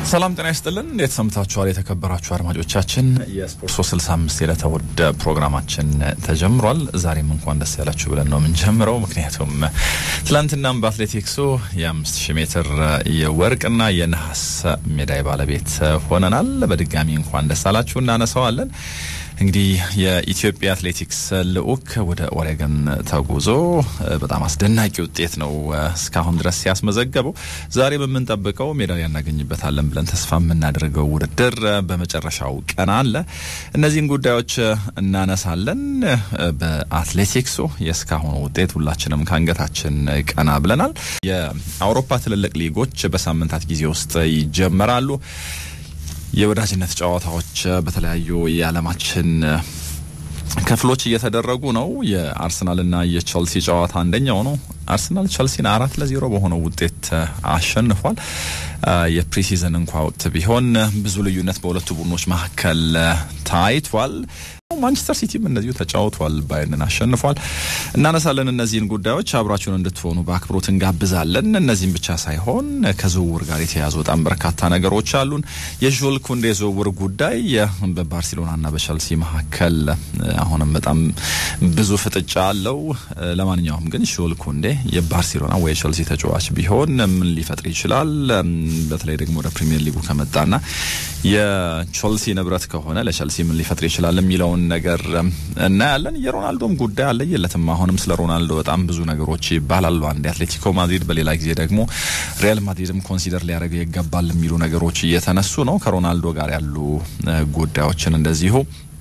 ሰላም ጤና ይስጥልን። እንዴት ሰምታችኋል? የተከበራችሁ አድማጮቻችን የስፖርት 365 የዕለተ እሑድ ፕሮግራማችን ተጀምሯል። ዛሬም እንኳን ደስ ያላችሁ ብለን ነው የምንጀምረው። ምክንያቱም ትላንትናም በአትሌቲክሱ የአምስት ሺህ ሜትር የወርቅና የነሐስ ሜዳይ ባለቤት ሆነናል። በድጋሚ እንኳን ደስ አላችሁ እናነሳዋለን። እንግዲህ የኢትዮጵያ አትሌቲክስ ልዑክ ወደ ኦሬገን ተጉዞ በጣም አስደናቂ ውጤት ነው እስካሁን ድረስ ሲያስመዘገበው። ዛሬ በምንጠብቀው ሜዳሊያ እናገኝበታለን ብለን ተስፋ የምናደርገው ውድድር በመጨረሻው ቀን አለ። እነዚህን ጉዳዮች እናነሳለን። በአትሌቲክሱ የእስካሁኑ ውጤት ሁላችንም ከአንገታችን ቀና ብለናል። የአውሮፓ ትልልቅ ሊጎች በሳምንታት ጊዜ ውስጥ ይጀመራሉ። የወዳጅነት ጨዋታዎች በተለያዩ የዓለማችን ክፍሎች እየተደረጉ ነው። የአርሰናልና የቸልሲ ጨዋታ አንደኛው ነው። አርሰናል ቸልሲን አራት ለዜሮ በሆነው ውጤት አሸንፏል። የፕሪሲዝን እንኳ ወቅት ቢሆን ብዙ ልዩነት በሁለቱ ቡድኖች መካከል ታይቷል። ማንቸስተር ሲቲም እንደዚሁ ተጫውቷል፣ ባየርን አሸንፏል። እናነሳለን እነዚህን ጉዳዮች አብራችሁን እንድትሆኑ በአክብሮት እንጋብዛለን። እነዚህም ብቻ ሳይሆን ከዝውውር ጋር የተያዙ በጣም በርካታ ነገሮች አሉን። የዦል ኩንዴ ዝውውር ጉዳይ በባርሴሎናና በቸልሲ መካከል አሁንም በጣም ብዙ ፍጥጫ አለው። ለማንኛውም ግን ዦል ኩንዴ የባርሴሎና ወይ የቸልሲ ተጫዋች ቢሆን ምን ሊፈጥር ይችላል? በተለይ ደግሞ ወደ ፕሪሚየር ሊጉ ከመጣና የቸልሲ ንብረት ከሆነ ለቸልሲ ምን ሊፈጥር ይችላል የሚለውን ነገር እናያለን። የሮናልዶም ጉዳይ አለየለትም። አሁንም ስለ ሮናልዶ በጣም ብዙ ነገሮች ይባላሉ። አንድ አትሌቲኮ ማድሪድ፣ በሌላ ጊዜ ደግሞ ሪያል ማድሪድም ኮንሲደር ሊያደርገው ይገባል የሚሉ ነገሮች እየተነሱ ነው። ከሮናልዶ ጋር ያሉ ጉዳዮችን እንደዚሁ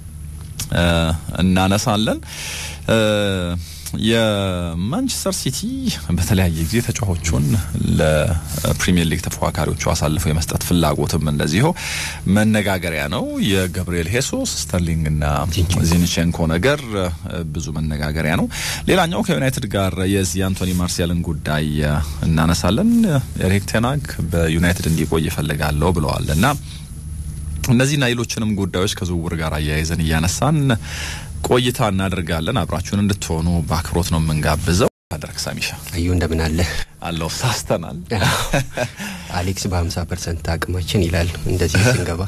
እናነሳለን። የማንቸስተር ሲቲ በተለያየ ጊዜ ተጫዋቾቹን ለፕሪሚየር ሊግ ተፎካካሪዎቹ አሳልፈው የመስጠት ፍላጎትም እንደዚሁ መነጋገሪያ ነው። የገብርኤል ሄሱስ ስተርሊንግና ዚንቼንኮ ነገር ብዙ መነጋገሪያ ነው። ሌላኛው ከዩናይትድ ጋር የዚህ አንቶኒ ማርሲያልን ጉዳይ እናነሳለን። ኤሪክ ቴናግ በዩናይትድ እንዲቆይ ይፈልጋለሁ ብለዋል እና እነዚህና ሌሎችንም ጉዳዮች ከዝውውር ጋር አያይዘን እያነሳን ቆይታ እናደርጋለን። አብራችሁን እንድትሆኑ በአክብሮት ነው የምንጋብዘው። አደርግ ሳሚሻ አዩ እንደምን አለ አለው ሳስተናል። አሌክስ በ50 ፐርሰንት አቅማችን ይላል እንደዚህ ስንገባ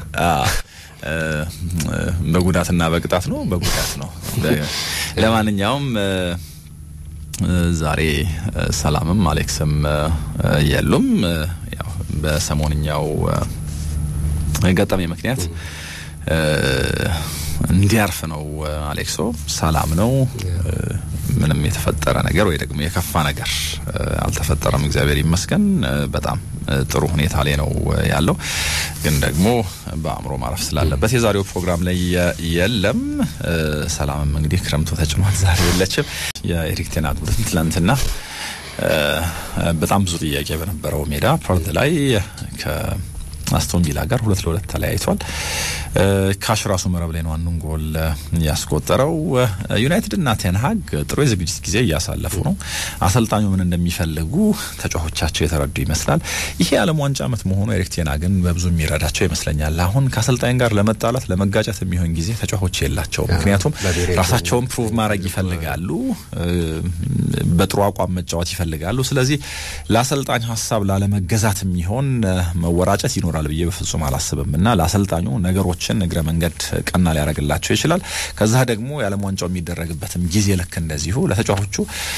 በጉዳትና በቅጣት ነው በጉዳት ነው። ለማንኛውም ዛሬ ሰላምም አሌክስም የሉም። ያው በሰሞንኛው ገጠሜ ምክንያት እንዲያርፍ ነው። አሌክሶ ሰላም ነው። ምንም የተፈጠረ ነገር ወይ ደግሞ የከፋ ነገር አልተፈጠረም። እግዚአብሔር ይመስገን። በጣም ጥሩ ሁኔታ ላይ ነው ያለው። ግን ደግሞ በአእምሮ ማረፍ ስላለበት የዛሬው ፕሮግራም ላይ የለም። ሰላምም እንግዲህ ክረምቱ ተጭኗል። ዛሬ የለችም። የኤሪክ ቴን ሃግ ቡድን ትላንትና በጣም ብዙ ጥያቄ በነበረው ሜዳ ፐርዝ ላይ አስቶን ቪላ ጋር ሁለት ለሁለት ተለያይቷል። ካሽ ራሱ መረብ ላይ ነው አንዱን ጎል ያስቆጠረው። ዩናይትድ እና ቴንሃግ ጥሩ የዝግጅት ጊዜ እያሳለፉ ነው። አሰልጣኙ ምን እንደሚፈልጉ ተጫዋቾቻቸው የተረዱ ይመስላል። ይሄ የዓለም ዋንጫ ዓመት መሆኑ ኤሪክ ቴንሃግን በብዙ የሚረዳቸው ይመስለኛል። አሁን ከአሰልጣኝ ጋር ለመጣላት ለመጋጨት የሚሆን ጊዜ ተጫዋቾች የላቸው። ምክንያቱም ራሳቸውን ፕሩቭ ማድረግ ይፈልጋሉ፣ በጥሩ አቋም መጫወት ይፈልጋሉ። ስለዚህ ለአሰልጣኝ ሀሳብ ላለመገዛት የሚሆን መወራጨት ይኖራል ብዬ በፍጹም አላስብም እና ለአሰልጣኙ ነገሮችን እግረ መንገድ ቀና ሊያደርግላቸው ይችላል። ከዛ ደግሞ የዓለም ዋንጫው የሚደረግበትም ጊዜ ልክ እንደዚሁ ለተጫዋቾቹ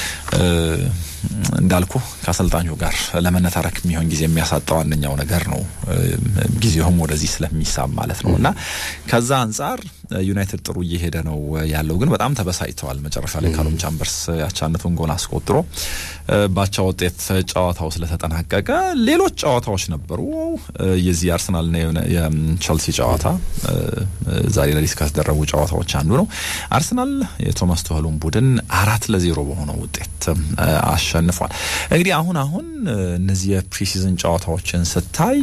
እንዳልኩ ከአሰልጣኙ ጋር ለመነታረክ የሚሆን ጊዜ የሚያሳጣው አንደኛው ነገር ነው። ጊዜውም ወደዚህ ስለሚሳብ ማለት ነው እና ከዛ አንጻር ዩናይትድ ጥሩ እየሄደ ነው ያለው፣ ግን በጣም ተበሳጭተዋል። መጨረሻ ላይ ካሉም ቻምበርስ ያቻነቱን ጎል አስቆጥሮ ባቻ ውጤት ጨዋታው ስለተጠናቀቀ ሌሎች ጨዋታዎች ነበሩ። የዚህ አርሰናልና የቸልሲ ጨዋታ ዛሬ ሌሊት ከተደረጉ ጨዋታዎች አንዱ ነው። አርሰናል የቶማስ ቱኸሉን ቡድን አራት ለዜሮ በሆነው ውጤት አሸንፏል። እንግዲህ አሁን አሁን እነዚህ የፕሪሲዝን ጨዋታዎችን ስታይ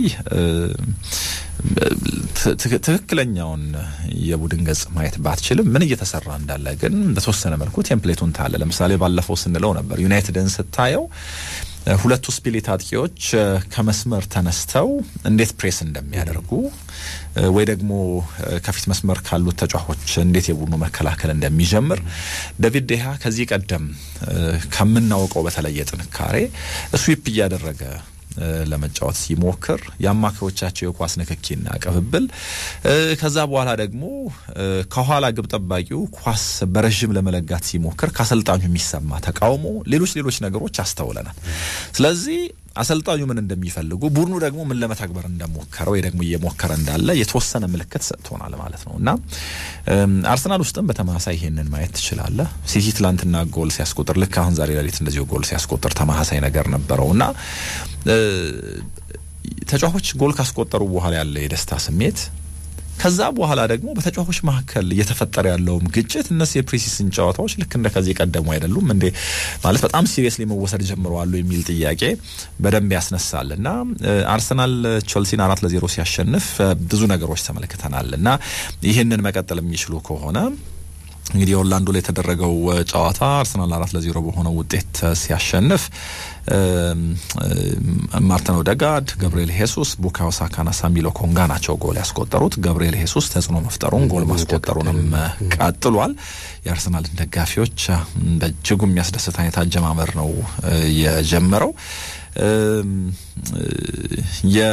ትክክለኛውን የቡድን ገጽ ማየት ባትችልም ምን እየተሰራ እንዳለ ግን በተወሰነ መልኩ ቴምፕሌቱን ታለ። ለምሳሌ ባለፈው ስንለው ነበር ዩናይትድን ስታየው ሁለቱ ስፒሊት አጥቂዎች ከመስመር ተነስተው እንዴት ፕሬስ እንደሚያደርጉ ወይ ደግሞ ከፊት መስመር ካሉት ተጫዋቾች እንዴት የቡድኑ መከላከል እንደሚጀምር ዴቪድ ዴሃ ከዚህ ቀደም ከምናውቀው በተለየ ጥንካሬ ስዊፕ እያደረገ ለመጫወት ሲሞክር የአማካዮቻቸው የኳስ ንክኪና ቅብብል፣ ከዛ በኋላ ደግሞ ከኋላ ግብ ጠባቂው ኳስ በረዥም ለመለጋት ሲሞክር ከአሰልጣኙ የሚሰማ ተቃውሞ፣ ሌሎች ሌሎች ነገሮች አስተውለናል። ስለዚህ አሰልጣኙ ምን እንደሚፈልጉ ቡድኑ ደግሞ ምን ለመተግበር እንደሞከረ ወይ ደግሞ እየሞከረ እንዳለ የተወሰነ ምልክት ሰጥቶናል ማለት ነው እና አርሰናል ውስጥም በተመሳሳይ ይሄንን ማየት ትችላለህ። ሲቲ ትላንትና ጎል ሲያስቆጥር ልክ አሁን ዛሬ ሌሊት እንደዚሁ ጎል ሲያስቆጥር ተመሳሳይ ነገር ነበረው እና ተጫዋቾች ጎል ካስቆጠሩ በኋላ ያለ የደስታ ስሜት ከዛ በኋላ ደግሞ በተጫዋቾች መካከል እየተፈጠረ ያለውም ግጭት እነሱ የፕሪሲዝን ጨዋታዎች ልክ እንደ ከዚህ ቀደሙ አይደሉም እንዴ ማለት በጣም ሲሪየስሊ መወሰድ ጀምረዋሉ የሚል ጥያቄ በደንብ ያስነሳል እና አርሰናል ቸልሲን አራት ለዜሮ ሲያሸንፍ ብዙ ነገሮች ተመልክተናል እና ይህንን መቀጠል የሚችሉ ከሆነ እንግዲህ ኦርላንዶ ላይ የተደረገው ጨዋታ አርሰናል አራት ለዜሮ በሆነው ውጤት ሲያሸንፍ ማርቲን ኦዴጋርድ፣ ገብርኤል ሄሱስ፣ ቡካዮ ሳካና ሳሚሎ ኮንጋ ናቸው ጎል ያስቆጠሩት። ገብርኤል ሄሱስ ተጽዕኖ መፍጠሩን ጎል ማስቆጠሩንም ቀጥሏል። የአርሰናልን ደጋፊዎች በእጅጉ የሚያስደስት አይነት አጀማመር ነው የጀመረው የ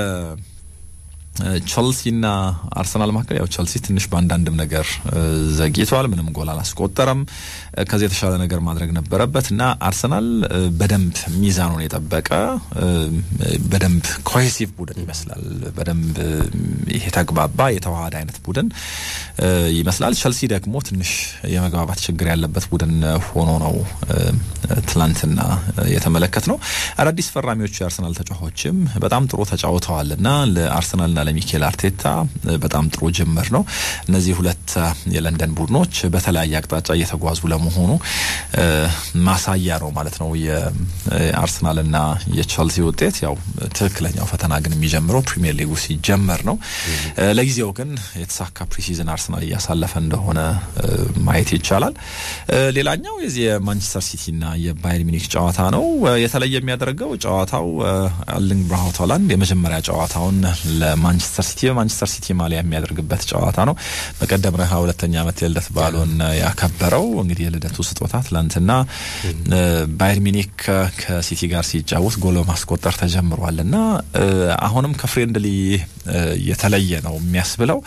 ቸልሲና አርሰናል መካከል ያው ቸልሲ ትንሽ በአንዳንድም ነገር ዘግይቷል። ምንም ጎል አላስቆጠረም። ከዚህ የተሻለ ነገር ማድረግ ነበረበት እና አርሰናል በደንብ ሚዛኑን የጠበቀ በደንብ ኮሄሲቭ ቡድን ይመስላል። በደንብ ይሄ ተግባባ የተዋሃደ አይነት ቡድን ይመስላል። ቸልሲ ደግሞ ትንሽ የመግባባት ችግር ያለበት ቡድን ሆኖ ነው ትላንትና የተመለከት ነው። አዳዲስ ፈራሚዎቹ የአርሰናል ተጫዋቾችም በጣም ጥሩ ተጫውተዋል እና ለአርሰናልና ለሚኬል አርቴታ በጣም ጥሩ ጅምር ነው። እነዚህ ሁለት የለንደን ቡድኖች በተለያየ አቅጣጫ እየተጓዙ ለመሆኑ ማሳያ ነው ማለት ነው። የአርሰናልና የቸልሲ ውጤት ያው ትክክለኛው ፈተና ግን የሚጀምረው ፕሪሚየር ሊጉ ሲጀመር ነው። ለጊዜው ግን የተሳካ ፕሪሲዝን አርሰናል እያሳለፈ እንደሆነ ማየት ይቻላል። ሌላኛው የዚህ የማንቸስተር ሲቲና የባየር ሚኒክ ጨዋታ ነው። የተለየ የሚያደርገው ጨዋታው ኤርሊንግ ብራውት ሃላንድ የመጀመሪያ ጨዋታውን ለማንቸስተር ሲቲ በማንቸስተር ሲቲ ማሊያ የሚያደርግበት ጨዋታ ነው። በቀደም ረሃ ሁለተኛ ዓመት የልደት በዓሉን ያከበረው እንግዲህ የልደቱ ስጦታ ትላንትና ባየር ሚኒክ ከሲቲ ጋር ሲጫወት ጎል በማስቆጠር ተጀምሯል እና አሁንም ከፍሬንድሊ የተለየ ነው የሚያስብለው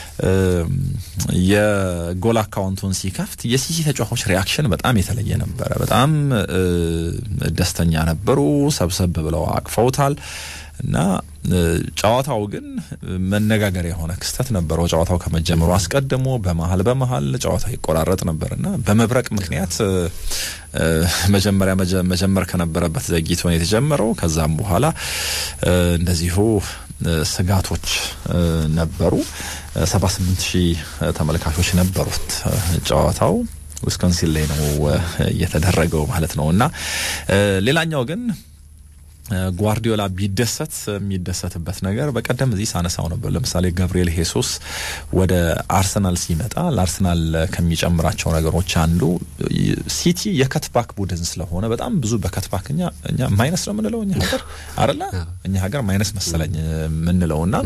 የጎል አካውንቱን ሲከፍት የሲቲ ተጫዋቾች ሪያክሽን በጣም የተለየ ነበረ። በጣም ደስተኛ ነበሩ። ሰብሰብ ብለው አቅፈውታል እና ጨዋታው ግን መነጋገሪያ የሆነ ክስተት ነበረው። ጨዋታው ከመጀመሩ አስቀድሞ በመሀል በመሀል ጨዋታው ይቆራረጥ ነበርና በመብረቅ ምክንያት መጀመሪያ መጀመር ከነበረበት ዘግይቶ ነው የተጀመረው። ከዛም በኋላ እንደዚሁ ስጋቶች ነበሩ። ሰባ ስምንት ሺህ ተመልካቾች ነበሩት ጨዋታው ዊስኮንሲን ላይ ነው እየተደረገው ማለት ነው እና ሌላኛው ግን ጓርዲዮላ ቢደሰት የሚደሰትበት ነገር በቀደም እዚህ ሳነሳው ነበር። ለምሳሌ ገብርኤል ሄሱስ ወደ አርሰናል ሲመጣ ለአርሰናል ከሚጨምራቸው ነገሮች አንዱ ሲቲ የከትባክ ቡድን ስለሆነ በጣም ብዙ በከትባክ እኛ እኛ ማይነስ ነው የምንለው እኛ ሀገር አይደለ እኛ ሀገር ማይነስ መሰለኝ የምንለው እና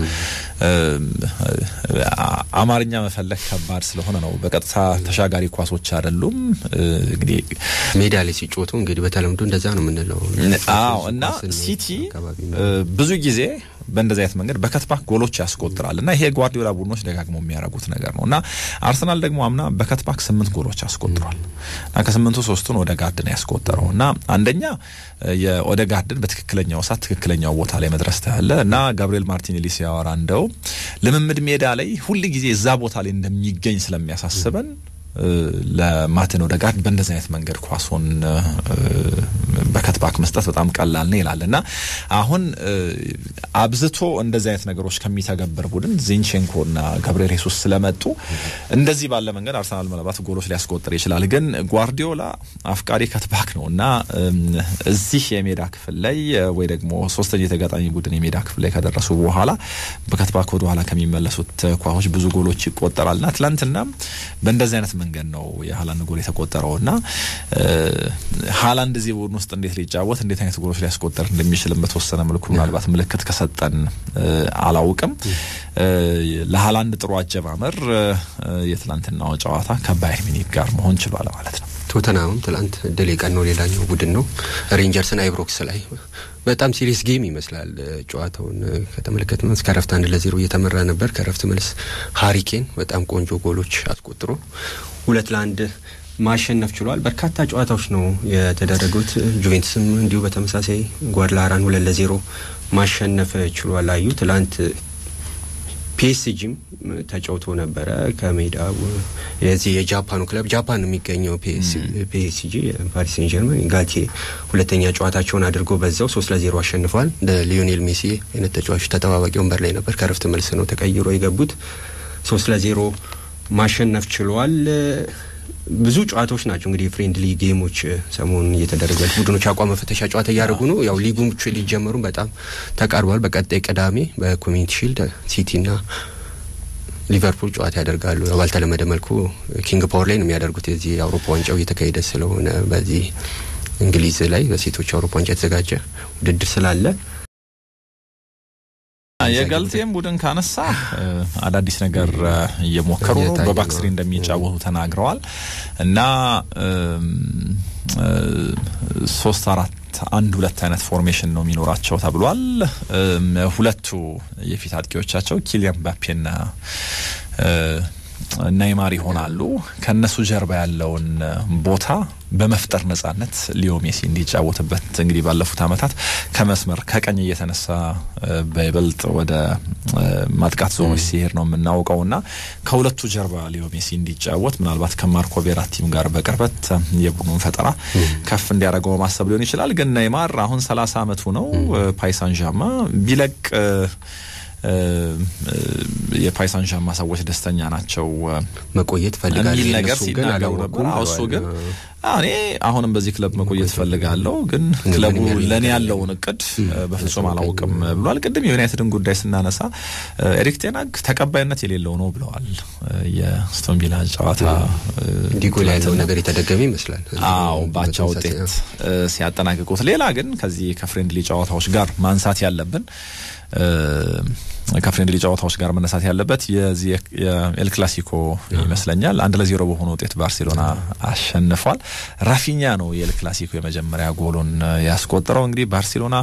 አማርኛ መፈለግ ከባድ ስለሆነ ነው። በቀጥታ ተሻጋሪ ኳሶች አይደሉም። እንግዲህ ሜዳ ላይ ሲጮቱ እንግዲህ በተለምዶ እንደዛ ነው የምንለው። አዎ እና ሲቲ ብዙ ጊዜ በእንደዚህ አይነት መንገድ በከትባክ ጎሎች ያስቆጥራል እና ይሄ ጓርዲዮላ ቡድኖች ደጋግመው የሚያደርጉት ነገር ነው እና አርሰናል ደግሞ አምና በከትባክ ስምንት ጎሎች አስቆጥሯል እና ከስምንቱ ሶስቱን ኦዴጋርድ ነው ያስቆጠረው እና አንደኛ የኦዴጋርድን በትክክለኛው ሰዓት ትክክለኛው ቦታ ላይ መድረስ ታያለ እና ጋብሪኤል ማርቲኔሊ ሲያወራ እንደው ልምምድ ሜዳ ላይ ሁል ጊዜ እዛ ቦታ ላይ እንደሚገኝ ስለሚያሳስበን ለማርቲን ኦዴጋርድ በእንደዚህ አይነት መንገድ ኳሶን በከትባክ መስጠት በጣም ቀላል ነው ይላል እና አሁን አብዝቶ እንደዚህ አይነት ነገሮች ከሚተገብር ቡድን ዚንቼንኮና ገብርኤል ሄሱስ ስለመጡ እንደዚህ ባለ መንገድ አርሰናል ምናልባት ጎሎች ሊያስቆጥር ይችላል። ግን ጓርዲዮላ አፍቃሪ ከትባክ ነው እና እዚህ የሜዳ ክፍል ላይ ወይ ደግሞ ሶስተኛ የተጋጣሚ ቡድን የሜዳ ክፍል ላይ ከደረሱ በኋላ በከትባክ ወደ ኋላ ከሚመለሱት ኳሶች ብዙ ጎሎች ይቆጠራል እና ትላንትና በእንደዚህ አይነት መንገድ ነው የሀላንድ ጎል የተቆጠረው እና ሀላንድ እዚህ ቡድን ውስጥ እንዴት ሊጫወት እንዴት አይነት ጎሎች ሊያስቆጠር እንደሚችልም በተወሰነ መልኩ ምናልባት ምልክት ከሰጠን አላውቅም። ለሀላንድ ጥሩ አጀማመር የትላንትናው ጨዋታ ከባየር ሚኒክ ጋር መሆን ችሏል ማለት ነው። ቶተናምም ትላንት ድል የቀነው ሌላኛው ቡድን ነው። ሬንጀርስን አይብሮክስ ላይ በጣም ሲሪየስ ጌም ይመስላል። ጨዋታውን ከተመለከትን እስከ ረፍት አንድ ለዜሮ እየተመራ ነበር። ከረፍት መልስ ሀሪኬን በጣም ቆንጆ ጎሎች አስቆጥሮ ሁለት ለአንድ ማሸነፍ ችሏል። በርካታ ጨዋታዎች ነው የተደረጉት። ጁቬንትስም እንዲሁ በተመሳሳይ ጓድላራን ሁለት ለዜሮ ማሸነፍ ችሏል። አዩ ትላንት ፒኤስጂም ተጫውቶ ነበረ ከሜዳ የዚህ የጃፓኑ ክለብ ጃፓን የሚገኘው ፒኤስጂ ፓሪስ ሴን ጀርመን ጋቴ ሁለተኛ ጨዋታቸውን አድርጎ በዛው ሶስት ለዜሮ አሸንፏል። እንደ ሊዮኔል ሜሲ አይነት ተጫዋቾች ተጠባባቂ ወንበር ላይ ነበር። ከረፍት መልስ ነው ተቀይሮ የገቡት። ሶስት ለዜሮ ማሸነፍ ችሏል። ብዙ ጨዋታዎች ናቸው እንግዲህ ፍሬንድሊ ጌሞች ሰሞኑን እየተደረገ ቡድኖች አቋም መፈተሻ ጨዋታ እያደረጉ ነው። ያው ሊጉሞች ሊጀመሩም በጣም ተቃርቧል። በቀጣይ ቅዳሜ በኮሚኒቲ ሺልድ ሲቲና ሊቨርፑል ጨዋታ ያደርጋሉ። ያው ባልተለመደ መልኩ ኪንግ ፓወር ላይ ነው የሚያደርጉት። የዚህ የአውሮፓ ዋንጫው እየተካሄደ ስለሆነ በዚህ እንግሊዝ ላይ በሴቶች የአውሮፓ ዋንጫ የተዘጋጀ ውድድር ስላለ የገልቴም ቡድን ካነሳ አዳዲስ ነገር እየሞከሩ ነው። በባክስሪ እንደሚጫወቱ ተናግረዋል እና ሶስት አራት አንድ ሁለት አይነት ፎርሜሽን ነው የሚኖራቸው ተብሏል። ሁለቱ የፊት አጥቂዎቻቸው ኪሊያን ምባፔና ናይማር ይሆናሉ። ከነሱ ጀርባ ያለውን ቦታ በመፍጠር ነጻነት ሊዮ ሜሲ እንዲጫወትበት እንግዲህ ባለፉት ዓመታት ከመስመር ከቀኝ እየተነሳ በይበልጥ ወደ ማጥቃት ዞኖች ሲሄድ ነው የምናውቀው እና ከሁለቱ ጀርባ ሊዮ ሜሲ እንዲጫወት ምናልባት ከማርኮ ቬራቲም ጋር በቅርበት የቡድኑን ፈጠራ ከፍ እንዲያደርገው ማሰብ ሊሆን ይችላል። ግን ናይማር አሁን ሰላሳ አመቱ ነው። ፓይሳን ዣማ ቢለቅ የፓይሳን ዣማ ሰዎች ደስተኛ ናቸው መቆየት ፈልጋለሁ የሚል ነገር ሲናገሩ ነበር። እሱ ግን እኔ አሁንም በዚህ ክለብ መቆየት ፈልጋለሁ፣ ግን ክለቡ ለእኔ ያለውን እቅድ በፍጹም አላውቅም ብሏል። ቅድም የዩናይትድን ጉዳይ ስናነሳ ኤሪክ ቴናግ ተቀባይነት የሌለው ነው ብለዋል። የአስቶን ቪላ ጨዋታ ዲጎል ያለው ነገር የተደገመ ይመስላል። አዎ ባቻ ውጤት ሲያጠናቅቁት። ሌላ ግን ከዚህ ከፍሬንድሊ ጨዋታዎች ጋር ማንሳት ያለብን ከፍሬንድሊ ጨዋታዎች ጋር መነሳት ያለበት የዚህ የኤል ክላሲኮ ይመስለኛል። አንድ ለዜሮ በሆነ ውጤት ባርሴሎና አሸንፏል። ራፊኛ ነው የኤል ክላሲኮ የመጀመሪያ ጎሉን ያስቆጠረው። እንግዲህ ባርሴሎና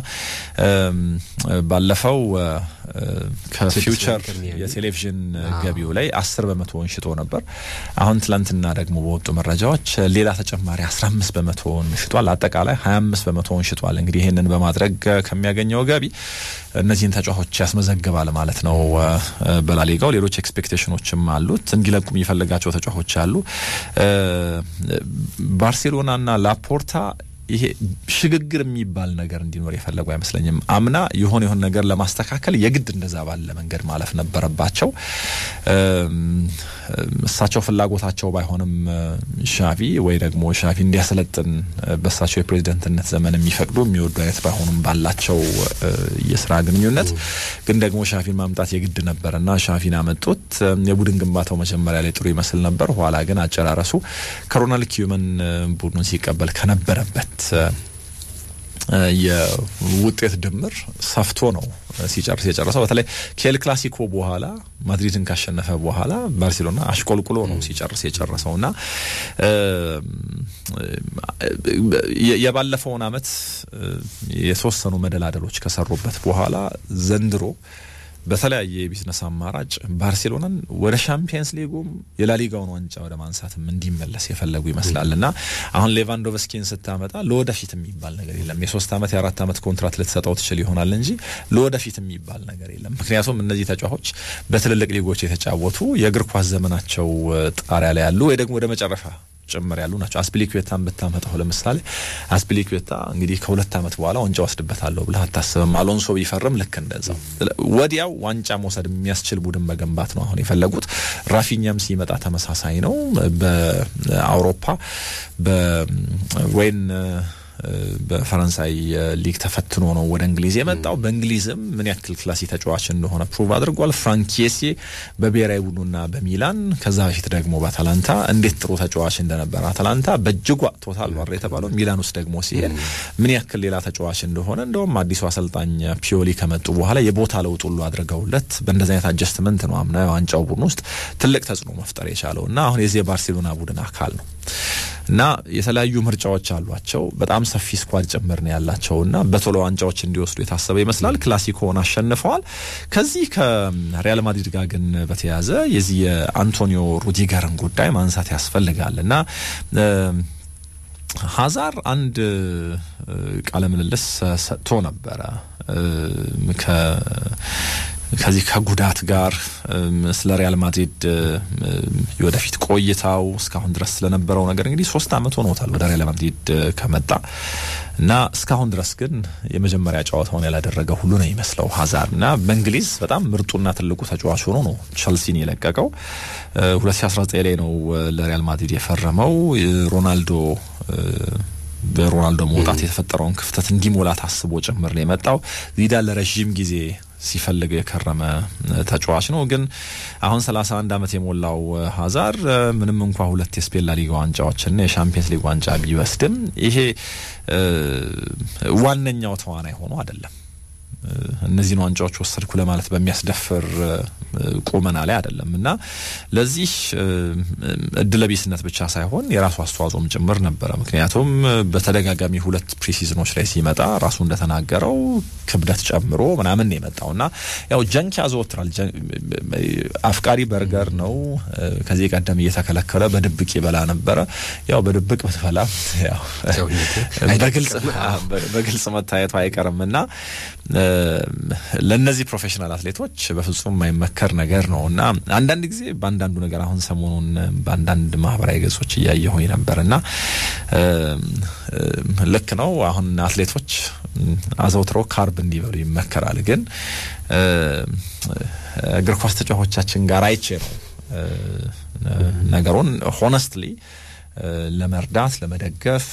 ባለፈው ከፊውቸር የቴሌቪዥን ገቢው ላይ አስር በመቶውን ሽጦ ነበር። አሁን ትላንትና ደግሞ በወጡ መረጃዎች ሌላ ተጨማሪ አስራ አምስት በመቶውን ሽጧል። አጠቃላይ ሀያ አምስት በመቶውን ሽጧል። እንግዲህ ይህንን በማድረግ ከሚያገኘው ገቢ እነዚህን ተጫዋቾች ያስመዘግባል ማለት ነው። በላሊጋው ሌሎች ኤክስፔክቴሽኖችም አሉት። እንዲለቁ የሚፈልጋቸው ተጫዋቾች አሉ። ባርሴሎናና ላፖርታ ይሄ ሽግግር የሚባል ነገር እንዲኖር የፈለጉ አይመስለኝም። አምና የሆነ የሆነ ነገር ለማስተካከል የግድ እንደዛ ባለ መንገድ ማለፍ ነበረባቸው። እሳቸው ፍላጎታቸው ባይሆንም ሻቪ ወይ ደግሞ ሻቪ እንዲያሰለጥን በእሳቸው የፕሬዝደንትነት ዘመን የሚፈቅዱ የሚወዱ አይነት ባይሆኑም ባላቸው የስራ ግንኙነት ግን ደግሞ ሻቪን ማምጣት የግድ ነበር እና ሻቪን አመጡት። የቡድን ግንባታው መጀመሪያ ላይ ጥሩ ይመስል ነበር። ኋላ ግን አጨራረሱ ከሮናልድ ኪዩመን ቡድኑን ሲቀበል ከነበረበት የውጤት ድምር ሰፍቶ ነው ሲጨርስ የጨረሰው። በተለይ ከኤል ክላሲኮ በኋላ ማድሪድን ካሸነፈ በኋላ ባርሴሎና አሽቆልቁሎ ነው ሲጨርስ የጨረሰው እና የባለፈውን አመት የተወሰኑ መደላደሎች ከሰሩበት በኋላ ዘንድሮ በተለያየ የቢዝነስ አማራጭ ባርሴሎናን ወደ ሻምፒየንስ ሊጉም የላሊጋውን ዋንጫ ወደ ማንሳትም እንዲመለስ የፈለጉ ይመስላል እና አሁን ሌቫንዶቭስኪን ስታመጣ ለወደፊት የሚባል ነገር የለም። የሶስት ዓመት የአራት ዓመት ኮንትራት ልትሰጠው ትችል ይሆናል እንጂ ለወደፊት የሚባል ነገር የለም። ምክንያቱም እነዚህ ተጫዋቾች በትልልቅ ሊጎች የተጫወቱ የእግር ኳስ ዘመናቸው ጣሪያ ላይ ያሉ ወይ ደግሞ ወደ መጨረሻ ጭምር ያሉ ናቸው። አስፒሊኩዌታን ብታመጣው ለምሳሌ አስፒሊኩዌታ እንግዲህ ከሁለት ዓመት በኋላ ዋንጫ ወስድበታለሁ ብለህ አታስብም። አሎንሶ ቢፈርም ልክ እንደዛው ወዲያው ዋንጫ መውሰድ የሚያስችል ቡድን መገንባት ነው አሁን የፈለጉት። ራፊኛም ሲመጣ ተመሳሳይ ነው። በአውሮፓ በወይን በፈረንሳይ ሊግ ተፈትኖ ነው ወደ እንግሊዝ የመጣው። በእንግሊዝም ምን ያክል ክላሲ ተጫዋች እንደሆነ ፕሩቭ አድርጓል። ፍራንኬሴ በብሔራዊ ቡድኑና በሚላን ከዛ በፊት ደግሞ በአታላንታ እንዴት ጥሩ ተጫዋች እንደነበረ አታላንታ በእጅጉ አጥቶታል ባረ የተባለው ሚላን ውስጥ ደግሞ ሲሄድ ምን ያክል ሌላ ተጫዋች እንደሆነ እንደውም አዲሱ አሰልጣኝ ፒዮሊ ከመጡ በኋላ የቦታ ለውጥ ሁሉ አድርገውለት በእንደዚህ አይነት አጀስትመንት ነው አምና የዋንጫው ቡድን ውስጥ ትልቅ ተጽዕኖ መፍጠር የቻለው እና አሁን የዚህ የባርሴሎና ቡድን አካል ነው። እና የተለያዩ ምርጫዎች አሏቸው። በጣም ሰፊ ስኳድ ጭምር ነው ያላቸው እና በቶሎ ዋንጫዎች እንዲወስዱ የታሰበ ይመስላል። ክላሲኮን አሸንፈዋል። ከዚህ ከሪያል ማድሪድ ጋር ግን በተያያዘ የዚህ የአንቶኒዮ ሩዲገርን ጉዳይ ማንሳት ያስፈልጋል እና ሀዛር አንድ ቃለ ምልልስ ሰጥቶ ነበረ ከዚህ ከጉዳት ጋር ስለ ሪያል ማድሪድ የወደፊት ቆይታው እስካሁን ድረስ ስለነበረው ነገር እንግዲህ ሶስት አመት ሆኖታል ወደ ሪያል ማድሪድ ከመጣ እና እስካሁን ድረስ ግን የመጀመሪያ ጨዋታውን ያላደረገ ሁሉ ነው ይመስለው ሀዛር እና በእንግሊዝ በጣም ምርጡና ትልቁ ተጫዋች ሆኖ ነው ቸልሲን የለቀቀው። 2019 ላይ ነው ለሪያል ማድሪድ የፈረመው ሮናልዶ በሮናልዶ መውጣት የተፈጠረውን ክፍተት እንዲሞላ ታስቦ ጭምር ነው የመጣው። ዚዳን ለረዥም ጊዜ ሲፈልገው የከረመ ተጫዋች ነው። ግን አሁን 31 ዓመት የሞላው ሀዛር ምንም እንኳ ሁለት የስፔን ላሊጋ ዋንጫዎችና የሻምፒየንስ ሊግ ዋንጫ ቢወስድም ይሄ ዋነኛው ተዋናይ ሆኖ አይደለም። እነዚህን ዋንጫዎች ወሰድኩ ለማለት በሚያስደፍር ቁመና ላይ አይደለም እና ለዚህ እድለቢስነት ብቻ ሳይሆን የራሱ አስተዋጽኦም ጭምር ነበረ። ምክንያቱም በተደጋጋሚ ሁለት ፕሪሲዝኖች ላይ ሲመጣ ራሱ እንደተናገረው ክብደት ጨምሮ ምናምን ነው የመጣው እና ያው ጀንክ ያዘወትራል። አፍቃሪ በርገር ነው። ከዚህ ቀደም እየተከለከለ በድብቅ ይበላ ነበረ። ያው በድብቅ ብትበላ በግልጽ መታየቱ አይቀርም እና ለእነዚህ ፕሮፌሽናል አትሌቶች በፍጹም የማይመከር ነገር ነው እና አንዳንድ ጊዜ በአንዳንዱ ነገር አሁን ሰሞኑን በአንዳንድ ማህበራዊ ገጾች እያየሁኝ ነበር እና ልክ ነው። አሁን አትሌቶች አዘውትረው ካርብ እንዲበሉ ይመከራል። ግን እግር ኳስ ተጫዋቾቻችን ጋር አይቼ ነው ነገሩን ሆነስትሊ ለመርዳት ለመደገፍ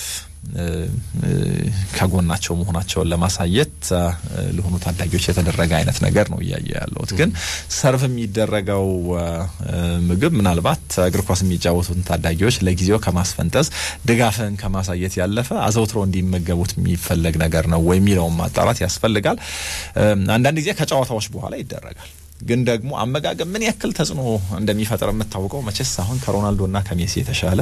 ከጎናቸው መሆናቸውን ለማሳየት ለሆኑ ታዳጊዎች የተደረገ አይነት ነገር ነው እያየ ያለሁት። ግን ሰርቭ የሚደረገው ምግብ ምናልባት እግር ኳስ የሚጫወቱትን ታዳጊዎች ለጊዜው ከማስፈንጠዝ ድጋፍን ከማሳየት ያለፈ አዘውትሮ እንዲመገቡት የሚፈለግ ነገር ነው ወይ የሚለውን ማጣራት ያስፈልጋል። አንዳንድ ጊዜ ከጨዋታዎች በኋላ ይደረጋል። ግን ደግሞ አመጋገብ ምን ያክል ተጽዕኖ እንደሚፈጥር የምታውቀው መቼስ አሁን ከሮናልዶና ከሜሲ የተሻለ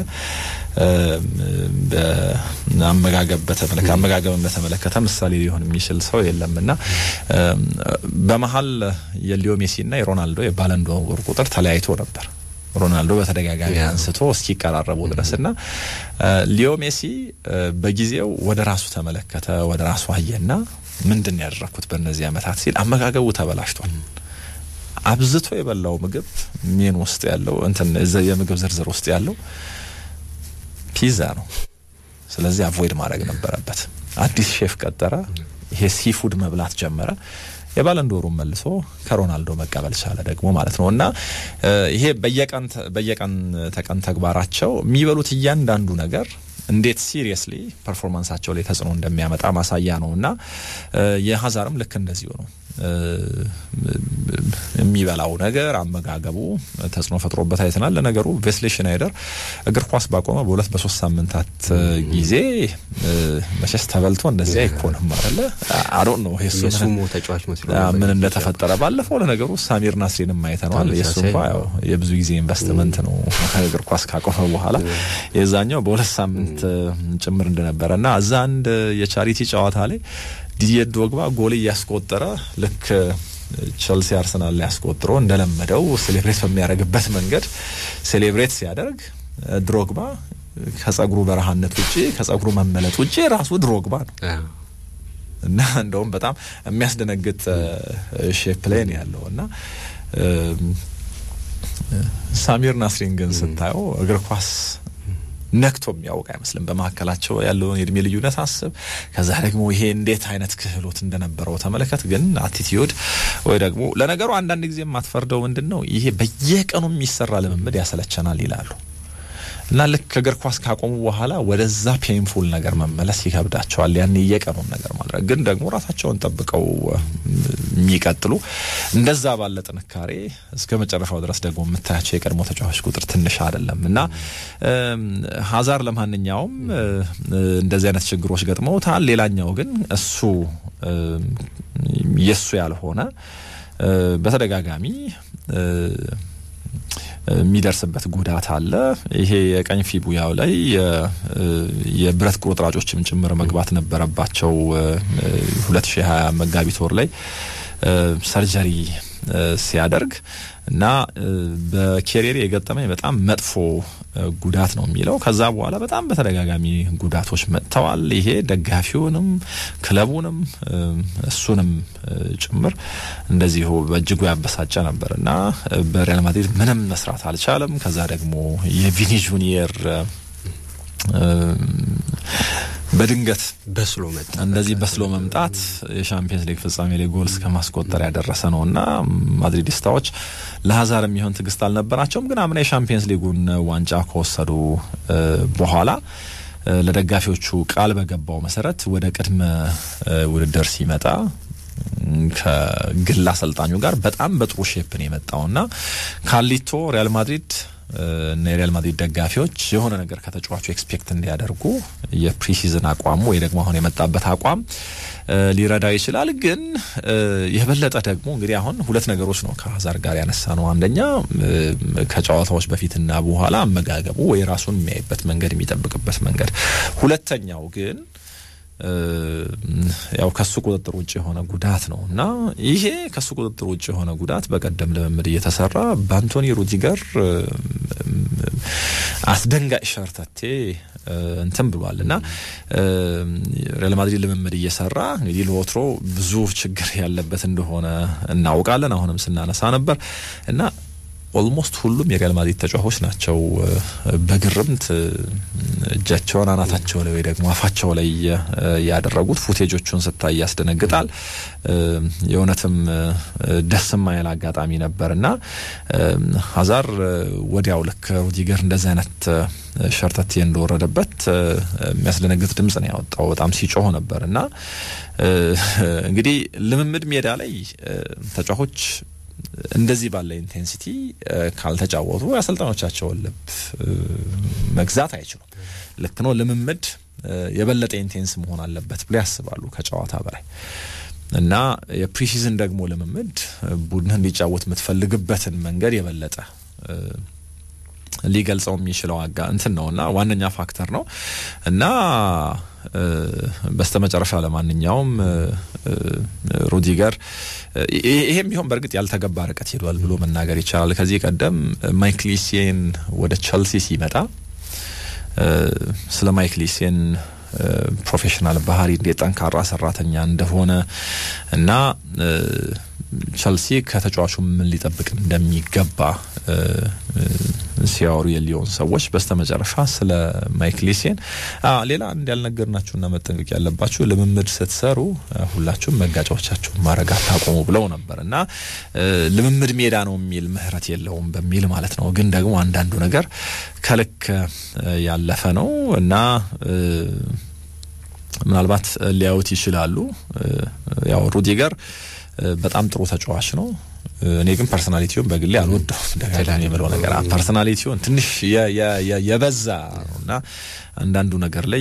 አመጋገብ በተመለከተ አመጋገብን በተመለከተ ምሳሌ ሊሆን የሚችል ሰው የለም እና በመሀል የሊዮ ሜሲና የሮናልዶ የባለንዶር ቁጥር ተለያይቶ ነበር። ሮናልዶ በተደጋጋሚ አንስቶ እስኪቀራረቡ ድረስ እና ሊዮ ሜሲ በጊዜው ወደ ራሱ ተመለከተ፣ ወደ ራሱ አየና ምንድን ያደረግኩት በእነዚህ ዓመታት ሲል አመጋገቡ ተበላሽቷል። አብዝቶ የበላው ምግብ ሜን ውስጥ ያለው እንትን የምግብ ዝርዝር ውስጥ ያለው ፒዛ ነው። ስለዚህ አቮይድ ማድረግ ነበረበት። አዲስ ሼፍ ቀጠረ። ይሄ ሲፉድ መብላት ጀመረ። የባለንዶሩን መልሶ ከሮናልዶ መቀበል ቻለ ደግሞ ማለት ነው። እና ይሄ በየቀን በየቀን ተቀን ተግባራቸው የሚበሉት እያንዳንዱ ነገር እንዴት ሲሪየስሊ ፐርፎርማንሳቸው ላይ ተጽዕኖ እንደሚያመጣ ማሳያ ነው እና የሀዛርም ልክ እንደዚሁ ነው። የሚበላው ነገር አመጋገቡ ተጽዕኖ ፈጥሮበት አይተናል። ለነገሩ ቬስሊ ሽናይደር እግር ኳስ ባቆመ በሁለት በሶስት ሳምንታት ጊዜ መቼስ ተበልቶ እንደዚህ አይኮንም አለ አዶን ነው የሱሞ ተጫዋች መስሎ ምን እንደተፈጠረ ባለፈው ለነገሩ ሳሚር ናስሪንም አይተነዋል። የሱ እንኳ ያው የብዙ ጊዜ ኢንቨስትመንት ነው እግር ኳስ ካቆመ በኋላ የዛኛው በሁለት ሳምንት ጭምር እንደነበረ እና እዛ አንድ የቻሪቲ ጨዋታ ላይ ዲዲየ ዶግባ ጎል እያስቆጠረ ልክ ቸልሲ አርሰናል ላይ ያስቆጥሮ እንደለመደው ሴሌብሬት በሚያደርግበት መንገድ ሴሌብሬት ሲያደርግ ድሮግባ ከጸጉሩ በረሃነት ውጭ ከጸጉሩ መመለጥ ውጭ ራሱ ድሮግባ ነው እና እንደውም በጣም የሚያስደነግጥ ሼፕ ላይ ነው ያለው እና ሳሚር ናስሪን ግን ስታየው እግር ኳስ ነክቶ የሚያውቅ አይመስልም። በመካከላቸው ያለውን የእድሜ ልዩነት አስብ። ከዛ ደግሞ ይሄ እንዴት አይነት ክህሎት እንደነበረው ተመለከት። ግን አቲቲዩድ ወይ ደግሞ ለነገሩ አንዳንድ ጊዜ የማትፈርደው ምንድን ነው ይሄ በየቀኑ የሚሰራ ልምምድ ያሰለቸናል ይላሉ እና ልክ እግር ኳስ ካቆሙ በኋላ ወደዛ ፔንፉል ነገር መመለስ ይከብዳቸዋል። ያን የቀኑን ነገር ማድረግ ግን ደግሞ ራሳቸውን ጠብቀው የሚቀጥሉ እንደዛ ባለ ጥንካሬ እስከ መጨረሻው ድረስ ደግሞ የምታያቸው የቀድሞ ተጫዋች ቁጥር ትንሽ አይደለም እና ሀዛር ለማንኛውም እንደዚህ አይነት ችግሮች ገጥመውታል። ሌላኛው ግን እሱ የእሱ ያልሆነ በተደጋጋሚ የሚደርስበት ጉዳት አለ። ይሄ የቀኝ ፊቡያው ላይ የብረት ቁርጥራጮችም ጭምር መግባት ነበረባቸው። 2020 መጋቢት ወር ላይ ሰርጀሪ ሲያደርግ እና በኬሪየር የገጠመኝ በጣም መጥፎ ጉዳት ነው የሚለው። ከዛ በኋላ በጣም በተደጋጋሚ ጉዳቶች መጥተዋል። ይሄ ደጋፊውንም ክለቡንም እሱንም ጭምር እንደዚሁ በእጅጉ ያበሳጨ ነበር እና በሪያል ማድሪድ ምንም መስራት አልቻለም። ከዛ ደግሞ የቪኒ ጁኒየር በድንገት በስሎ መጣ። እንደዚህ በስሎ መምጣት የሻምፒየንስ ሊግ ፍጻሜ ላይ ጎል እስከ ማስቆጠር ያደረሰ ነው እና ማድሪዲስታዎች ለሀዛር የሚሆን ትዕግስት አልነበራቸውም። ግን አምና የሻምፒየንስ ሊጉን ዋንጫ ከወሰዱ በኋላ ለደጋፊዎቹ ቃል በገባው መሰረት ወደ ቅድመ ውድድር ሲመጣ ከግል አሰልጣኙ ጋር በጣም በጥሩ ሼፕ ነው የመጣውና ካሊቶ ሪያል ማድሪድ እና የሪያል ማድሪድ ደጋፊዎች የሆነ ነገር ከተጫዋቹ ኤክስፔክት እንዲያደርጉ የፕሪሲዝን አቋሙ ወይ ደግሞ አሁን የመጣበት አቋም ሊረዳ ይችላል። ግን የበለጠ ደግሞ እንግዲህ አሁን ሁለት ነገሮች ነው ከሀዛር ጋር ያነሳ ነው። አንደኛ ከጨዋታዎች በፊትና በኋላ አመጋገቡ ወይ ራሱን የሚያይበት መንገድ የሚጠብቅበት መንገድ፣ ሁለተኛው ግን ያው ከሱ ቁጥጥር ውጭ የሆነ ጉዳት ነው እና ይሄ ከሱ ቁጥጥር ውጭ የሆነ ጉዳት በቀደም ልምምድ እየተሰራ በአንቶኒ ሩዲገር አስደንጋጭ ሸርተቴ እንትን ብሏል እና ሪያል ማድሪድ ልምምድ እየሰራ እንግዲህ ለወትሮ ብዙ ችግር ያለበት እንደሆነ እናውቃለን። አሁንም ስናነሳ ነበር እና ኦልሞስት ሁሉም የሪያል ማድሪድ ተጫዋቾች ናቸው በግርምት እጃቸውን አናታቸው ላይ ወይ ደግሞ አፋቸው ላይ ያደረጉት። ፉቴጆቹን ስታይ ያስደነግጣል። የእውነትም ደስ የማይል አጋጣሚ ነበር እና ሀዛር ወዲያው ልክ ሩዲገር እንደዚህ አይነት ሸርተቴ እንደወረደበት የሚያስደነግጥ ድምጽ ነው ያወጣው። በጣም ሲጮህ ነበር እና እንግዲህ ልምምድ ሜዳ ላይ ተጫዋቾች እንደዚህ ባለ ኢንቴንሲቲ ካልተጫወቱ የአሰልጣኞቻቸውን ልብ መግዛት አይችሉም። ልክ ነው። ልምምድ የበለጠ ኢንቴንስ መሆን አለበት ብሎ ያስባሉ ከጨዋታ በላይ እና የፕሪሲዝን ደግሞ ልምምድ ቡድን እንዲጫወት የምትፈልግበትን መንገድ የበለጠ ሊገልጸው የሚችለው አጋ እንትን ነው እና ዋነኛ ፋክተር ነው እና በስተመጨረሻ ለማንኛውም ሩዲገር ይሄም ቢሆን በእርግጥ ያልተገባ ርቀት ሄዷል ብሎ መናገር ይቻላል። ከዚህ ቀደም ማይክል ኢሴን ወደ ቸልሲ ሲመጣ ስለ ማይክል ኢሴን ፕሮፌሽናል ባህሪ እንዴት ጠንካራ ሰራተኛ እንደሆነ እና ቸልሲ ከተጫዋቹ ምን ሊጠብቅ እንደሚገባ ሲያወሩ የሊዮን ሰዎች በስተመጨረሻ ስለ ማይክል ኢሴን ሌላ አንድ ያልነገርናችሁና መጠንቀቅ ያለባችሁ ልምምድ ስትሰሩ ሁላችሁም መጋጫዎቻችሁን ማድረግ አታቆሙ ብለው ነበር እና ልምምድ ሜዳ ነው የሚል ምህረት የለውም በሚል ማለት ነው። ግን ደግሞ አንዳንዱ ነገር ከልክ ያለፈ ነው እና ምናልባት ሊያዩት ይችላሉ። ያው ሩዲገር በጣም ጥሩ ተጫዋች ነው። እኔ ግን ፐርሶናሊቲውን በግሌ አልወደውም። ደጋግሜ የምለው ነገር ፐርሶናሊቲውን ትንሽ የበዛ ነው እና አንዳንዱ ነገር ላይ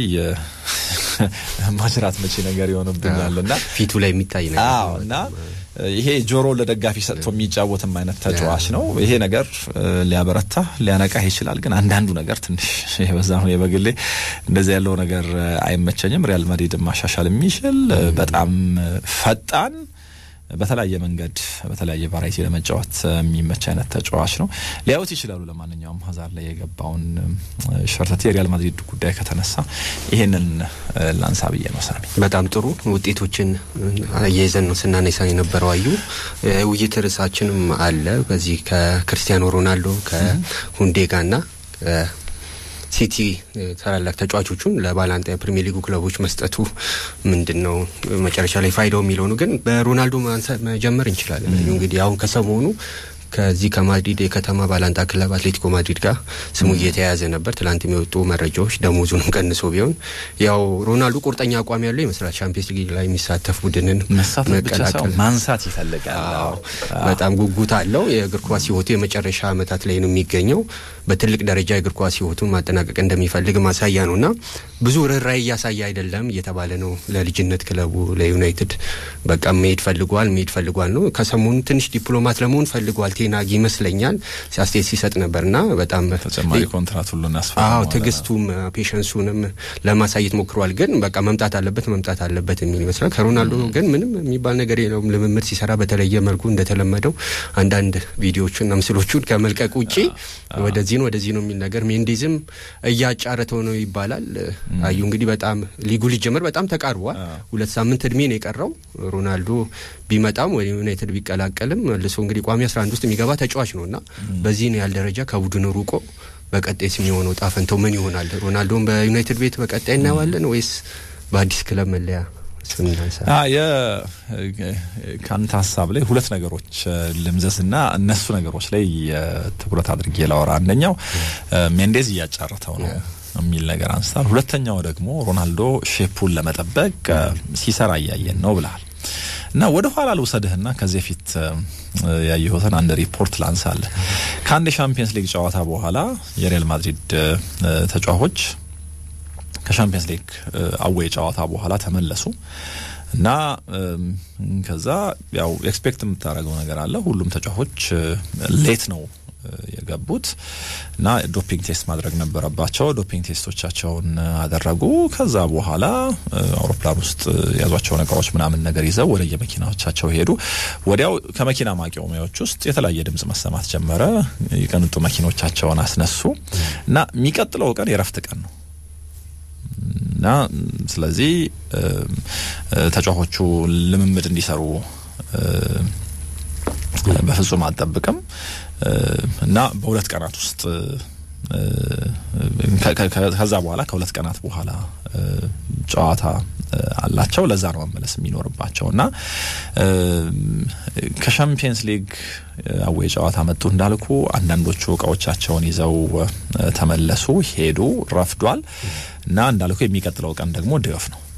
ማጅራት መቼ ነገር ይሆንብኛል እና ፊቱ ላይ የሚታይ ነገር እና ይሄ ጆሮ ለደጋፊ ሰጥቶ የሚጫወትም አይነት ተጫዋች ነው። ይሄ ነገር ሊያበረታ ሊያነቃህ ይችላል። ግን አንዳንዱ ነገር ትንሽ የበዛ ነው። የበግሌ እንደዚህ ያለው ነገር አይመቸኝም። ሪያል ማድሪድ ማሻሻል የሚችል በጣም ፈጣን በተለያየ መንገድ በተለያየ ቫራይቲ ለመጫወት የሚመች አይነት ተጫዋች ነው። ሊያዩት ይችላሉ። ለማንኛውም ሀዛር ላይ የገባውን ሸርተቴ የሪያል ማድሪድ ጉዳይ ከተነሳ ይሄንን ላንሳ ብዬ ነው። ሳሚ በጣም ጥሩ ውጤቶችን አያይዘን ነው ስናነሳ የነበረው። አዩ ውይይት ርዕሳችንም አለ በዚህ ከክርስቲያኖ ሮናልዶ ከሁንዴጋ ና ሲቲ ታላላቅ ተጫዋቾቹን ለባላንጣ የፕሪሚየር ሊጉ ክለቦች መስጠቱ ምንድን ነው መጨረሻ ላይ ፋይዳው የሚለው ነው። ግን በሮናልዶ መጀመር እንችላለን። እንግዲህ አሁን ከሰሞኑ ከዚህ ከማድሪድ የከተማ ባላንጣ ክለብ አትሌቲኮ ማድሪድ ጋር ስሙ እየተያያዘ ነበር። ትላንት የሚወጡ መረጃዎች ደሞዙንም ቀንሶ ቢሆን ያው ሮናልዶ ቁርጠኛ አቋም ያለው ይመስላል። ቻምፒየንስ ሊግ ላይ የሚሳተፍ ቡድንን መቀላቀል ማንሳት ይፈልጋል። በጣም ጉጉት አለው። የእግር ኳስ ሕይወቱ የመጨረሻ ዓመታት ላይ ነው የሚገኘው። በትልቅ ደረጃ እግር ኳስ ሕይወቱን ማጠናቀቅ እንደሚፈልግ ማሳያ ነው እና ብዙ ርኅራኄ እያሳየ አይደለም እየተባለ ነው። ለልጅነት ክለቡ ለዩናይትድ በቃ መሄድ ፈልጓል መሄድ ፈልጓል ነው። ከሰሞኑ ትንሽ ዲፕሎማት ለመሆን ፈልጓል ቴናግ ይመስለኛል አስተያየት ሲሰጥ ነበርና በጣም ተጨማሪ ኮንትራት ሁሉ አዎ ትዕግስቱም ፔሸንሱንም ለማሳየት ሞክሯል። ግን በቃ መምጣት አለበት መምጣት አለበት የሚል ይመስላል። ከሮናልዶ ግን ምንም የሚባል ነገር የለውም። ልምምድ ሲሰራ በተለየ መልኩ እንደተለመደው አንዳንድ ቪዲዮቹና ምስሎቹን ከመልቀቅ ውጪ ወደዚህ ነው ወደዚህ ነው የሚል ነገር ሜንዴዝም እያጫረተው ነው ይባላል። አዩ እንግዲህ በጣም ሊጉ ሊጀመር በጣም ተቃርቧል። ሁለት ሳምንት እድሜ ነው የቀረው። ሮናልዶ ቢመጣም ወደ ዩናይትድ ቢቀላቀልም መልሶ እንግዲህ ቋሚ 11 ውስጥ የሚገባ ተጫዋች ነው እና በዚህ ነው ያህል ደረጃ ከቡድኑ ሩቆ በቀጣይስ የሚሆነው ጣፈንተው ምን ይሆናል? ሮናልዶን በዩናይትድ ቤት በቀጣይ እናየዋለን ወይስ በአዲስ ክለብ መለያ? ከአንተ ሀሳብ ላይ ሁለት ነገሮች ልምዘዝ እና እነሱ ነገሮች ላይ ትኩረት አድርጌ ላወራ። አንደኛው ሜንዴዝ እያጫረተው ነው የሚል ነገር አንስታል። ሁለተኛው ደግሞ ሮናልዶ ሼፑን ለመጠበቅ ሲሰራ እያየን ነው ብለሃል። እና ወደ ኋላ ልውሰድህና ከዚህ በፊት ያየሁትን አንድ ሪፖርት ላንሳለህ። ከአንድ የሻምፒየንስ ሊግ ጨዋታ በኋላ የሪያል ማድሪድ ተጫዋቾች ከሻምፒየንስ ሊግ አዌይ ጨዋታ በኋላ ተመለሱ እና ከዛ ያው ኤክስፔክት የምታደርገው ነገር አለ። ሁሉም ተጫዋቾች ሌት ነው የገቡት እና ዶፒንግ ቴስት ማድረግ ነበረባቸው። ዶፒንግ ቴስቶቻቸውን አደረጉ። ከዛ በኋላ አውሮፕላን ውስጥ የያዟቸውን እቃዎች ምናምን ነገር ይዘው ወደ የመኪናዎቻቸው ሄዱ። ወዲያው ከመኪና ማቆሚያዎች ውስጥ የተለያየ ድምጽ መሰማት ጀመረ። የቅንጡ መኪኖቻቸውን አስነሱ እና የሚቀጥለው ቀን የረፍት ቀን ነው እና ስለዚህ ተጫዋቾቹ ልምምድ እንዲሰሩ በፍጹም አልጠብቅም እና በሁለት ቀናት ውስጥ ከዛ በኋላ ከሁለት ቀናት በኋላ ጨዋታ አላቸው። ለዛ ነው መመለስ የሚኖርባቸው እና ከሻምፒየንስ ሊግ አዌይ ጨዋታ መጡ እንዳልኩ አንዳንዶቹ እቃዎቻቸውን ይዘው ተመለሱ፣ ሄዱ፣ ረፍዷል እና እንዳልኩ የሚቀጥለው ቀን ደግሞ ድጋፍ ነው።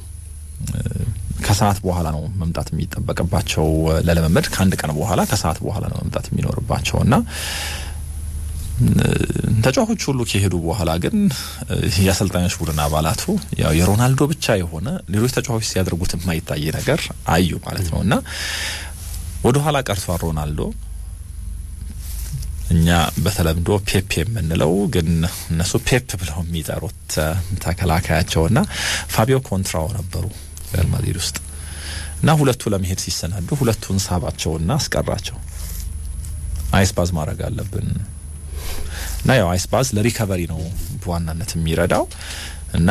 ከሰዓት በኋላ ነው መምጣት የሚጠበቅባቸው ለልምምድ። ከአንድ ቀን በኋላ ከሰዓት በኋላ ነው መምጣት የሚኖርባቸው እና ተጫዋቾች ሁሉ ከሄዱ በኋላ ግን የአሰልጣኞች ቡድን አባላቱ ያው የሮናልዶ ብቻ የሆነ ሌሎች ተጫዋቾች ሲያደርጉት የማይታይ ነገር አዩ ማለት ነው እና ወደ ኋላ ቀርቷል ሮናልዶ። እኛ በተለምዶ ፔፕ የምንለው ግን እነሱ ፔፕ ብለው የሚጠሩት ተከላካያቸውና ፋቢዮ ኮንትራኦ ነበሩ ሪያል ማድሪድ ውስጥ እና ሁለቱ ለመሄድ ሲሰናዱ ሁለቱን ሳባቸውና አስቀራቸው። አይስባዝ ማድረግ አለብን እና ያው አይስባዝ ለሪከቨሪ ነው በዋናነት የሚረዳው እና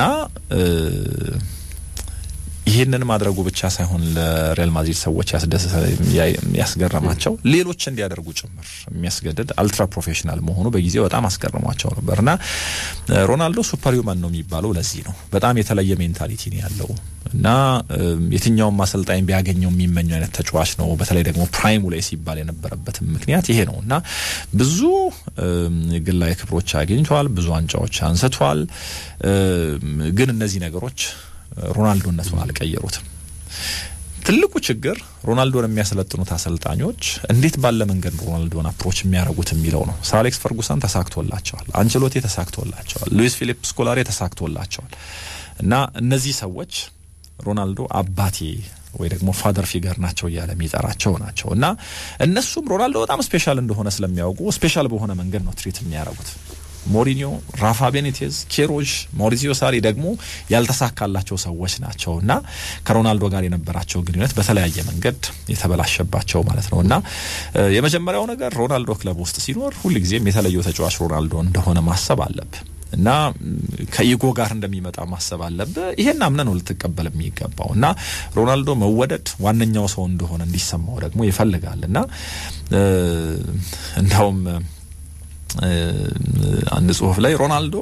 ይህንን ማድረጉ ብቻ ሳይሆን ለሪያል ማድሪድ ሰዎች ያስገረማቸው ሌሎች እንዲያደርጉ ጭምር የሚያስገድድ አልትራ ፕሮፌሽናል መሆኑ በጊዜው በጣም አስገርሟቸው ነበር እና ሮናልዶ ሱፐር ሂውማን ነው የሚባለው ለዚህ ነው። በጣም የተለየ ሜንታሊቲ ነው ያለው እና የትኛውም አሰልጣኝ ቢያገኘው የሚመኘው አይነት ተጫዋች ነው። በተለይ ደግሞ ፕራይሙ ላይ ሲባል የነበረበትም ምክንያት ይሄ ነው እና ብዙ ግላዊ ክብሮች አግኝቷል፣ ብዙ ዋንጫዎች አንስቷል። ግን እነዚህ ነገሮች ሮናልዶነቱን አልቀየሩትም። ትልቁ ችግር ሮናልዶን የሚያሰለጥኑት አሰልጣኞች እንዴት ባለ መንገድ ሮናልዶን አፕሮች የሚያደርጉት የሚለው ነው። ሰር አሌክስ ፈርጉሰን ተሳክቶላቸዋል፣ አንቸሎቴ ተሳክቶላቸዋል፣ ሉዊስ ፊሊፕ ስኮላሬ ተሳክቶላቸዋል እና እነዚህ ሰዎች ሮናልዶ አባቴ ወይ ደግሞ ፋደር ፊገር ናቸው እያለ የሚጠራቸው ናቸው እና እነሱም ሮናልዶ በጣም ስፔሻል እንደሆነ ስለሚያውቁ ስፔሻል በሆነ መንገድ ነው ትሪት የሚያደርጉት። ሞሪኒዮ፣ ራፋ ቤኒቴዝ፣ ኬሮዥ፣ ማውሪዚዮ ሳሪ ደግሞ ያልተሳካላቸው ሰዎች ናቸው እና ከሮናልዶ ጋር የነበራቸው ግንኙነት በተለያየ መንገድ የተበላሸባቸው ማለት ነው እና የመጀመሪያው ነገር ሮናልዶ ክለብ ውስጥ ሲኖር ሁልጊዜም የተለየው ተጫዋች ሮናልዶ እንደሆነ ማሰብ አለብህ እና ከኢጎ ጋር እንደሚመጣ ማሰብ አለብህ። ይሄን አምነህ ነው ልትቀበል የሚገባው እና ሮናልዶ መወደድ ዋነኛው ሰው እንደሆነ እንዲሰማው ደግሞ ይፈልጋል እና እንዳውም አንድ ጽሁፍ ላይ ሮናልዶ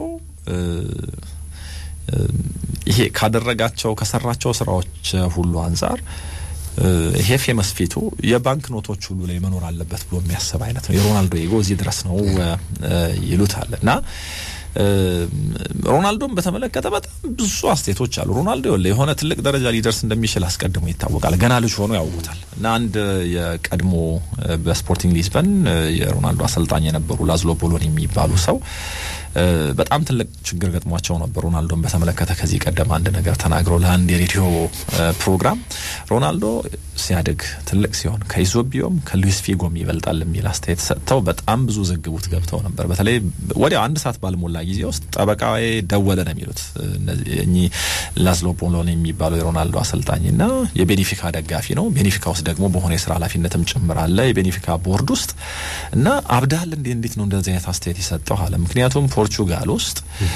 ይሄ ካደረጋቸው ከሰራቸው ስራዎች ሁሉ አንጻር ይሄ ፌመስ ፊቱ የባንክ ኖቶች ሁሉ ላይ መኖር አለበት ብሎ የሚያስብ አይነት ነው። የሮናልዶ ኢጎ እዚህ ድረስ ነው ይሉታል እና ሮናልዶን በተመለከተ በጣም ብዙ አስተያየቶች አሉ። ሮናልዶ የሆነ ትልቅ ደረጃ ሊደርስ እንደሚችል አስቀድሞ ይታወቃል። ገና ልጅ ሆኖ ያውቁታል እና አንድ የቀድሞ በስፖርቲንግ ሊዝበን የሮናልዶ አሰልጣኝ የነበሩ ላዝሎ ቦሎን የሚባሉ ሰው በጣም ትልቅ ችግር ገጥሟቸው ነበር። ሮናልዶን በተመለከተ ከዚህ ቀደም አንድ ነገር ተናግረው ለአንድ የሬዲዮ ፕሮግራም ሮናልዶ ሲያድግ ትልቅ ሲሆን ከኢዞቢዮም ከሉዊስ ፊጎም ይበልጣል የሚል አስተያየት ሰጥተው በጣም ብዙ ዘግቡት ገብተው ነበር። በተለይ ወዲያው አንድ ሰዓት ባልሞላ ጊዜ ውስጥ ጠበቃዬ ደወለ ነው የሚሉት እኚህ ላዝሎ ቦሎን የሚባለው የሮናልዶ አሰልጣኝና የቤኒፊካ ደጋፊ ነው። ቤኒፊካ ውስጥ ደግሞ በሆነ የስራ ኃላፊነትም ጭምር አለ የቤኒፊካ ቦርድ ውስጥ እና አብዳል እንዴ እንዴት ነው እንደዚህ አይነት አስተያየት የሰጠው አለ። ምክንያቱም ፖርቹጋል ውስጥ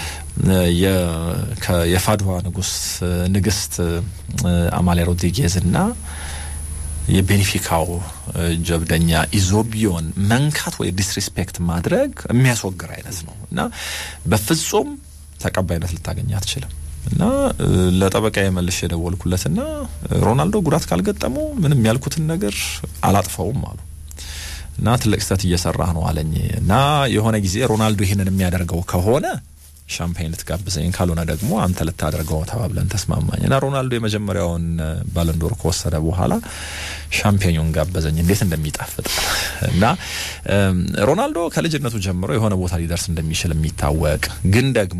የፋድዋ ንጉስ ንግስት አማሊያ ሮድሪጌዝ እና የቤኒፊካው ጀብደኛ ኢዞቢዮን መንካት ወይ ዲስሪስፔክት ማድረግ የሚያስወግር አይነት ነው እና በፍጹም ተቀባይነት ልታገኝ አትችልም። እና ለጠበቃ የመልሽ የደወልኩለትና ሮናልዶ ጉዳት ካልገጠመው ምንም ያልኩትን ነገር አላጥፈውም አሉ እና ትልቅ ስህተት እየሰራህ ነው አለኝ እና የሆነ ጊዜ ሮናልዶ ይህንን የሚያደርገው ከሆነ ሻምፓኝ ልትጋብዘኝ ካልሆነ ደግሞ አንተ ልታደርገው ተባብለን ተስማማኝ እና ሮናልዶ የመጀመሪያውን ባለንዶር ከወሰደ በኋላ ሻምፔኙን ጋበዘኝ። እንዴት እንደሚጣፍጥ እና ሮናልዶ ከልጅነቱ ጀምሮ የሆነ ቦታ ሊደርስ እንደሚችል የሚታወቅ ግን ደግሞ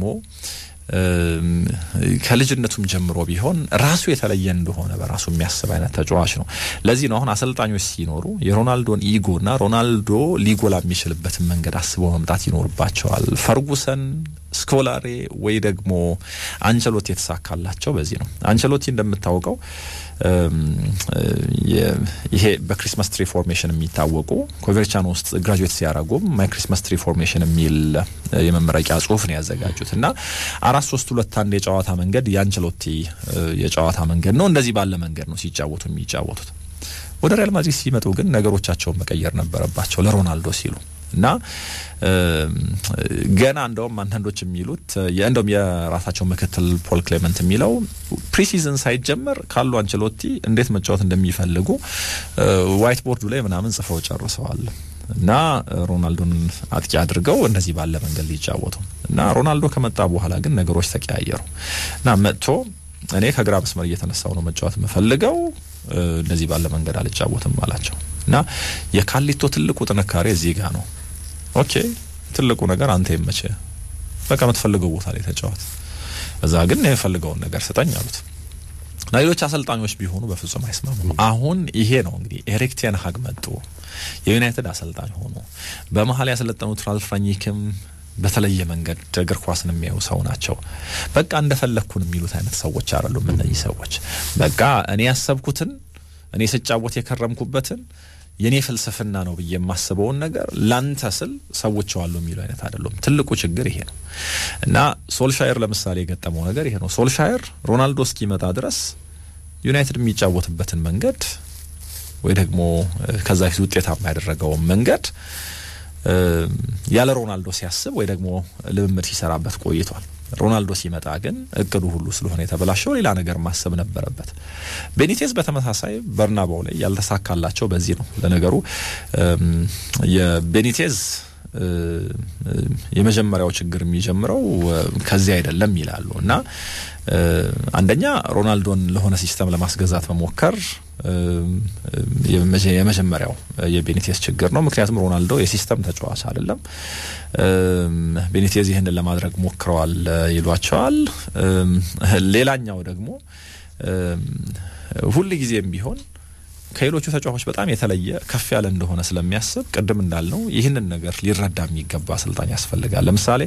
ከልጅነቱም ጀምሮ ቢሆን ራሱ የተለየ እንደሆነ በራሱ የሚያስብ አይነት ተጫዋች ነው። ለዚህ ነው አሁን አሰልጣኞች ሲኖሩ የሮናልዶን ኢጎና ሮናልዶ ሊጎላ የሚችልበትን መንገድ አስበው መምጣት ይኖርባቸዋል። ፈርጉሰን፣ ስኮላሬ ወይ ደግሞ አንቸሎቲ የተሳካላቸው በዚህ ነው። አንቸሎቲ እንደምታውቀው ይሄ በክሪስማስ ትሪ ፎርሜሽን የሚታወቁ ኮቨርቻኖ ውስጥ ግራጁዌት ሲያደርጉም ማይ ክሪስማስ ትሪ ፎርሜሽን የሚል የመመረቂያ ጽሁፍ ነው ያዘጋጁት እና አራት ሶስት ሁለት አንድ የጨዋታ መንገድ የአንቸሎቲ የጨዋታ መንገድ ነው። እንደዚህ ባለ መንገድ ነው ሲጫወቱ የሚጫወቱት። ወደ ሪያል ማድሪድ ሲመጡ ግን ነገሮቻቸውን መቀየር ነበረባቸው ለሮናልዶ ሲሉ እና ገና እንደውም አንዳንዶች የሚሉት እንደውም የራሳቸው ምክትል ፖል ክሌመንት የሚለው ፕሪሲዝን ሳይጀመር ካሉ አንቸሎቲ እንዴት መጫወት እንደሚፈልጉ ዋይት ቦርዱ ላይ ምናምን ጽፈው ጨርሰዋል። እና ሮናልዶን አጥቂ አድርገው እንደዚህ ባለ መንገድ ሊጫወቱ እና ሮናልዶ ከመጣ በኋላ ግን ነገሮች ተቀያየሩ እና መጥቶ እኔ ከግራ መስመር እየተነሳው ነው መጫወት የምፈልገው እንደዚህ ባለ መንገድ አልጫወትም አላቸው እና የካሊቶ ትልቁ ጥንካሬ እዚህ ጋ ነው። ኦኬ ትልቁ ነገር አንተ ይመቸ፣ በቃ የምትፈልገው ቦታ ላይ ተጫወት፣ እዛ ግን የፈልገውን ነገር ስጠኝ አሉት። እና ሌሎች አሰልጣኞች ቢሆኑ በፍጹም አይስማሙም። አሁን ይሄ ነው እንግዲህ ኤሪክ ቴን ሃግ መጡ፣ የዩናይትድ አሰልጣኝ ሆኑ። በመሀል ያሰለጠኑት ራልፍ ራኒክም በተለየ መንገድ እግር ኳስን የሚያዩ ሰው ናቸው። በቃ እንደፈለግኩን የሚሉት አይነት ሰዎች አይደሉም እነዚህ ሰዎች። በቃ እኔ ያሰብኩትን እኔ ስጫወት የከረምኩበትን የኔ ፍልስፍና ነው ብዬ የማስበውን ነገር ላንተ ስል ሰዎች ዋሉ የሚሉ አይነት አይደሉም። ትልቁ ችግር ይሄ ነው እና ሶልሻየር ለምሳሌ የገጠመው ነገር ይሄ ነው። ሶልሻየር ሮናልዶ እስኪመጣ ድረስ ዩናይትድ የሚጫወትበትን መንገድ ወይ ደግሞ ከዛ ፊት ውጤታማ ያደረገውን መንገድ ያለ ሮናልዶ ሲያስብ ወይ ደግሞ ልምምድ ሲሰራበት ቆይቷል። ሮናልዶ ሲመጣ ግን እቅዱ ሁሉ ስለሆነ የተበላሸው ሌላ ነገር ማሰብ ነበረበት። ቤኒቴዝ በተመሳሳይ በርናባው ላይ ያልተሳካላቸው በዚህ ነው። ለነገሩ የቤኒቴዝ የመጀመሪያው ችግር የሚጀምረው ከዚህ አይደለም ይላሉ እና አንደኛ ሮናልዶን ለሆነ ሲስተም ለማስገዛት መሞከር የመጀመሪያው የቤኒቴዝ ችግር ነው። ምክንያቱም ሮናልዶ የሲስተም ተጫዋች አይደለም። ቤኒቴዝ ይህንን ለማድረግ ሞክረዋል ይሏቸዋል። ሌላኛው ደግሞ ሁል ጊዜም ቢሆን ከሌሎቹ ተጫዋቾች በጣም የተለየ ከፍ ያለ እንደሆነ ስለሚያስብ ቅድም እንዳልነው ይህንን ነገር ሊረዳ የሚገባ አሰልጣኝ ያስፈልጋል። ለምሳሌ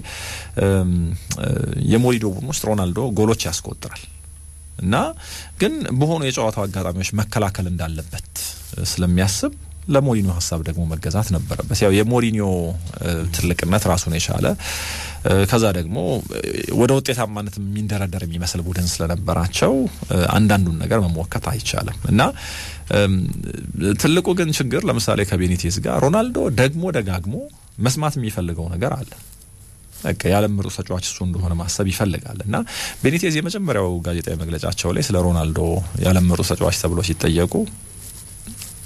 የሞሪዶ ቡድን ውስጥ ሮናልዶ ጎሎች ያስቆጥራል እና ግን በሆኑ የጨዋታው አጋጣሚዎች መከላከል እንዳለበት ስለሚያስብ ለሞሪኒዮ ሀሳብ ደግሞ መገዛት ነበረበት። ያው የሞሪኒዮ ትልቅነት ራሱን የቻለ ከዛ ደግሞ ወደ ውጤታማነት የሚንደረደር የሚመስል ቡድን ስለነበራቸው አንዳንዱን ነገር መሞከት አይቻልም እና ትልቁ ግን ችግር ለምሳሌ ከቤኒቴዝ ጋር ሮናልዶ ደግሞ ደጋግሞ መስማት የሚፈልገው ነገር አለ። በቃ የዓለም ምርጡ ተጫዋች እሱ እንደሆነ ማሰብ ይፈልጋል እና ቤኒቴዝ የመጀመሪያው ጋዜጣዊ መግለጫቸው ላይ ስለ ሮናልዶ የዓለም ምርጡ ተጫዋች ተብሎ ሲጠየቁ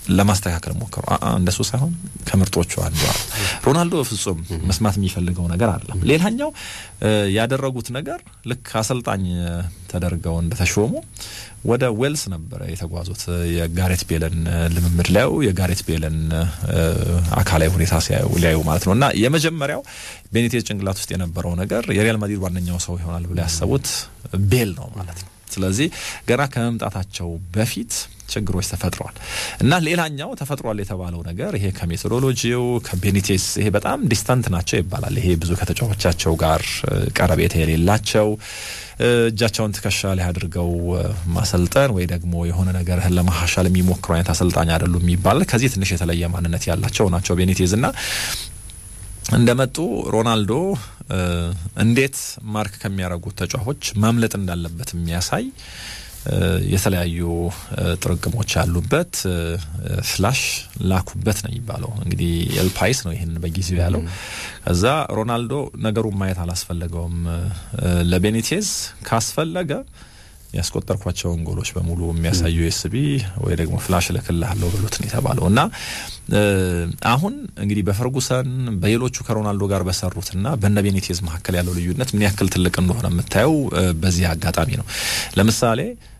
ለማስተካከል ሞከሩ። እንደሱ ሳይሆን ከምርጦቹ አንዱ ሮናልዶ በፍጹም መስማት የሚፈልገው ነገር አይደለም። ሌላኛው ያደረጉት ነገር ልክ አሰልጣኝ ተደርገው እንደተሾሙ ወደ ዌልስ ነበረ የተጓዙት የጋሬት ቤለን ልምምድ ሊያዩ የጋሬት ቤለን አካላዊ ሁኔታ ሊያዩ ማለት ነው እና የመጀመሪያው ቤኒቴዝ ጭንቅላት ውስጥ የነበረው ነገር የሪያል ማድሪድ ዋነኛው ሰው ይሆናል ብለው ያሰቡት ቤል ነው ማለት ነው። ስለዚህ ገና ከመምጣታቸው በፊት ችግሮች ተፈጥረዋል እና ሌላኛው ተፈጥሯል የተባለው ነገር ይሄ ከሜቶዶሎጂው ከቤኒቴስ ይሄ በጣም ዲስታንት ናቸው ይባላል። ይሄ ብዙ ከተጫዋቾቻቸው ጋር ቀረቤታ የሌላቸው እጃቸውን ትከሻ ላይ አድርገው ማሰልጠን ወይ ደግሞ የሆነ ነገርህን ለማሻሻል የሚሞክሩ አይነት አሰልጣኝ አይደሉም ይባላል። ከዚህ ትንሽ የተለየ ማንነት ያላቸው ናቸው ቤኒቴዝ እና እንደመጡ ሮናልዶ እንዴት ማርክ ከሚያደርጉት ተጫዋቾች ማምለጥ እንዳለበት የሚያሳይ የተለያዩ ጥርቅሞች ያሉበት ፍላሽ ላኩበት ነው የሚባለው። እንግዲህ ኤልፓይስ ነው ይህን በጊዜው ያለው። ከዛ ሮናልዶ ነገሩን ማየት አላስፈለገውም። ለቤኒቴዝ ካስፈለገ ያስቆጠርኳቸውን ጎሎች በሙሉ የሚያሳዩ ኤስቢ ወይ ደግሞ ፍላሽ እልክልሃለሁ ብሎት ነው የተባለው እና አሁን እንግዲህ በፈርጉሰን በሌሎቹ ከሮናልዶ ጋር በሰሩትና በነ ቤኒቴዝ መካከል ያለው ልዩነት ምን ያክል ትልቅ እንደሆነ የምታየው በዚህ አጋጣሚ ነው። ለምሳሌ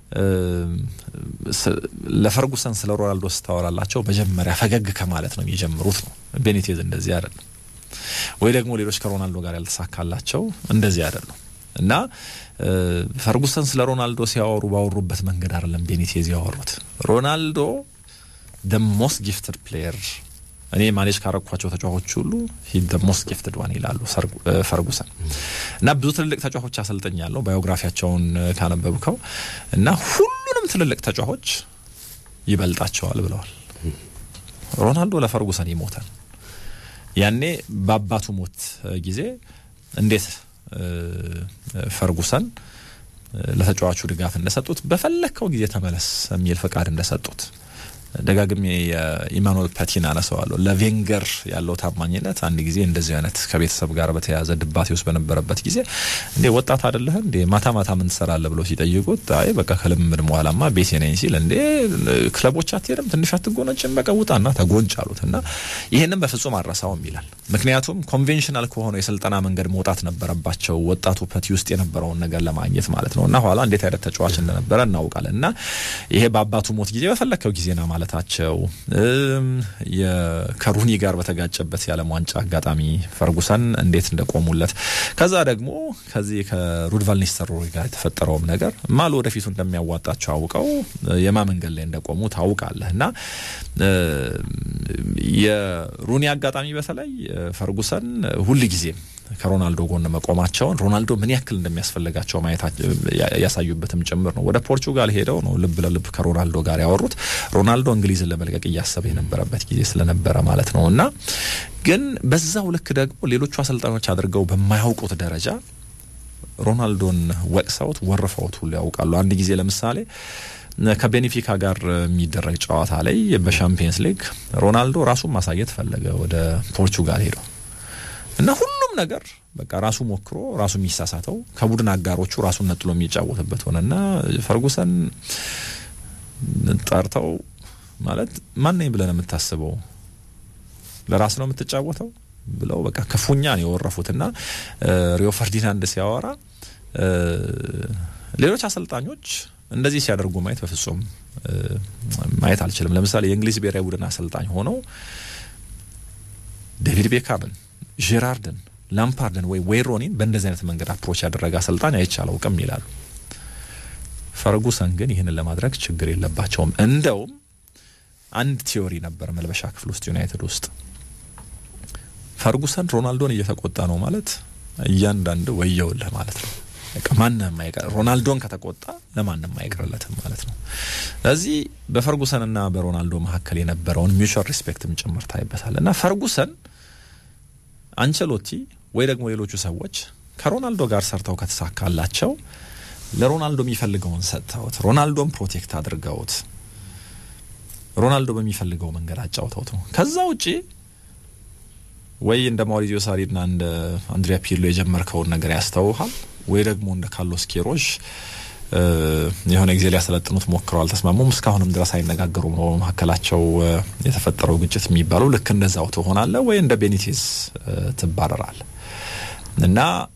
ለፈርጉሰን ስለ ሮናልዶ ስታወራላቸው መጀመሪያ ፈገግ ከማለት ነው የሚጀምሩት ነው። ቤኒቴዝ እንደዚህ አይደለም። ወይ ደግሞ ሌሎች ከሮናልዶ ጋር ያልተሳካላቸው እንደዚህ አይደለም። እና ፈርጉሰን ስለ ሮናልዶ ሲያወሩ ባወሩበት መንገድ አይደለም ቤኒቴዝ ያወሩት። ሮናልዶ ደ ሞስት ጊፍትድ ፕሌየር እኔ ማኔጅ ካረኳቸው ተጫዋቾች ሁሉ ሂ ደ ሞስት ጊፍትድ ዋን ይላሉ ፈርጉሰን። እና ብዙ ትልልቅ ተጫዋቾች አሰልጥኛለሁ ባዮግራፊያቸውን ካነበብከው እና ሁሉንም ትልልቅ ተጫዋቾች ይበልጣቸዋል ብለዋል። ሮናልዶ ለፈርጉሰን ይሞታል። ያኔ በአባቱ ሞት ጊዜ እንዴት ፈርጉሰን ለተጫዋቹ ድጋፍ እንደሰጡት በፈለግከው ጊዜ ተመለስ የሚል ፈቃድ እንደሰጡት ደጋግሜ የኢማኑኤል ፓቲን አነሰዋለሁ። ለቬንገር ያለው ታማኝነት አንድ ጊዜ እንደዚህ አይነት ከቤተሰብ ጋር በተያያዘ ድባቴ ውስጥ በነበረበት ጊዜ እንዴ ወጣት አይደለህ እንዴ ማታ ማታ ምን ትሰራለህ ብሎ ሲጠይቁት አይ በቃ ከልምምድ በኋላማ ቤቴ ነኝ ሲል እንዴ ክለቦች አትሄድም ትንሽ አትጎነጭም በቃ ውጣና ተጎንጭ አሉት እና ይህንም በፍጹም አረሳውም ይላል። ምክንያቱም ኮንቬንሽናል ከሆነው የስልጠና መንገድ መውጣት ነበረባቸው ወጣቱ ፐቲ ውስጥ የነበረውን ነገር ለማግኘት ማለት ነው እና ኋላ እንዴት አይነት ተጫዋች እንደነበረ እናውቃለን እና ይሄ በአባቱ ሞት ጊዜ በፈለግከው ጊዜ ና ማለታቸው ከሩኒ ጋር በተጋጨበት የዓለም ዋንጫ አጋጣሚ ፈርጉሰን እንዴት እንደቆሙለት ከዛ ደግሞ ከዚህ ከሩድ ቫን ኒስተልሮይ ጋር የተፈጠረውም ነገር ማሉ ወደፊቱ እንደሚያዋጣቸው አውቀው የማ መንገድ ላይ እንደቆሙ ታውቃለህ እና የሩኒ አጋጣሚ በተለይ ፈርጉሰን ሁል ጊዜም ከሮናልዶ ጎን መቆማቸውን ሮናልዶ ምን ያክል እንደሚያስፈልጋቸው ማየት ያሳዩበትም ጭምር ነው። ወደ ፖርቹጋል ሄደው ነው ልብ ለልብ ከሮናልዶ ጋር ያወሩት። ሮናልዶ እንግሊዝን ለመልቀቅ እያሰበ የነበረበት ጊዜ ስለነበረ ማለት ነው እና ግን በዛው ልክ ደግሞ ሌሎቹ አሰልጣኞች አድርገው በማያውቁት ደረጃ ሮናልዶን ወቅሰውት ወርፈውት ሁሉ ያውቃሉ። አንድ ጊዜ ለምሳሌ ከቤኔፊካ ጋር የሚደረግ ጨዋታ ላይ በሻምፒየንስ ሊግ ሮናልዶ ራሱን ማሳየት ፈለገ ወደ ፖርቹጋል ሄደው እና ሁሉም ነገር በቃ ራሱ ሞክሮ ራሱ የሚሳሳተው ከቡድን አጋሮቹ ራሱን ነጥሎ የሚጫወትበት ሆነና ፈርጉሰን ጠርተው ማለት ማን ነኝ ብለን የምታስበው ለራስ ነው የምትጫወተው ብለው በቃ ክፉኛ ነው የወረፉትና ሪዮ ፈርዲናንድ ሲያወራ ሌሎች አሰልጣኞች እንደዚህ ሲያደርጉ ማየት በፍጹም ማየት አልችልም። ለምሳሌ የእንግሊዝ ብሔራዊ ቡድን አሰልጣኝ ሆነው ዴቪድ ቤካምን፣ ጄራርድን፣ ላምፓርድን ወይ ዌይሮኒን በእንደዚህ አይነት መንገድ አፕሮች ያደረገ አሰልጣኝ አይቼ አላውቅም ይላሉ። ፈርጉሰን ግን ይህንን ለማድረግ ችግር የለባቸውም። እንደውም አንድ ቲዮሪ ነበር መልበሻ ክፍል ውስጥ ዩናይትድ ውስጥ ፈርጉሰን ሮናልዶን እየተቆጣ ነው ማለት እያንዳንድ ወየውልህ ማለት ነው። በቃ ማንም አይቀር ሮናልዶን ከተቆጣ ለማንም አይቀርለትም ማለት ነው። ስለዚህ በፈርጉሰንና በሮናልዶ መካከል የነበረውን ሚውቹዋል ሪስፔክትም ጭምር ታይበታል እና ፈርጉሰን አንቸሎቲ ወይ ደግሞ ሌሎቹ ሰዎች ከሮናልዶ ጋር ሰርተው ከተሳካላቸው ለሮናልዶ የሚፈልገውን ሰጥተውት ሮናልዶን ፕሮቴክት አድርገውት ሮናልዶ በሚፈልገው መንገድ አጫውተውት ነው። ከዛ ውጪ ወይ እንደ ማውሪዚዮ ሳሪና እንደ አንድሪያ ፒርሎ የጀመርከውን ነገር ያስተውሃል ወይ ደግሞ እንደ ካርሎስ ኬሮሽ የሆነ ጊዜ ሊያሰለጥኑት ሞክረው አልተስማሙም። እስካሁንም ድረስ አይነጋገሩም ነው በመካከላቸው የተፈጠረው ግጭት የሚባለው። ልክ እንደዛው ትሆናለህ ወይ እንደ ቤኒቴዝ ትባረራል እና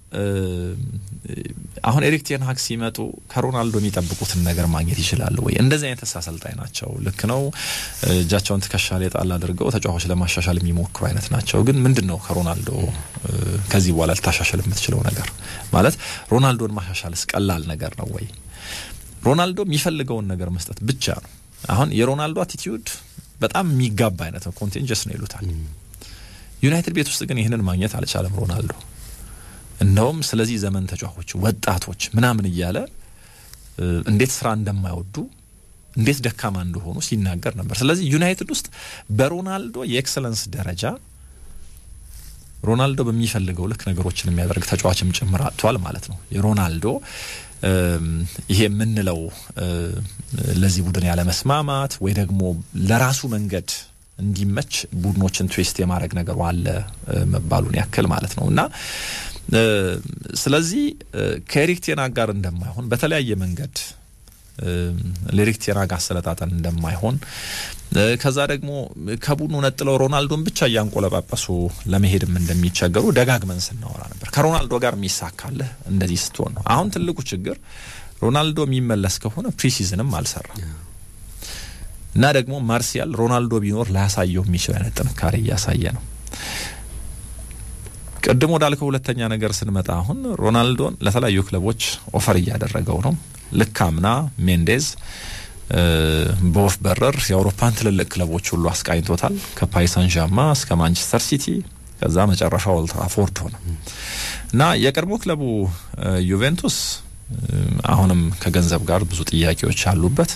አሁን ኤሪክ ቴን ሃግ ሲመጡ ከሮናልዶ የሚጠብቁትን ነገር ማግኘት ይችላሉ ወይ? እንደዚህ አይነት አሰልጣኝ ናቸው። ልክ ነው። እጃቸውን ትከሻ ላይ ጣል አድርገው ተጫዋቾች ለማሻሻል የሚሞክሩ አይነት ናቸው። ግን ምንድን ነው ከሮናልዶ ከዚህ በኋላ ልታሻሽል የምትችለው ነገር ማለት ሮናልዶን ማሻሻልስ ቀላል ነገር ነው ወይ? ሮናልዶ የሚፈልገውን ነገር መስጠት ብቻ ነው። አሁን የሮናልዶ አቲቲዩድ በጣም የሚጋባ አይነት ነው። ኮንቴንጀስ ነው ይሉታል። ዩናይትድ ቤት ውስጥ ግን ይህንን ማግኘት አልቻለም ሮናልዶ እንደውም ስለዚህ ዘመን ተጫዋቾች ወጣቶች ምናምን እያለ እንዴት ስራ እንደማይወዱ እንዴት ደካማ እንደሆኑ ሲናገር ነበር። ስለዚህ ዩናይትድ ውስጥ በሮናልዶ የኤክሰለንስ ደረጃ ሮናልዶ በሚፈልገው ልክ ነገሮችን የሚያደርግ ተጫዋችም ጭምር አጥቷል ማለት ነው። የሮናልዶ ይሄ የምንለው ለዚህ ቡድን ያለመስማማት ወይ ደግሞ ለራሱ መንገድ እንዲመች ቡድኖችን ትዌስት የማድረግ ነገሩ አለ መባሉን ያክል ማለት ነው እና ስለዚህ ከኤሪክ ቴናግ ጋር እንደማይሆን በተለያየ መንገድ ለኤሪክ ቴናግ አሰለጣጠን እንደማይሆን ከዛ ደግሞ ከቡድኑ ነጥለው ሮናልዶን ብቻ እያንቆለጳጳሱ ለመሄድም እንደሚቸገሩ ደጋግመን ስናወራ ነበር። ከሮናልዶ ጋር የሚሳካልህ እንደዚህ ስትሆን ነው። አሁን ትልቁ ችግር ሮናልዶ የሚመለስ ከሆነ ፕሪሲዝንም አልሰራም እና ደግሞ ማርሲያል ሮናልዶ ቢኖር ላያሳየው የሚችል አይነት ጥንካሬ እያሳየ ነው። ቅድም ወዳልከው ሁለተኛ ነገር ስንመጣ አሁን ሮናልዶን ለተለያዩ ክለቦች ኦፈር እያደረገው ነው። ልክ አምና ሜንዴዝ በወፍ በረር የአውሮፓን ትልልቅ ክለቦች ሁሉ አስቃኝቶታል። ከፓሪስ ሳን ዣርማ እስከ ማንቸስተር ሲቲ ከዛ መጨረሻው ኦልድ ትራፎርድ ሆነ እና የቀድሞ ክለቡ ዩቬንቱስ አሁንም ከገንዘብ ጋር ብዙ ጥያቄዎች አሉበት።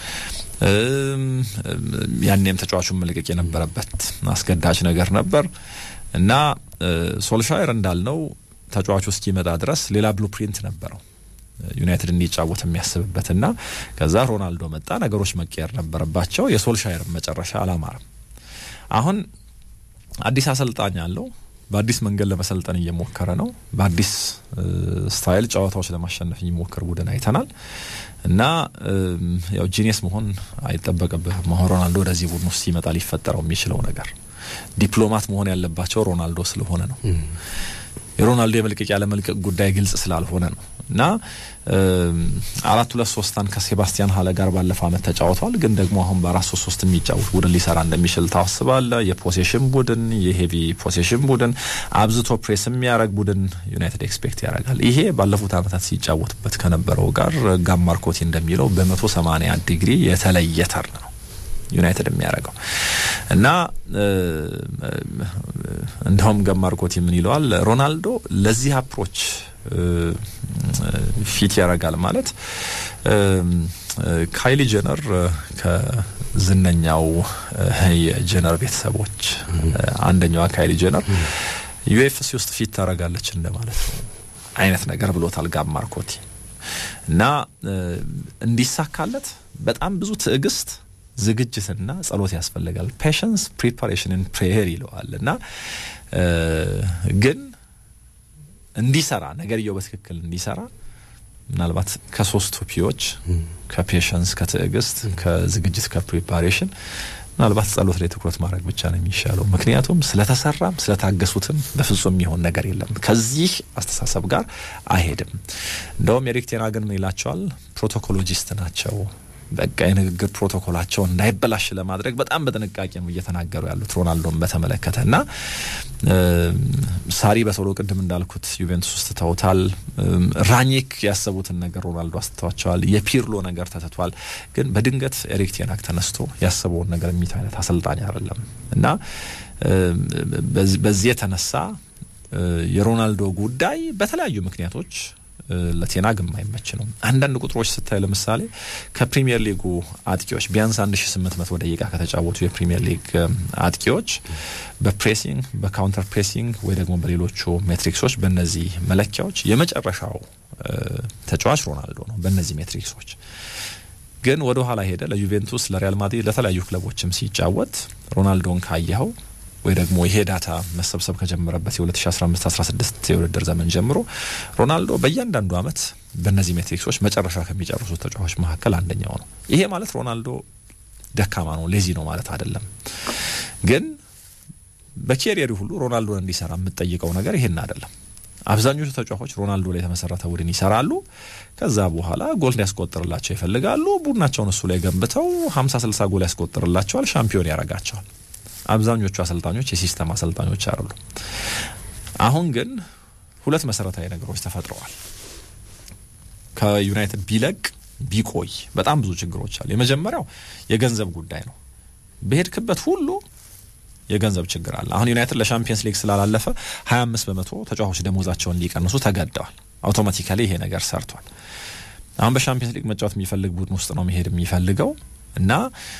ያኔም ተጫዋቹን መልቀቅ የነበረበት አስገዳጅ ነገር ነበር እና ሶልሻየር እንዳልነው ተጫዋቹ እስኪመጣ ድረስ ሌላ ብሉፕሪንት ነበረው ዩናይትድ እንዲጫወት የሚያስብበት እና ከዛ ሮናልዶ መጣ። ነገሮች መቀየር ነበረባቸው። የሶልሻየር መጨረሻ አላማረም። አሁን አዲስ አሰልጣኝ አለው። በአዲስ መንገድ ለመሰልጠን እየሞከረ ነው። በአዲስ ስታይል ጨዋታዎች ለማሸነፍ የሚሞክር ቡድን አይተናል እና ያው ጂኒየስ መሆን አይጠበቅብህም። አሁን ሮናልዶ ወደዚህ ቡድን ውስጥ ሲመጣ ሊፈጠረው የሚችለው ነገር ዲፕሎማት መሆን ያለባቸው ሮናልዶ ስለሆነ ነው። የሮናልዶ የመልቀቅ ያለመልቀቅ ጉዳይ ግልጽ ስላልሆነ ነው እና አራት ሁለት ሶስታን ከሴባስቲያን ሀለ ጋር ባለፈው አመት ተጫውተዋል። ግን ደግሞ አሁን በአራት ሶስት ሶስት የሚጫወት ቡድን ሊሰራ እንደሚችል ታስባለ። የፖሴሽን ቡድን የሄቪ ፖሴሽን ቡድን አብዝቶ ፕሬስ የሚያደርግ ቡድን ዩናይትድ ኤክስፔክት ያደርጋል። ይሄ ባለፉት አመታት ሲጫወትበት ከነበረው ጋር ጋም ማርኮቲ እንደሚለው በመቶ ሰማኒያ ዲግሪ የተለየ ተርን ነው ዩናይትድ የሚያደርገው እና እንደውም ገማርኮት ምን ይለዋል ሮናልዶ ለዚህ አፕሮች ፊት ያደርጋል ማለት ካይሊ ጀነር ከዝነኛው የጀነር ቤተሰቦች አንደኛዋ ካይሊ ጀነር ዩኤፍሲ ውስጥ ፊት ታደርጋለች እንደማለት ነው አይነት ነገር ብሎታል ጋብ ማርኮቲ እና እንዲሳካለት በጣም ብዙ ትዕግስት ዝግጅትና ጸሎት ያስፈልጋል። ፔሽንስ ፕሪፓሬሽንን ፕሬየር ይለዋል እና ግን እንዲሰራ ነገርየው በትክክል እንዲሰራ ምናልባት ከሶስቱ ፒዎች ከፔሽንስ፣ ከትዕግስት፣ ከዝግጅት፣ ከፕሪፓሬሽን ምናልባት ጸሎት ላይ ትኩረት ማድረግ ብቻ ነው የሚሻለው። ምክንያቱም ስለተሰራም ስለታገሱትም በፍጹም የሚሆን ነገር የለም። ከዚህ አስተሳሰብ ጋር አይሄድም። እንደውም ኤሪክ ቴን ሃግን ምን ይላቸዋል? ፕሮቶኮሎጂስት ናቸው በቃ የንግግር ፕሮቶኮላቸው እንዳይበላሽ ለማድረግ በጣም በጥንቃቄ ነው እየተናገሩ ያሉት ሮናልዶን በተመለከተ እና ሳሪ በቶሎ ቅድም እንዳልኩት ዩቬንቱስ ውስጥ ተውታል። ራኒክ ያሰቡትን ነገር ሮናልዶ አስተዋቸዋል። የፒርሎ ነገር ተትቷል። ግን በድንገት ኤሪክ ቴን ሃግ ተነስቶ ያሰበውን ነገር የሚት አይነት አሰልጣኝ አይደለም እና በዚህ የተነሳ የሮናልዶ ጉዳይ በተለያዩ ምክንያቶች ለቴናግ የማይመች ነው። አንዳንድ ቁጥሮች ስታይ ለምሳሌ ከፕሪሚየር ሊጉ አጥቂዎች ቢያንስ 1800 ደቂቃ ከተጫወቱ የፕሪሚየር ሊግ አጥቂዎች በፕሬሲንግ በካውንተር ፕሬሲንግ ወይ ደግሞ በሌሎቹ ሜትሪክሶች በእነዚህ መለኪያዎች የመጨረሻው ተጫዋች ሮናልዶ ነው። በእነዚህ ሜትሪክሶች ግን ወደ ኋላ ሄደ ለዩቬንቱስ፣ ለሪያል ማድሪድ፣ ለተለያዩ ክለቦችም ሲጫወት ሮናልዶን ካየኸው ወይ ደግሞ ይሄ ዳታ መሰብሰብ ከጀመረበት የ2015-16 የውድድር ዘመን ጀምሮ ሮናልዶ በእያንዳንዱ አመት በእነዚህ ሜትሪክሶች መጨረሻ ከሚጨርሱት ተጫዋቾች መካከል አንደኛው ነው። ይሄ ማለት ሮናልዶ ደካማ ነው ሌዚ ነው ማለት አይደለም። ግን በኬሪየሩ ሁሉ ሮናልዶን እንዲሰራ የምትጠይቀው ነገር ይሄን አይደለም። አብዛኞቹ ተጫዋቾች ሮናልዶ ላይ የተመሰረተ ቡድን ይሰራሉ። ከዛ በኋላ ጎል እንዲያስቆጥርላቸው ይፈልጋሉ። ቡድናቸውን እሱ ላይ ገንብተው ሀምሳ ስልሳ ጎል ያስቆጥርላቸዋል፣ ሻምፒዮን ያደርጋቸዋል። አብዛኞቹ አሰልጣኞች የሲስተም አሰልጣኞች አይደሉ። አሁን ግን ሁለት መሰረታዊ ነገሮች ተፈጥረዋል። ከዩናይትድ ቢለቅ ቢቆይ በጣም ብዙ ችግሮች አሉ። የመጀመሪያው የገንዘብ ጉዳይ ነው። በሄድክበት ሁሉ የገንዘብ ችግር አለ። አሁን ዩናይትድ ለሻምፒየንስ ሊግ ስላላለፈ 25 በመቶ ተጫዋቾች ደሞዛቸውን እንዲቀንሱ ተገደዋል። አውቶማቲካሊ ይሄ ነገር ሰርቷል። አሁን በሻምፒየንስ ሊግ መጫወት የሚፈልግ ቡድን ውስጥ ነው መሄድ የሚፈልገው እና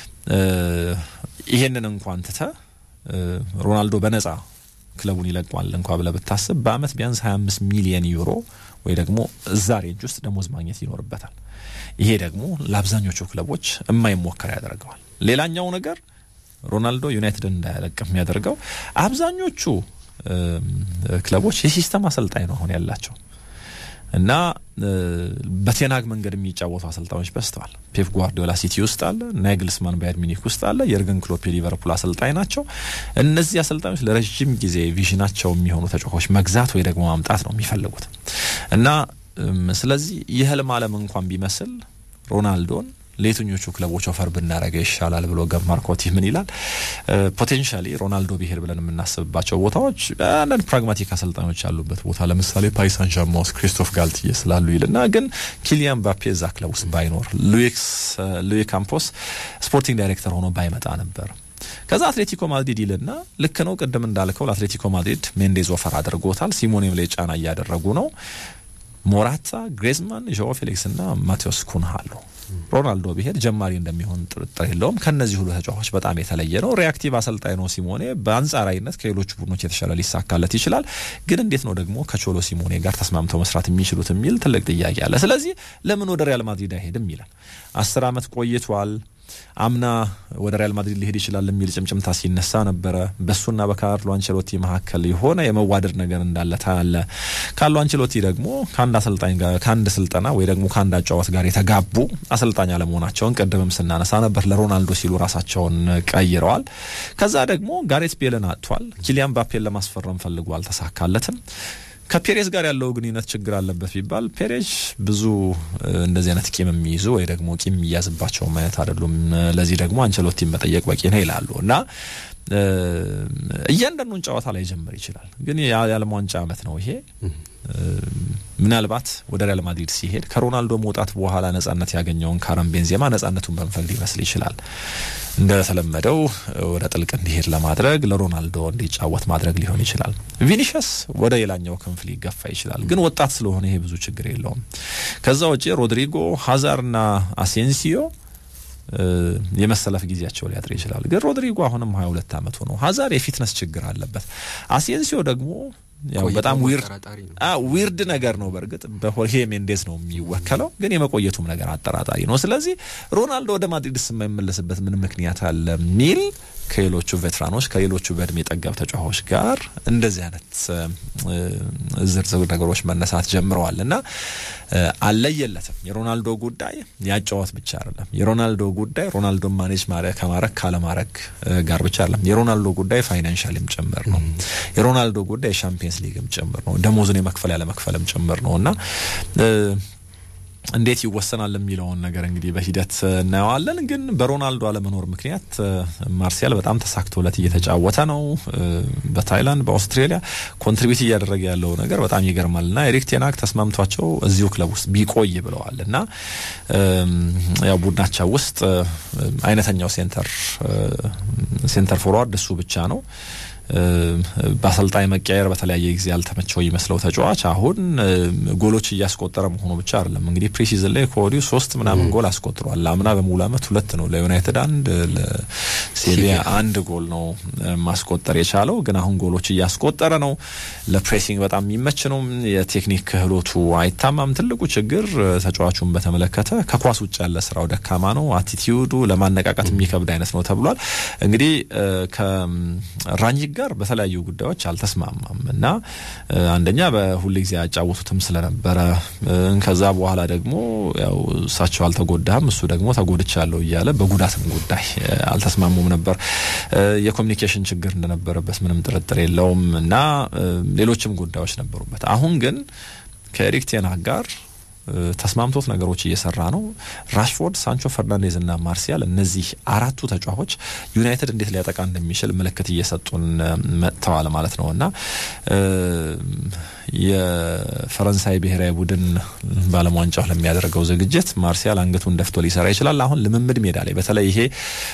ይሄንን እንኳን ትተ ሮናልዶ በነጻ ክለቡን ይለቋል እንኳ ብለህ ብታስብ በአመት ቢያንስ 25 ሚሊየን ዩሮ ወይ ደግሞ እዛ ሬንጅ ውስጥ ደሞዝ ማግኘት ይኖርበታል። ይሄ ደግሞ ለአብዛኞቹ ክለቦች የማይሞከር ያደርገዋል። ሌላኛው ነገር ሮናልዶ ዩናይትድን እንዳያለቅ የሚያደርገው አብዛኞቹ ክለቦች የሲስተም አሰልጣኝ ነው አሁን ያላቸው እና በቴናግ መንገድ የሚጫወቱ አሰልጣኞች በዝተዋል። ፔፕ ጓርዲዮላ ሲቲ ውስጥ አለ፣ ናግልስማን ባየር ሚኒክ ውስጥ አለ፣ የርገን ክሎፕ የሊቨርፑል አሰልጣኝ ናቸው። እነዚህ አሰልጣኞች ለረዥም ጊዜ ቪዥናቸው የሚሆኑ ተጫዋቾች መግዛት ወይ ደግሞ ማምጣት ነው የሚፈልጉት እና ስለዚህ የህልም ዓለም እንኳን ቢመስል ሮናልዶን ለየትኞቹ ክለቦች ኦፈር ብናደረገ ይሻላል ብሎ ገብ ማርኮቲ ምን ይላል? ፖቴንሻሊ ሮናልዶ ቢሄድ ብለን የምናስብባቸው ቦታዎች አንዳንድ ፕራግማቲክ አሰልጣኞች ያሉበት ቦታ ለምሳሌ ፓሪስ ሳን ዠርማ ውስጥ ክሪስቶፍ ጋልትዬ ስላሉ ይልና ግን ኪሊያን ባፔ እዛ ክለብ ውስጥ ባይኖር ሉዊ ካምፖስ ስፖርቲንግ ዳይሬክተር ሆኖ ባይመጣ ነበር። ከዛ አትሌቲኮ ማድሪድ ይልና ልክ ነው፣ ቅድም እንዳልከው ለአትሌቲኮ ማድሪድ ሜንዴዝ ኦፈር አድርጎታል። ሲሞኔም ላይ ጫና እያደረጉ ነው። ሞራታ፣ ግሬዝማን፣ ዣኦ ፌሊክስ እና ማቴዎስ ኩንሃ አሉ። ሮናልዶ ቢሄድ ጀማሪ እንደሚሆን ጥርጥር የለውም። ከነዚህ ሁሉ ተጫዋቾች በጣም የተለየ ነው። ሪያክቲቭ አሰልጣኝ ነው ሲሞኔ። በአንጻራዊነት ከሌሎቹ ቡድኖች የተሻለ ሊሳካለት ይችላል። ግን እንዴት ነው ደግሞ ከቾሎ ሲሞኔ ጋር ተስማምተው መስራት የሚችሉት የሚል ትልቅ ጥያቄ አለ። ስለዚህ ለምን ወደ ሪያል ማድሪድ አይሄድም ይላል። አስር አመት ቆይቷል። አምና ወደ ሪያል ማድሪድ ሊሄድ ይችላል የሚል ጭምጭምታ ሲነሳ ነበረ። በሱና በካርሎ አንቸሎቲ መካከል የሆነ የመዋደድ ነገር እንዳለ ታያለ። ካርሎ አንቸሎቲ ደግሞ ከአንድ አሰልጣኝ ጋር ከአንድ ስልጠና ወይ ደግሞ ከአንድ አጫዋት ጋር የተጋቡ አሰልጣኝ አለመሆናቸውን ቅድምም ስናነሳ ነበር። ለሮናልዶ ሲሉ ራሳቸውን ቀይረዋል። ከዛ ደግሞ ጋሬት ቤልን አጥቷል። ኪሊያን ባፔን ለማስፈረም ፈልጎ አልተሳካለትም። ከፔሬዝ ጋር ያለው ግንኙነት ችግር አለበት ቢባል ፔሬዝ ብዙ እንደዚህ አይነት ቂም የሚይዙ ወይ ደግሞ ቂም የሚያዝባቸው ማየት አይደሉም። ለዚህ ደግሞ አንቸሎቲን መጠየቅ በቂ ነው ይላሉ እና እያንዳንዱን ጨዋታ ላይ ጀምር ይችላል። ግን የዓለም ዋንጫ አመት ነው ይሄ። ምናልባት ወደ ሪያል ማድሪድ ሲሄድ ከሮናልዶ መውጣት በኋላ ነጻነት ያገኘውን ካረም ቤንዜማ ነጻነቱን በመፈቅድ ሊመስል ይችላል። እንደተለመደው ወደ ጥልቅ እንዲሄድ ለማድረግ ለሮናልዶ እንዲጫወት ማድረግ ሊሆን ይችላል። ቪኒሸስ ወደ ሌላኛው ክንፍ ሊገፋ ይችላል። ግን ወጣት ስለሆነ ይሄ ብዙ ችግር የለውም። ከዛ ውጪ ሮድሪጎ፣ ሀዛርና አሴንሲዮ የመሰለፍ ጊዜያቸው ሊያጥር ይችላል። ግን ሮድሪጎ አሁንም ሀያ ሁለት አመቱ ነው። ሀዛር የፊትነስ ችግር አለበት። አሴንሲዮ ደግሞ ያው በጣም ዊርድ ነገር ነው። በእርግጥ በሆርሄ ሜንዴዝ ነው የሚወከለው፣ ግን የመቆየቱም ነገር አጠራጣሪ ነው። ስለዚህ ሮናልዶ ወደ ማድሪድ የማይመለስበት ምን ምክንያት አለ የሚል ከሌሎቹ ቬትራኖች ከሌሎቹ በእድሜ ጠገብ ተጫዋቾች ጋር እንደዚህ አይነት ዝርዝር ነገሮች መነሳት ጀምረዋል እና አለየለትም። የሮናልዶ ጉዳይ ያጫወት ብቻ አይደለም። የሮናልዶ ጉዳይ ሮናልዶ ማኔጅ ከማድረግ ካለማድረግ ጋር ብቻ አይደለም። የሮናልዶ ጉዳይ ፋይናንሻልም ጭምር ነው። የሮናልዶ ጉዳይ የሻምፒየንስ ሊግም ጭምር ነው። ደሞዙን የመክፈል ያለመክፈልም ጭምር ነው እና እንዴት ይወሰናል የሚለውን ነገር እንግዲህ በሂደት እናየዋለን። ግን በሮናልዶ አለመኖር ምክንያት ማርሲያል በጣም ተሳክቶለት እየተጫወተ ነው። በታይላንድ በአውስትሬሊያ ኮንትሪቢዩት እያደረገ ያለው ነገር በጣም ይገርማል እና ኤሪክ ቴናግ ተስማምቷቸው እዚሁ ክለብ ውስጥ ቢቆይ ብለዋል እና ያው ቡድናቸው ውስጥ አይነተኛው ሴንተር ሴንተር ፎርዋርድ እሱ ብቻ ነው። በአሰልጣኝ መቀየር በተለያየ ጊዜ ያልተመቸው ይመስለው ተጫዋች አሁን ጎሎች እያስቆጠረ መሆኑ ብቻ አይደለም። እንግዲህ ፕሪሲዝን ላይ ከወዲሁ ሶስት ምናምን ጎል አስቆጥሯል። አምና በሙሉ አመት ሁለት ነው፣ ለዩናይትድ አንድ፣ ለሴቪያ አንድ ጎል ነው ማስቆጠር የቻለው። ግን አሁን ጎሎች እያስቆጠረ ነው። ለፕሬሲንግ በጣም የሚመች ነው። የቴክኒክ ክህሎቱ አይታማም። ትልቁ ችግር ተጫዋቹን በተመለከተ ከኳስ ውጭ ያለ ስራው ደካማ ነው። አቲቲዩዱ ለማነቃቃት የሚከብድ አይነት ነው ተብሏል። እንግዲህ ከራኒክ ጋር በተለያዩ ጉዳዮች አልተስማማም እና አንደኛ በሁል ጊዜ ያጫወቱትም ስለነበረ ከዛ በኋላ ደግሞ ያው እሳቸው አልተጎዳም እሱ ደግሞ ተጎድቻለሁ እያለ በጉዳትም ጉዳይ አልተስማሙም ነበር። የኮሚኒኬሽን ችግር እንደነበረበት ምንም ጥርጥር የለውም እና ሌሎችም ጉዳዮች ነበሩበት። አሁን ግን ከኤሪክ ቴን ሃግ ጋር ተስማምቶት ነገሮች እየሰራ ነው። ራሽፎርድ፣ ሳንቾ፣ ፈርናንዴዝ እና ማርሲያል እነዚህ አራቱ ተጫዋቾች ዩናይትድ እንዴት ሊያጠቃ እንደሚችል ምልክት እየሰጡን መጥተዋል ማለት ነው እና የፈረንሳይ ብሔራዊ ቡድን በዓለም ዋንጫው ለሚያደርገው ዝግጅት ማርሲያል አንገቱን ደፍቶ ሊሰራ ይችላል። አሁን ልምምድ ሜዳ ላይ በተለይ ይሄ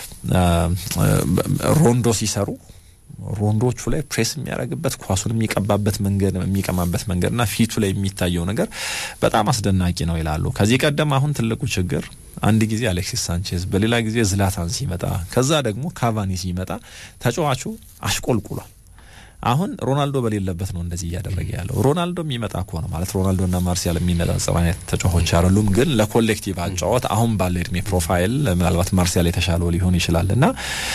ሮንዶ ሲሰሩ ሮንዶቹ ላይ ፕሬስ የሚያደርግበት ኳሱን የሚቀባበት መንገድ የሚቀማበት መንገድና ፊቱ ላይ የሚታየው ነገር በጣም አስደናቂ ነው ይላሉ። ከዚህ ቀደም አሁን ትልቁ ችግር አንድ ጊዜ አሌክሲስ ሳንቼዝ፣ በሌላ ጊዜ ዝላታን ሲመጣ፣ ከዛ ደግሞ ካቫኒ ሲመጣ ተጫዋቹ አሽቆልቁሏል። አሁን ሮናልዶ በሌለበት ነው እንደዚህ እያደረገ ያለው። ሮናልዶ የሚመጣ ከሆነ ማለት ሮናልዶና ማርሲያል የሚነጻጸሩ አይነት ተጫዋቾች አይደሉም፣ ግን ለኮሌክቲቭ አጫወት አሁን ባለው እድሜ ፕሮፋይል ምናልባት ማርሲያል የተሻለው ሊሆን ይችላል እና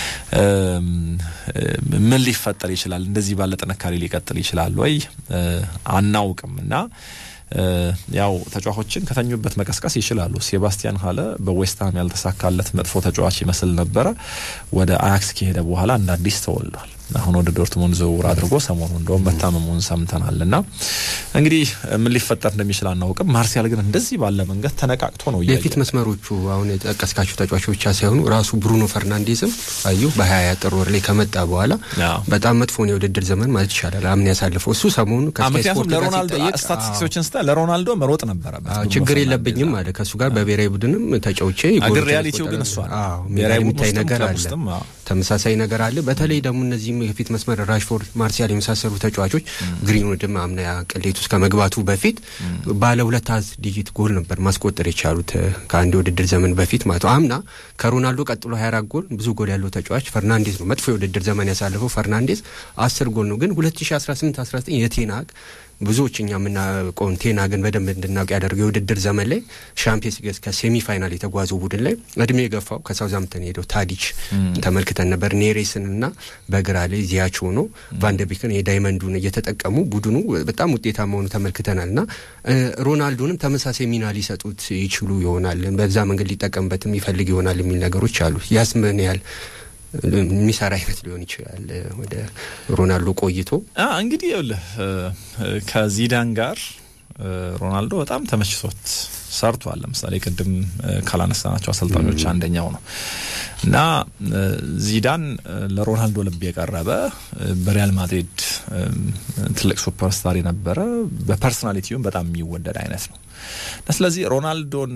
ምን ሊፈጠር ይችላል? እንደዚህ ባለ ጥንካሬ ሊቀጥል ይችላል ወይ አናውቅም እና ያው ተጫዋቾችን ከተኙበት መቀስቀስ ይችላሉ። ሴባስቲያን ሀለ በዌስትሃም ያልተሳካለት መጥፎ ተጫዋች ይመስል ነበረ። ወደ አያክስ ከሄደ በኋላ እንደ አዲስ ተወልዷል። አሁን ወደ ዶርትሙንድ ዝውውር አድርጎ ሰሞኑ እንደውም መታመሙን ሰምተናል እና እንግዲህ ምን ሊፈጠር እንደሚችል አናውቅም። ማርሲያል ግን እንደዚህ ባለ መንገድ ተነቃቅቶ ነው የፊት መስመሮቹ አሁን የጠቀስካቸው ተጫዋቾች ብቻ ሳይሆኑ ራሱ ብሩኖ ፈርናንዴዝም አዩ በሀያ ጥር ወር ላይ ከመጣ በኋላ በጣም መጥፎን የውድድር ዘመን ማለት ይቻላል አምን ያሳልፈው እሱ ሰሞኑ ምክንያቱም ለሮናልዶ ስታቲስቲክሶችን ስታ ለሮናልዶ መሮጥ ነበረበት። ችግር የለብኝም አለ ከእሱ ጋር በብሔራዊ ቡድንም ተጫውቼ አገር ሪያሊቲው ግን እሷ ብሔራዊ የሚታይ ነገር አለ፣ ተመሳሳይ ነገር አለ። በተለይ ደግሞ እነዚህም የፊት መስመር ራሽፎርድ፣ ማርሲያል የመሳሰሉ ተጫዋቾች ግሪንውድም አምና ቅሌት ውስጥ ከመግባቱ በፊት ባለ ሁለት ዲጂት ጎል ነበር ማስቆጠር የቻሉት ከአንድ የውድድር ዘመን በፊት ማለት ነው። አምና ከሮናልዶ ቀጥሎ 24 ጎል ብዙ ጎል ያለው ተጫዋች ፈርናንዴዝ ነው። መጥፎ የውድድር ዘመን ያሳለፈው ፈርናንዴዝ አስር ጎል ነው። ግን 2018 19 የቴናግ ብዙዎች እኛ የምናውቀውን ቴና ግን በደንብ እንድናውቅ ያደርገው የውድድር ዘመን ላይ ሻምፒየንስ ሊግ ከሴሚ ፋይናል የተጓዘው ቡድን ላይ እድሜ የገፋው ከሳውዛምፕተን ሄደው ታዲች ተመልክተን ነበር። ኔሬስን እና በግራ ላይ ዚያች ሆኖ ቫንደቢክን የዳይመንዱን እየተጠቀሙ ቡድኑ በጣም ውጤታማ ሆኑ ተመልክተናል። እና ሮናልዶንም ተመሳሳይ ሚና ሊሰጡት ይችሉ ይሆናል፣ በዛ መንገድ ሊጠቀምበትም ይፈልግ ይሆናል የሚል ነገሮች አሉ። ያስ ምን ያህል የሚሰራ አይነት ሊሆን ይችላል። ወደ ሮናልዶ ቆይቶ እንግዲህ ይኸውልህ ከዚዳን ጋር ሮናልዶ በጣም ተመችቶት ሰርቷል። ለምሳሌ ቅድም ካላነሳናቸው አሰልጣኞች አንደኛው ነው እና ዚዳን ለሮናልዶ ልብ የቀረበ በሪያል ማድሪድ ትልቅ ሱፐርስታር የነበረ በፐርሶናሊቲውም በጣም የሚወደድ አይነት ነው እና ስለዚህ ሮናልዶን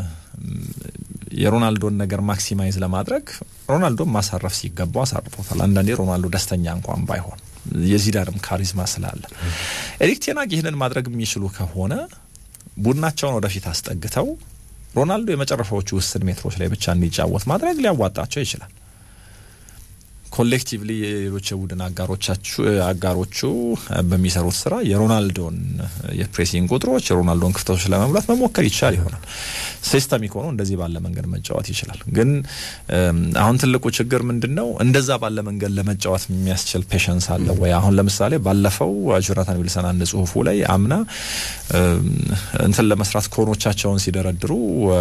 የሮናልዶን ነገር ማክሲማይዝ ለማድረግ ሮናልዶን ማሳረፍ ሲገባው አሳርፎታል። አንዳንዴ ሮናልዶ ደስተኛ እንኳን ባይሆን የዚዳንም ካሪዝማ ስላለ ኤሪክ ቴን ሃግ ይህንን ማድረግ የሚችሉ ከሆነ ቡድናቸውን ወደፊት አስጠግተው ሮናልዶ የመጨረሻዎቹ ውስን ሜትሮች ላይ ብቻ እንዲጫወት ማድረግ ሊያዋጣቸው ይችላል። ኮሌክቲቭሊ የሌሎች የቡድን አጋሮቹ በሚሰሩት ስራ የሮናልዶን የፕሬሲንግ ቁጥሮች የሮናልዶን ክፍተቶች ለመሙላት መሞከር ይቻል ይሆናል። ሲስተሚክ ሆኖ እንደዚህ ባለ መንገድ መጫወት ይችላል። ግን አሁን ትልቁ ችግር ምንድን ነው? እንደዛ ባለ መንገድ ለመጫወት የሚያስችል ፔሸንስ አለ ወይ? አሁን ለምሳሌ ባለፈው ጆናታን ዊልሰን አንድ ጽሁፉ ላይ አምና እንትን ለመስራት ኮኖቻቸውን ሲደረድሩ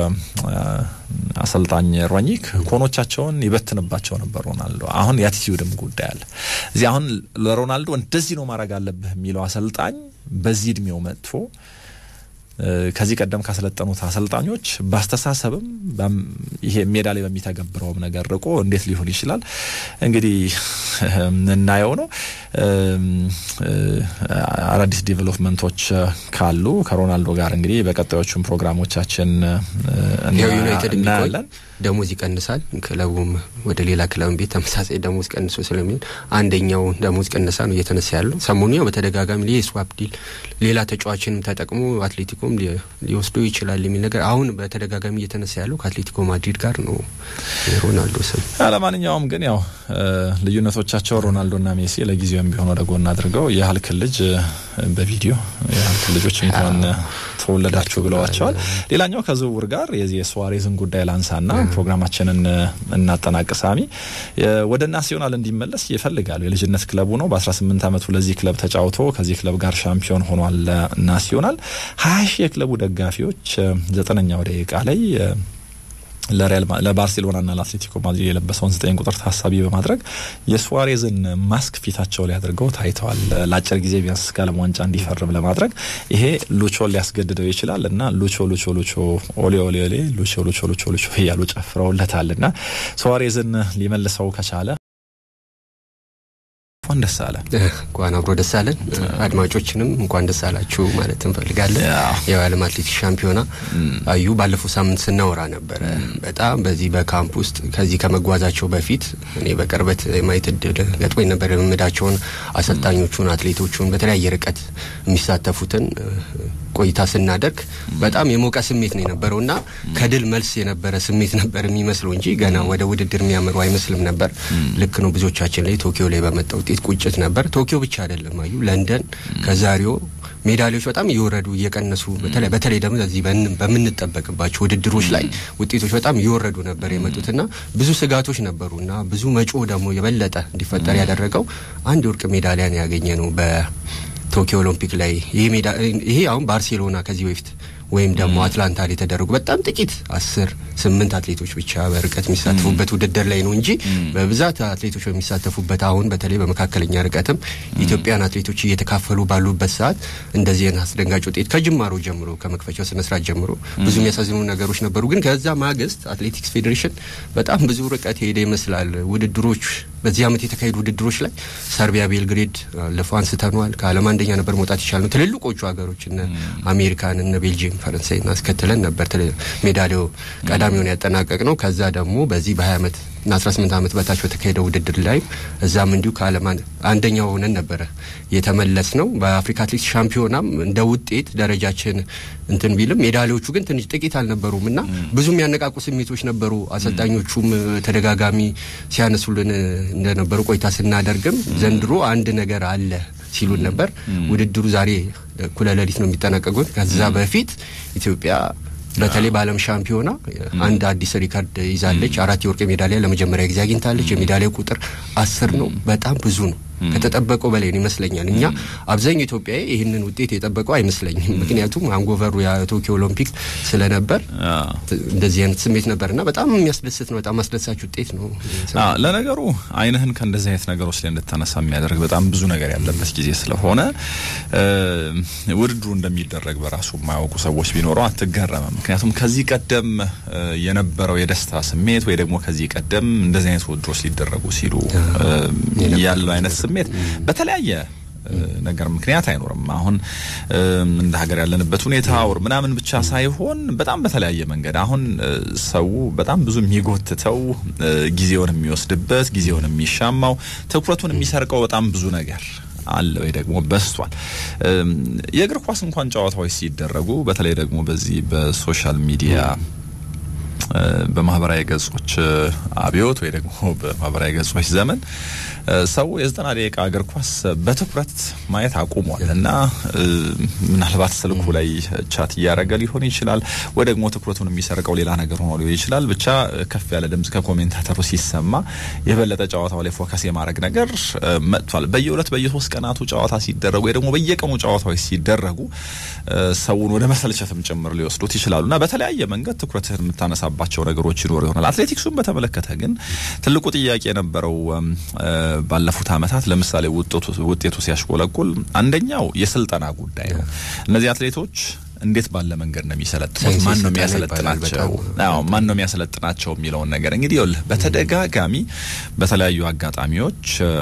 አሰልጣኝ ሮኒክ ኮኖቻቸውን ይበትንባቸው ነበር ሮናልዶ አሁን የአቲቲዩድም ጉዳይ አለ እዚህ አሁን ለሮናልዶ እንደዚህ ነው ማድረግ አለብህ የሚለው አሰልጣኝ በዚህ እድሜው መጥቶ ከዚህ ቀደም ካሰለጠኑት አሰልጣኞች በአስተሳሰብም ይሄ ሜዳ ላይ በሚተገብረውም ነገር ርቆ እንዴት ሊሆን ይችላል? እንግዲህ እናየው ነው። አዳዲስ ዲቨሎፕመንቶች ካሉ ከሮናልዶ ጋር እንግዲህ በቀጣዮቹም ፕሮግራሞቻችን ዩናይትድ እናያለን። ደሞዝ ይቀንሳል። ክለቡም ወደ ሌላ ክለብ ቤት ተመሳሳይ ደሞዝ ቀንሶ ስለሚሆን አንደኛው ደሞዝ ቀነሳ ነው እየተነሳ ያለው። ሰሞኑ ያው በተደጋጋሚ የስዋፕ ዲል ሌላ ተጫዋችንም ተጠቅሞ አትሌቲኮም ሊወስዱ ይችላል የሚል ነገር አሁን በተደጋጋሚ እየተነሳ ያለው ከአትሌቲኮ ማድሪድ ጋር ነው የሮናልዶ ስም። ለማንኛውም ግን ያው ልዩነቶቻቸው ሮናልዶና ሜሲ ለጊዜው ቪዲዮም ቢሆን ወደ ጎን አድርገው የሀልክን ልጅ በቪዲዮ የሀልክን ልጆች እንኳን ተወለዳችሁ ብለዋቸዋል። ሌላኛው ከዝውውር ጋር የዚህ የሱዋሬዝን ጉዳይ ላንሳና ፕሮግራማችንን እናጠናቅ። ሳሚ ወደ ናሲዮናል እንዲመለስ ይፈልጋሉ። የልጅነት ክለቡ ነው። በ18 ዓመቱ ለዚህ ክለብ ተጫውቶ ከዚህ ክለብ ጋር ሻምፒዮን ሆኗል። ናሲዮናል ሀያ ሺህ የክለቡ ደጋፊዎች ዘጠነኛው ደቂቃ ላይ ለሪያል ለባርሴሎናና ለአትሌቲኮ ማድሪድ የለበሰውን ዘጠኝ ቁጥር ታሳቢ በማድረግ የሱዋሬዝን ማስክ ፊታቸው ላይ አድርገው ታይተዋል። ለአጭር ጊዜ ቢያንስ እስከ ዓለም ዋንጫ እንዲፈርም ለማድረግ ይሄ ሉቾን ሊያስገድደው ይችላል እና ሉቾ ሉቾ ሉቾ ኦሌ ኦሌ ኦሌ ሉቾ ሉቾ ሉቾ ሉቾ እያሉ ጨፍረውለታል እና ሱዋሬዝን ሊመልሰው ከቻለ እንኳን ደስ አለ። እንኳን አብሮ ደስ አለን። አድማጮችንም እንኳን ደስ አላችሁ ማለት እንፈልጋለን። የዓለም አትሌቲክስ ሻምፒዮና አዩ ባለፈው ሳምንት ስናወራ ነበረ። በጣም በዚህ በካምፕ ውስጥ ከዚህ ከመጓዛቸው በፊት እኔ በቅርበት የማየት እድል ገጥሞኝ ነበር። ልምምዳቸውን፣ አሰልጣኞቹን፣ አትሌቶቹን በተለያየ ርቀት የሚሳተፉትን ቆይታ ስናደርግ በጣም የሞቀ ስሜት ነው የነበረው እና ከድል መልስ የነበረ ስሜት ነበር የሚመስለው እንጂ ገና ወደ ውድድር የሚያምሩ አይመስልም ነበር። ልክ ነው። ብዙዎቻችን ላይ ቶኪዮ ላይ በመጣ ውጤት ቁጭት ነበር። ቶኪዮ ብቻ አይደለም አዩ ለንደን ከዛሬው ሜዳሊያዎች በጣም እየወረዱ እየቀነሱ በተለይ በተለይ ደግሞ እዚህ በምንጠበቅባቸው ውድድሮች ላይ ውጤቶች በጣም እየወረዱ ነበር የመጡትና ብዙ ስጋቶች ነበሩ እና ብዙ መጮ ደግሞ የበለጠ እንዲፈጠር ያደረገው አንድ የወርቅ ሜዳሊያን ያገኘ ነው በ ቶኪዮ ኦሎምፒክ ላይ ይሄ ሜዳ ይሄ አሁን ባርሴሎና ከዚህ በፊት ወይም ደግሞ አትላንታ ላይ የተደረጉ በጣም ጥቂት አስር ስምንት አትሌቶች ብቻ በርቀት የሚሳተፉበት ውድድር ላይ ነው እንጂ በብዛት አትሌቶች በሚሳተፉበት አሁን በተለይ በመካከለኛ ርቀትም ኢትዮጵያን አትሌቶች እየተካፈሉ ባሉበት ሰዓት እንደዚህ አይነት አስደንጋጭ ውጤት ከጅማሮ ጀምሮ ከመክፈቻው ስነስርዓት ጀምሮ ብዙ የሚያሳዝኑ ነገሮች ነበሩ። ግን ከዛ ማግስት አትሌቲክስ ፌዴሬሽን በጣም ብዙ ርቀት ሄደ ይመስላል። ውድድሮች በዚህ ዓመት የተካሄዱ ውድድሮች ላይ ሰርቢያ ቤልግሬድ ለፎ አንስተነዋል። ከዓለም አንደኛ ነበር መውጣት ይቻል ነው። ትልልቆቹ ሀገሮች እነ አሜሪካን እነ ቤልጅየም ፈረንሳይን አስከትለን ነበር ሜዳሊያው ቀዳሚውን ያጠናቀቅ ነው። ከዛ ደግሞ በዚህ በ20 ዓመት እና 18 ዓመት በታች በተካሄደው ውድድር ላይ እዛም እንዲሁ ከዓለም አንደኛው ሆነን ነበረ የተመለስ ነው። በአፍሪካ አትሌቲክስ ሻምፒዮናም እንደ ውጤት ደረጃችን እንትን ቢልም ሜዳሊያዎቹ ግን ትንሽ ጥቂት አልነበሩም እና ብዙ የሚያነቃቁ ስሜቶች ነበሩ። አሰልጣኞቹም ተደጋጋሚ ሲያነሱልን እንደነበሩ ቆይታ ስናደርግም ዘንድሮ አንድ ነገር አለ ሲሉን ነበር። ውድድሩ ዛሬ እኩለ ሌሊት ነው የሚጠናቀቁት። ከዛ በፊት ኢትዮጵያ በተለይ በዓለም ሻምፒዮና አንድ አዲስ ሪካርድ ይዛለች። አራት የወርቅ ሜዳሊያ ለመጀመሪያ ጊዜ አግኝታለች። የሜዳሊያ ቁጥር አስር ነው። በጣም ብዙ ነው። ከተጠበቀው በላይ ነው ይመስለኛል። እኛ አብዛኛው ኢትዮጵያዊ ይህንን ውጤት የጠበቀው አይመስለኝም። ምክንያቱም አንጎቨሩ የቶኪዮ ኦሎምፒክ ስለነበር እንደዚህ አይነት ስሜት ነበርና በጣም የሚያስደስት ነው። በጣም አስደሳች ውጤት ነው። ለነገሩ ዓይንህን ከእንደዚህ አይነት ነገሮች ላይ እንድታነሳ የሚያደርግ በጣም ብዙ ነገር ያለበት ጊዜ ስለሆነ ውድድሩ እንደሚደረግ በራሱ የማያውቁ ሰዎች ቢኖረው አትገረምም። ምክንያቱም ከዚህ ቀደም የነበረው የደስታ ስሜት ወይ ደግሞ ከዚህ ቀደም እንደዚህ አይነት ውድድሮች ሊደረጉ ሲሉ ያለው አይነት ስሜት በተለያየ ነገር ምክንያት አይኖርም። አሁን እንደ ሀገር ያለንበት ሁኔታ ወር ምናምን ብቻ ሳይሆን በጣም በተለያየ መንገድ አሁን ሰው በጣም ብዙ የሚጎትተው ጊዜውን የሚወስድበት ጊዜውን የሚሻማው ትኩረቱን የሚሰርቀው በጣም ብዙ ነገር አለ ወይ ደግሞ በስቷል። የእግር ኳስ እንኳን ጨዋታዎች ሲደረጉ በተለይ ደግሞ በዚህ በሶሻል ሚዲያ በማህበራዊ ገጾች አብዮት ወይ ደግሞ በማህበራዊ ገጾች ዘመን ሰው የዘጠና ደቂቃ እግር ኳስ በትኩረት ማየት አቁሟል እና ምናልባት ስልኩ ላይ ቻት እያደረገ ሊሆን ይችላል፣ ወይ ደግሞ ትኩረቱን የሚሰርቀው ሌላ ነገር ሆኖ ሊሆን ይችላል። ብቻ ከፍ ያለ ድምጽ ከኮሜንታተሩ ሲሰማ የበለጠ ጨዋታው ላይ ፎከስ የማድረግ ነገር መጥቷል። በየሁለት በየሶስት ቀናቱ ጨዋታ ሲደረጉ ወይ ደግሞ በየቀኑ ጨዋታዎች ሲደረጉ ሰውን ወደ መሰልቸትም ጭምር ሊወስዱት ይችላሉ እና በተለያየ መንገድ ትኩረትህን የምታነሳባቸው ነገሮች ይኖሩ ይሆናል። አትሌቲክሱን በተመለከተ ግን ትልቁ ጥያቄ የነበረው ባለፉት ዓመታት ለምሳሌ ውጤቱ ሲያሽቆለቁል አንደኛው የስልጠና ጉዳይ ነው። እነዚህ አትሌቶች እንዴት ባለ መንገድ ነው የሚሰለጥኑት? ማን ነው የሚያሰለጥናቸው? አዎ ማን ነው የሚያሰለጥናቸው የሚለውን ነገር እንግዲህ ይኸውልህ በተደጋጋሚ በተለያዩ አጋጣሚዎች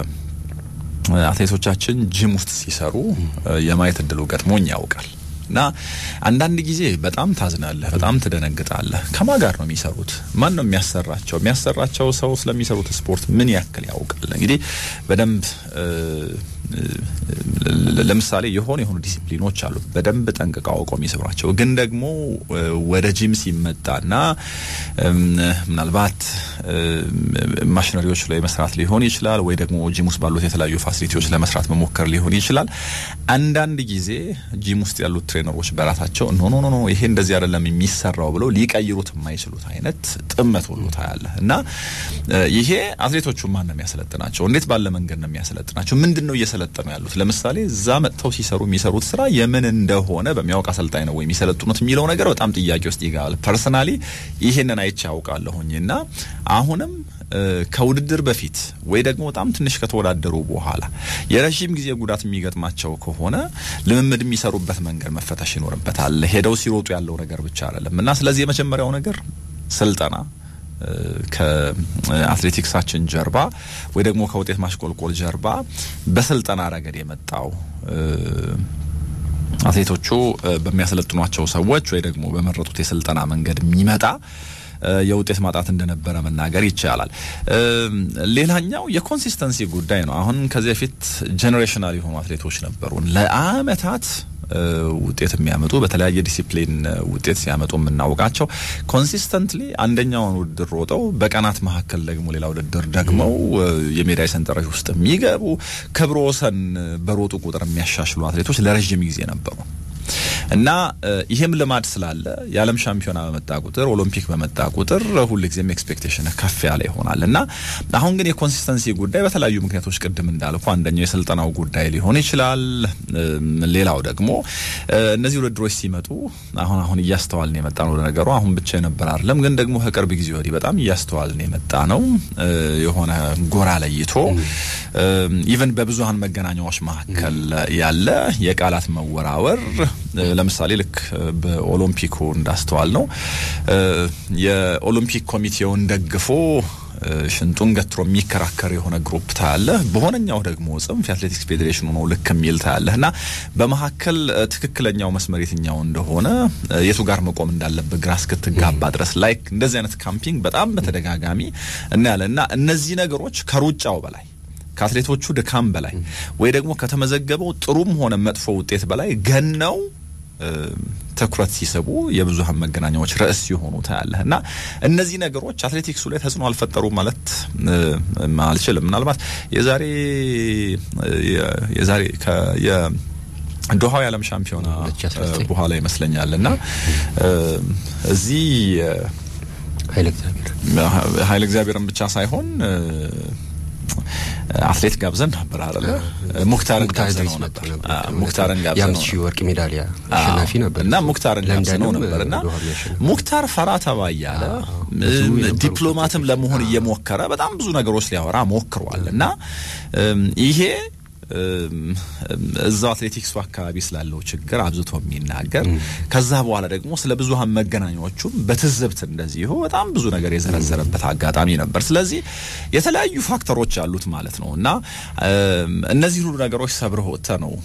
አትሌቶቻችን ጂም ውስጥ ሲሰሩ የማየት እድሉ ገጥሞኝ ያውቃል። እና አንዳንድ ጊዜ በጣም ታዝናለህ፣ በጣም ትደነግጣለህ። ከማን ጋር ነው የሚሰሩት? ማን ነው የሚያሰራቸው? የሚያሰራቸው ሰው ስለሚሰሩት ስፖርት ምን ያክል ያውቃል? እንግዲህ በደንብ ለምሳሌ የሆኑ የሆኑ ዲሲፕሊኖች አሉ በደንብ ጠንቅቀው አውቀው የሚሰሯቸው ግን ደግሞ ወደ ጂም ሲመጣና ምናልባት ማሽነሪዎች ላይ መስራት ሊሆን ይችላል፣ ወይ ደግሞ ጂም ውስጥ ባሉት የተለያዩ ፋሲሊቲዎች ለመስራት መሞከር ሊሆን ይችላል። አንዳንድ ጊዜ ጂም ውስጥ ያሉት ትሬነሮች በራሳቸው ኖ ኖ ኖ ይሄ እንደዚህ አይደለም የሚሰራው ብለው ሊቀይሩት የማይችሉት አይነት ጥመት ሁሉ ታያለ እና ይሄ አትሌቶቹ ማን ነው የሚያሰለጥናቸው? እንዴት ባለ መንገድ ነው የሚያሰለጥናቸው? ምንድን ነው እየሰለጠኑ ያሉት? ለምሳሌ እዛ መጥተው ሲሰሩ የሚሰሩት ስራ የምን እንደሆነ በሚያውቅ አሰልጣኝ ነው ወይ የሚሰለጥኑት የሚለው ነገር በጣም ጥያቄ ውስጥ ይገባል። ፐርሰናሊ ይሄንን አይቼ ያውቃለሁኝ እና አሁንም ከውድድር በፊት ወይ ደግሞ በጣም ትንሽ ከተወዳደሩ በኋላ የረዥም ጊዜ ጉዳት የሚገጥማቸው ከሆነ ልምምድ የሚሰሩበት መንገድ መፈተሽ ይኖርበታል። ሄደው ሲሮጡ ያለው ነገር ብቻ አይደለም እና ስለዚህ የመጀመሪያው ነገር ስልጠና ከአትሌቲክሳችን ጀርባ ወይ ደግሞ ከውጤት ማሽቆልቆል ጀርባ በስልጠና ረገድ የመጣው አትሌቶቹ በሚያሰለጥኗቸው ሰዎች ወይ ደግሞ በመረጡት የስልጠና መንገድ የሚመጣ የውጤት ማጣት እንደነበረ መናገር ይቻላል። ሌላኛው የኮንሲስተንሲ ጉዳይ ነው። አሁን ከዚህ በፊት ጄኔሬሽናል የሆኑ አትሌቶች ነበሩን ለአመታት ውጤት የሚያመጡ በተለያየ ዲሲፕሊን ውጤት ሲያመጡ የምናውቃቸው ኮንሲስተንትሊ አንደኛውን ውድድር ሮጠው በቀናት መካከል ደግሞ ሌላ ውድድር ደግመው የሜዳይ ሰንጠረዥ ውስጥ የሚገቡ ክብረ ወሰን በሮጡ ቁጥር የሚያሻሽሉ አትሌቶች ለረዥም ጊዜ ነበሩ። እና ይሄም ልማድ ስላለ የዓለም ሻምፒዮና በመጣ ቁጥር ኦሎምፒክ በመጣ ቁጥር ሁልጊዜም ኤክስፔክቴሽን ከፍ ያለ ይሆናል እና አሁን ግን የኮንሲስተንሲ ጉዳይ በተለያዩ ምክንያቶች ቅድም እንዳልኩ አንደኛው የስልጠናው ጉዳይ ሊሆን ይችላል። ሌላው ደግሞ እነዚህ ውድድሮች ሲመጡ አሁን አሁን እያስተዋልን የመጣ ነው ነገሩ አሁን ብቻ የነበር አይደለም፣ ግን ደግሞ ከቅርብ ጊዜ ወዲህ በጣም እያስተዋልን የመጣ ነው የሆነ ጎራ ለይቶ ኢቨን በብዙሀን መገናኛዎች መካከል ያለ የቃላት መወራወር ለምሳሌ ልክ በኦሎምፒኩ እንዳስተዋል ነው የኦሎምፒክ ኮሚቴውን ደግፎ ሽንጡን ገትሮ የሚከራከር የሆነ ግሩፕ ታያለ። በሆነኛው ደግሞ ጽንፍ የአትሌቲክስ ፌዴሬሽኑ ነው ልክ የሚል ታያለህ እና በመካከል ትክክለኛው መስመር የትኛው እንደሆነ የቱ ጋር መቆም እንዳለበት ግራ እስክትጋባ ድረስ ላይክ እንደዚህ አይነት ካምፒንግ በጣም በተደጋጋሚ እናያለን እና እነዚህ ነገሮች ከሩጫው በላይ ከአትሌቶቹ ድካም በላይ ወይ ደግሞ ከተመዘገበው ጥሩም ሆነ መጥፎ ውጤት በላይ ገነው ትኩረት ሲስቡ የብዙሀን መገናኛዎች ርዕስ ሲሆኑ ታያለህ እና እነዚህ ነገሮች አትሌቲክሱ ላይ ተጽዕኖ አልፈጠሩ ማለት አልችልም። ምናልባት የዛሬ የዛሬ ዶሃው የዓለም ሻምፒዮና በኋላ ይመስለኛል እና እዚህ ኃይለ እግዚአብሔርን ብቻ ሳይሆን አትሌት ጋብዘን ነበር አይደለ? ሙክታርን ጋብዘነው ነበር። ሙክታርን ጋብዘነው ሺህ ወርቅ ሜዳሊያ አሸናፊ ነበር እና ሙክታርን ጋብዘነው ነበር እና ሙክታር ፈራ ተባ እያለ ዲፕሎማትም ለመሆን እየሞከረ በጣም ብዙ ነገሮች ሊያወራ ሞክሯል እና ይሄ እዛው አትሌቲክሱ አካባቢ ስላለው ችግር አብዝቶ የሚናገር ከዛ በኋላ ደግሞ ስለ ብዙሀን መገናኛዎቹም በትዝብት እንደዚሁ በጣም ብዙ ነገር የዘረዘረበት አጋጣሚ ነበር። ስለዚህ የተለያዩ ፋክተሮች አሉት ማለት ነው እና እነዚህ ሁሉ ነገሮች ሰብረህ ወጥተህ ነው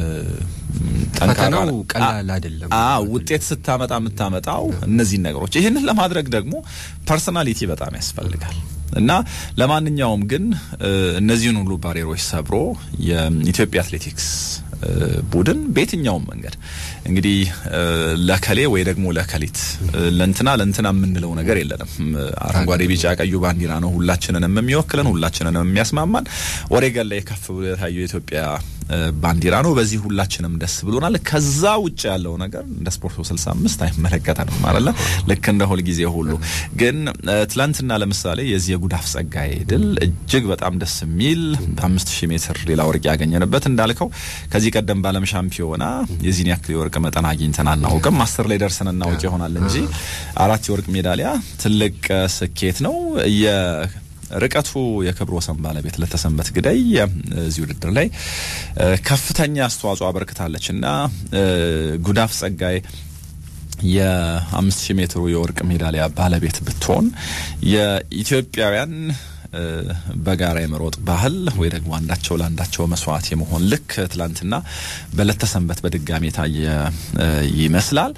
ፈተናው ቀላል አይደለም። ውጤት ስታመጣ የምታመጣው እነዚህን ነገሮች ይህንን ለማድረግ ደግሞ ፐርሰናሊቲ በጣም ያስፈልጋል። እና ለማንኛውም ግን እነዚህን ሁሉ ባሬሮች ሰብሮ የኢትዮጵያ አትሌቲክስ ቡድን በየትኛውም መንገድ እንግዲህ ለከሌ ወይ ደግሞ ለከሊት ለንትና ለንትና የምንለው ነገር የለንም። አረንጓዴ፣ ቢጫ፣ ቀዩ ባንዲራ ነው ሁላችንንም የሚወክለን ሁላችንንም የሚያስማማን። ኦሬገን ላይ ከፍ ብሎ የታየው የኢትዮጵያ ባንዲራ ነው። በዚህ ሁላችንም ደስ ብሎናል። ከዛ ውጭ ያለው ነገር እንደ ስፖርት 65 አይመለከተንም ማለት ልክ እንደ ሁል ጊዜ ሁሉ ግን ትላንትና ለምሳሌ የዚህ የጉዳፍ ጸጋዬ ድል እጅግ በጣም ደስ የሚል በአምስት ሺህ ሜትር ሌላ ወርቅ ያገኘንበት እንዳልከው ከዚህ ቀደም በዓለም ሻምፒዮና የዚህን ያክል የወርቅ መጠን አግኝተን አናውቅም። አስር ላይ ደርሰን እናውቅ ይሆናል እንጂ አራት የወርቅ ሜዳሊያ ትልቅ ስኬት ነው። ርቀቱ የክብረ ወሰን ባለቤት ለተሰንበት ግዳይ እዚህ ውድድር ላይ ከፍተኛ አስተዋጽኦ አበርክታለች እና ጉዳፍ ጸጋይ የአምስት ሺህ ሜትሩ የወርቅ ሜዳሊያ ባለቤት ብትሆን የኢትዮጵያውያን በጋራ የመሮጥ ባህል ወይ ደግሞ አንዳቸው ለአንዳቸው መስዋዕት የመሆን ልክ ትላንትና በዕለተ ሰንበት በድጋሚ የታየ ይመስላል።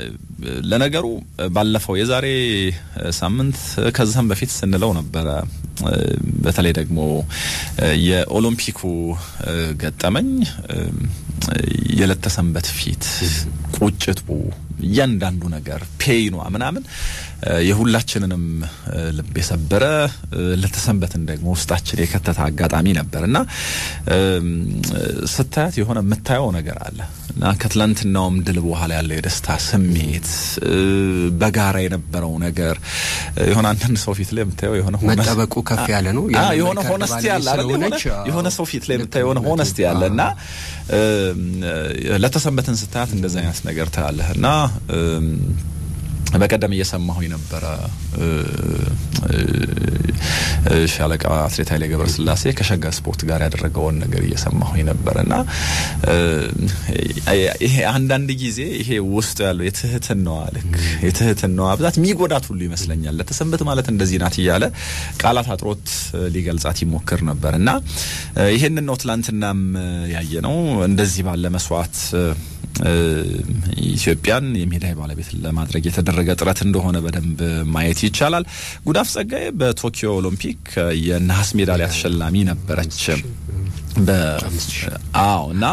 ለነገሩ ባለፈው የዛሬ ሳምንት ከዛም በፊት ስንለው ነበረ በተለይ ደግሞ የኦሎምፒኩ ገጠመኝ የለተሰንበት ፊት ቁጭቱ፣ እያንዳንዱ ነገር ፔይኗ ምናምን የሁላችንንም ልብ የሰበረ ለተሰንበትን ደግሞ ውስጣችን የከተተ አጋጣሚ ነበር እና ስታያት የሆነ የምታየው ነገር አለ እና ከትላንትናውም ድል በኋላ ያለው የደስታ ስሜት በጋራ የነበረው ነገር የሆነ አንዳንድ ሰው ፊት ላይ የምታየው የሆነ መጠበቁ ከፍ ያለ ነው። የሆነ ሆነስቲ ያለ አይደል? የሆነ ሰው ፊት ላይ የምታየው የሆነ ሆነስቲ ያለ እና ለተሰንበትን ስታያት እንደዚህ አይነት ነገር ታያለህ እና በቀደም እየሰማሁኝ ነበረ ሻለቃ አትሌት ኃይሌ ገብረስላሴ ከሸጋ ስፖርት ጋር ያደረገውን ነገር እየሰማሁኝ ነበር እና ይሄ አንዳንድ ጊዜ ይሄ ውስጡ ያለው የትህትናዋ ልክ የትህትናዋ ብዛት የሚጎዳት ሁሉ ይመስለኛል። ለተሰንበት ማለት እንደዚህ ናት እያለ ቃላት አጥሮት ሊገልጻት ይሞክር ነበር እና ይሄንን ነው ትላንትናም ያየ ነው እንደዚህ ባለ መስዋዕት ኢትዮጵያን የሜዳይ ባለቤት ለማድረግ የተደረገ ጥረት እንደሆነ በደንብ ማየት ይቻላል። ጉዳፍ ጸጋዬ በቶኪዮ ኦሎምፒክ የነሐስ ሜዳሊያ ተሸላሚ ነበረች። አዎ እና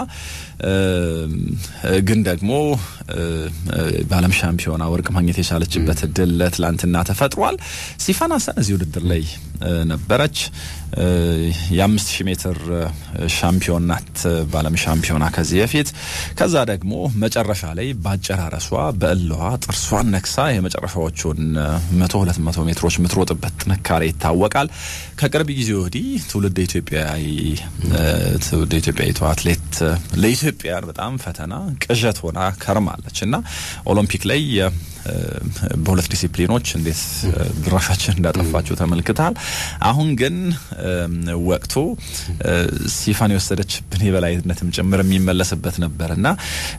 ግን ደግሞ በዓለም ሻምፒዮና ወርቅ ማግኘት የቻለችበት እድል ትላንትና ተፈጥሯል። ሲፋን ሀሰን እዚህ ውድድር ላይ ነበረች። የአምስት ሺህ ሜትር ሻምፒዮን ናት በዓለም ሻምፒዮና ከዚህ በፊት። ከዛ ደግሞ መጨረሻ ላይ በአጨራረሷ በእለዋ ጥርሷን ነክሳ የመጨረሻዎቹን መቶ ሁለት መቶ ሜትሮች የምትሮጥበት ጥንካሬ ይታወቃል። ከቅርብ ጊዜ ወዲህ ትውልድ ኢትዮጵያዊ ትውልድ ኢትዮጵያዊቷ አትሌት ለኢትዮጵያን በጣም ፈተና ቅዠት ሆና ከርማለች እና ኦሎምፒክ ላይ በሁለት ዲሲፕሊኖች እንዴት ድራሻችን እንዳጠፋችሁ ተመልክታል። አሁን ግን ወቅቱ ሲፋን የወሰደችብን የበላይነትም ጭምር የሚመለስበት ነበር እና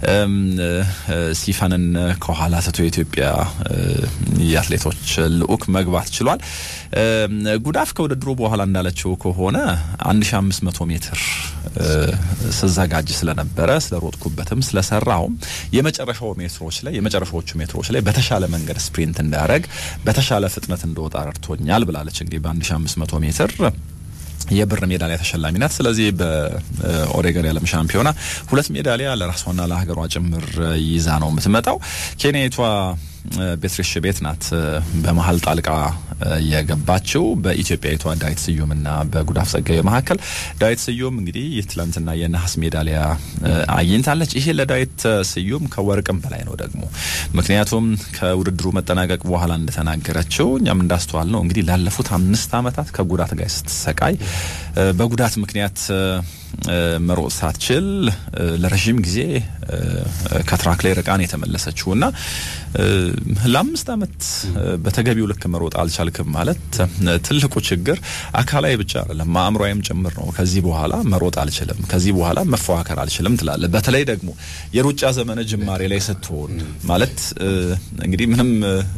ሲፋንን ከኋላ ትቶ የኢትዮጵያ የአትሌቶች ልዑክ መግባት ችሏል። ጉዳፍ ከውድድሩ በኋላ እንዳለችው ከሆነ 1500 ሜትር ስዘጋጅ ስለነበረ ስለሮጥኩበትም ስለሰራውም የመጨረሻው ሜትሮች ላይ የመጨረሻዎቹ ሜትሮች ላይ በተሻለ መንገድ ስፕሪንት እንዳረግ በተሻለ ፍጥነት እንደወጣ ረድቶኛል ብላለች። እንግዲህ በ1500 ሜትር የብር ሜዳሊያ ተሸላሚ ናት። ስለዚህ በኦሬገን የዓለም ሻምፒዮና ሁለት ሜዳሊያ ለራሷና ለሀገሯ ጭምር ይዛ ነው የምትመጣው። ኬንያዊቷ ቤትሪሽ ቤት ናት በመሀል ጣልቃ የገባችው በኢትዮጵያዊቷ ዳዊት ስዩምና በጉዳፍ ጸጋዬ መካከል። ዳዊት ስዩም እንግዲህ ትላንትና የነሐስ ሜዳሊያ አግኝታለች። ይሄ ለዳዊት ስዩም ከወርቅም በላይ ነው ደግሞ ምክንያቱም ከውድድሩ መጠናቀቅ በኋላ እንደተናገረችው እኛም እንዳስተዋል ነው እንግዲህ ላለፉት አምስት ዓመታት ከጉዳት ጋር ስትሰቃይ በጉዳት ምክንያት መሮጥ ሳትችል ለረዥም ጊዜ ከትራክ ላይ ርቃን የተመለሰችው እና ለአምስት ዓመት በተገቢው ልክ መሮጥ አልቻልክም ማለት ትልቁ ችግር አካላዊ ብቻ አይደለም፣ አእምሯዊም ጭምር ነው። ከዚህ በኋላ መሮጥ አልችልም፣ ከዚህ በኋላ መፎካከር አልችልም ትላለ። በተለይ ደግሞ የሩጫ ዘመን ጅማሬ ላይ ስትሆን ማለት እንግዲህ ምንም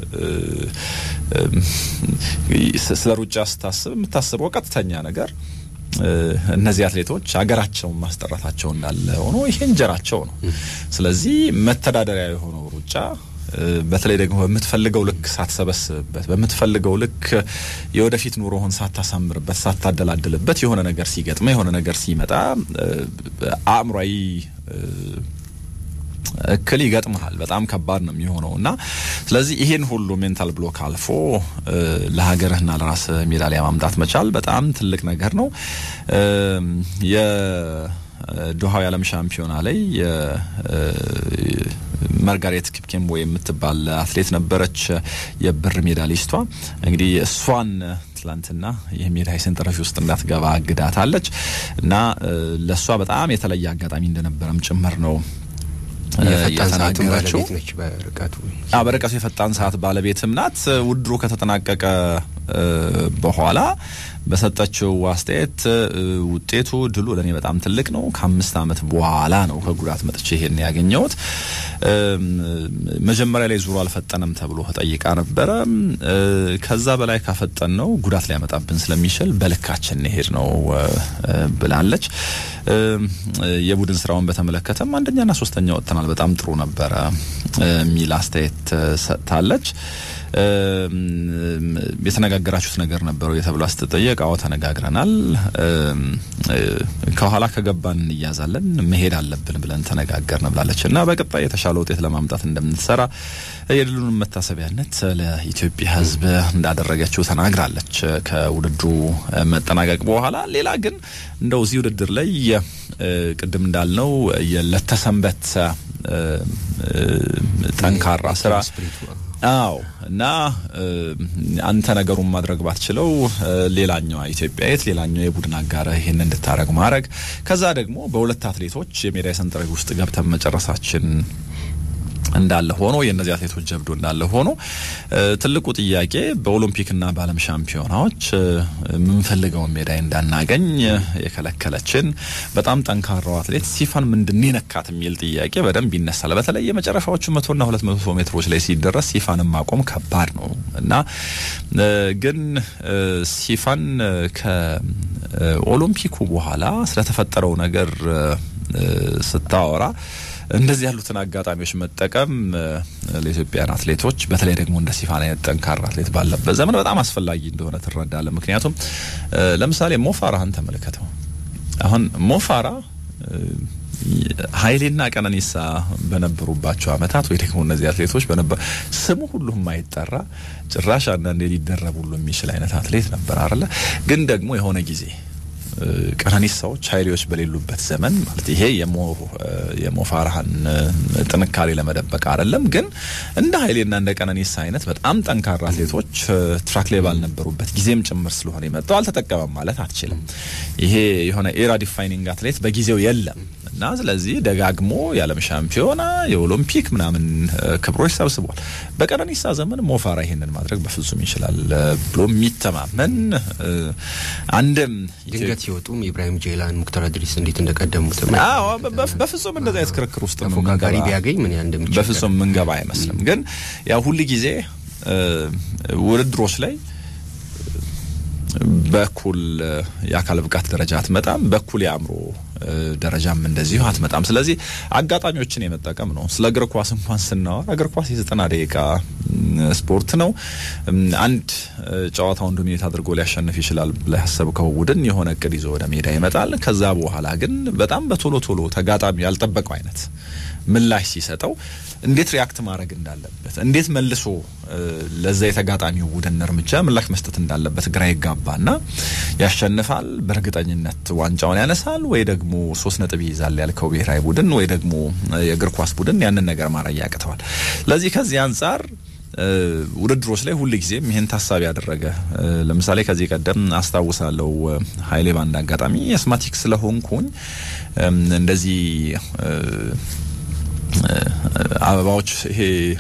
ስለ ሩጫ ስታስብ የምታስበው ቀጥተኛ ነገር እነዚህ አትሌቶች ሀገራቸውን ማስጠራታቸው እንዳለ ሆኖ ይሄ እንጀራቸው ነው። ስለዚህ መተዳደሪያ የሆነው ሩጫ በተለይ ደግሞ በምትፈልገው ልክ ሳትሰበስብበት በምትፈልገው ልክ የወደፊት ኑሮህን ሳታሳምርበት ሳታደላድልበት የሆነ ነገር ሲገጥመ የሆነ ነገር ሲመጣ አእምሯዊ እክል ይገጥመሃል። በጣም ከባድ ነው የሚሆነው እና ስለዚህ ይሄን ሁሉ ሜንታል ብሎክ አልፎ ለሀገርህና ለራስህ ሜዳሊያ ማምጣት መቻል በጣም ትልቅ ነገር ነው። የዶሃው የዓለም ሻምፒዮና ላይ ማርጋሬት ኪፕኬምቦ የምትባል አትሌት ነበረች የብር ሜዳሊስቷ። እንግዲህ እሷን ትላንትና የሜዳይ ሰንጠረዥ ውስጥ እንዳትገባ አግዳታለች እና ለእሷ በጣም የተለየ አጋጣሚ እንደነበረም ጭምር ነው የተናገረችው በርቀቱ የፈጣን ሰዓት ባለቤትም ናት። ውድድሩ ከተጠናቀቀ በኋላ በሰጠችው አስተያየት ውጤቱ ድሉ ለእኔ በጣም ትልቅ ነው። ከአምስት ዓመት በኋላ ነው ከጉዳት መጥቼ ይሄን ያገኘሁት። መጀመሪያ ላይ ዙሩ አልፈጠነም ተብሎ ተጠይቃ ነበረ። ከዛ በላይ ካፈጠን ነው ጉዳት ሊያመጣብን ስለሚችል በልካችን እንሄድ ነው ብላለች። የቡድን ስራውን በተመለከተም አንደኛና ሶስተኛ ወጥተናል፣ በጣም ጥሩ ነበረ የሚል አስተያየት ሰጥታለች። የተነጋገራችሁት ነገር ነበረው የተብላ ስትጠየቅ በየእቃው ተነጋግረናል። ከኋላ ከገባን እንያዛለን፣ መሄድ አለብን ብለን ተነጋገርን ብላለች እና በቀጣይ የተሻለ ውጤት ለማምጣት እንደምትሰራ የድሉን መታሰቢያነት ለኢትዮጵያ ሕዝብ እንዳደረገችው ተናግራለች ከውድድሩ መጠናቀቅ በኋላ። ሌላ ግን እንደው እዚህ ውድድር ላይ ቅድም እንዳልነው ለተሰንበት ጠንካራ ስራ አዎ እና አንተ ነገሩን ማድረግ ባትችለው ሌላኛዋ ኢትዮጵያዊት ሌላኛው የቡድን አጋር ይህን እንድታረግ ማድረግ ከዛ ደግሞ በሁለት አትሌቶች የሜዳይ ሰንጠረዥ ውስጥ ገብተን መጨረሳችን እንዳለ ሆኖ የእነዚህ አትሌቶች ጀብዶ እንዳለ ሆኖ ትልቁ ጥያቄ በኦሎምፒክና በዓለም ሻምፒዮናዎች የምንፈልገውን ሜዳይ እንዳናገኝ የከለከለችን በጣም ጠንካራው አትሌት ሲፋን ምንድን ነካት የሚል ጥያቄ በደንብ ይነሳል። በተለይ የመጨረሻዎቹ መቶና ሁለት መቶ ሜትሮች ላይ ሲደረስ ሲፋንን ማቆም ከባድ ነው እና ግን ሲፋን ከኦሎምፒኩ በኋላ ስለተፈጠረው ነገር ስታወራ እንደዚህ ያሉትን አጋጣሚዎች መጠቀም ለኢትዮጵያን አትሌቶች በተለይ ደግሞ እንደ ሲፋን አይነት ጠንካራ አትሌት ባለበት ዘመን በጣም አስፈላጊ እንደሆነ ትረዳለ። ምክንያቱም ለምሳሌ ሞፋራህን ተመልከተው። አሁን ሞፋራ ኃይሌና ቀነኒሳ በነበሩባቸው አመታት ወይ ደግሞ እነዚህ አትሌቶች በነበ ስሙ ሁሉም የማይጠራ ጭራሽ አንዳንዴ ሊደረብ ሁሉ የሚችል አይነት አትሌት ነበር አይደለ? ግን ደግሞ የሆነ ጊዜ ቀነኒሳዎች ኃይሌዎች በሌሉበት ዘመን ማለት ይሄ የሞፋራህን ጥንካሬ ለመደበቅ አይደለም፣ ግን እንደ ኃይሌና እንደ ቀነኒሳ አይነት በጣም ጠንካራ አትሌቶች ትራክ ላይ ባልነበሩበት ጊዜም ጭምር ስለሆነ የመጣው አልተጠቀመም ማለት አትችልም። ይሄ የሆነ ኤራ ዲፋይኒንግ አትሌት በጊዜው የለም እና ስለዚህ ደጋግሞ የዓለም ሻምፒዮና የኦሎምፒክ ምናምን ክብሮች ሰብስቧል። በቀነኒሳ ዘመን ሞፋራ ይሄንን ማድረግ በፍጹም ይችላል ብሎ የሚተማመን አንድም ድንገት ሲወጡም ኢብራሂም ጄላን፣ ሙክታር አድሪስ እንዴት እንደቀደሙት በፍጹም እንደዚ አይነት ክርክር ውስጥ ተፎካካሪ ቢያገኝ ምን ያ እንደሚችል በፍጹም ምንገባ አይመስልም። ግን ያው ሁል ጊዜ ውድድሮች ላይ በኩል የአካል ብቃት ደረጃ አትመጣም፣ በኩል የአእምሮ ደረጃም እንደዚሁ አትመጣም። ስለዚህ አጋጣሚዎችን የመጠቀም ነው። ስለ እግር ኳስ እንኳን ስናወራ እግር ኳስ የዘጠና ደቂቃ ስፖርት ነው። አንድ ጨዋታውን ዶሚኔት አድርጎ ሊያሸንፍ ይችላል ብላ ያሰብከው ቡድን የሆነ እቅድ ይዞ ወደ ሜዳ ይመጣል። ከዛ በኋላ ግን በጣም በቶሎ ቶሎ ተጋጣሚ ያልጠበቀው አይነት ምላሽ ሲሰጠው እንዴት ሪያክት ማድረግ እንዳለበት እንዴት መልሶ ለዛ የተጋጣሚው ቡድን እርምጃ ምላሽ መስጠት እንዳለበት ግራ ይጋባና ያሸንፋል፣ በእርግጠኝነት ዋንጫውን ያነሳል፣ ወይ ደግሞ ሶስት ነጥብ ይይዛል ያልከው ብሔራዊ ቡድን ወይ ደግሞ የእግር ኳስ ቡድን ያንን ነገር ማድረግ ያቅተዋል። ስለዚህ ከዚህ አንጻር ውድድሮች ላይ ሁል ጊዜም ይህን ታሳቢ ያደረገ ለምሳሌ ከዚህ ቀደም አስታውሳለሁ ኃይሌ ባንድ አጋጣሚ አስማቲክ ስለሆንኩኝ እንደዚህ አበባዎች ይሄ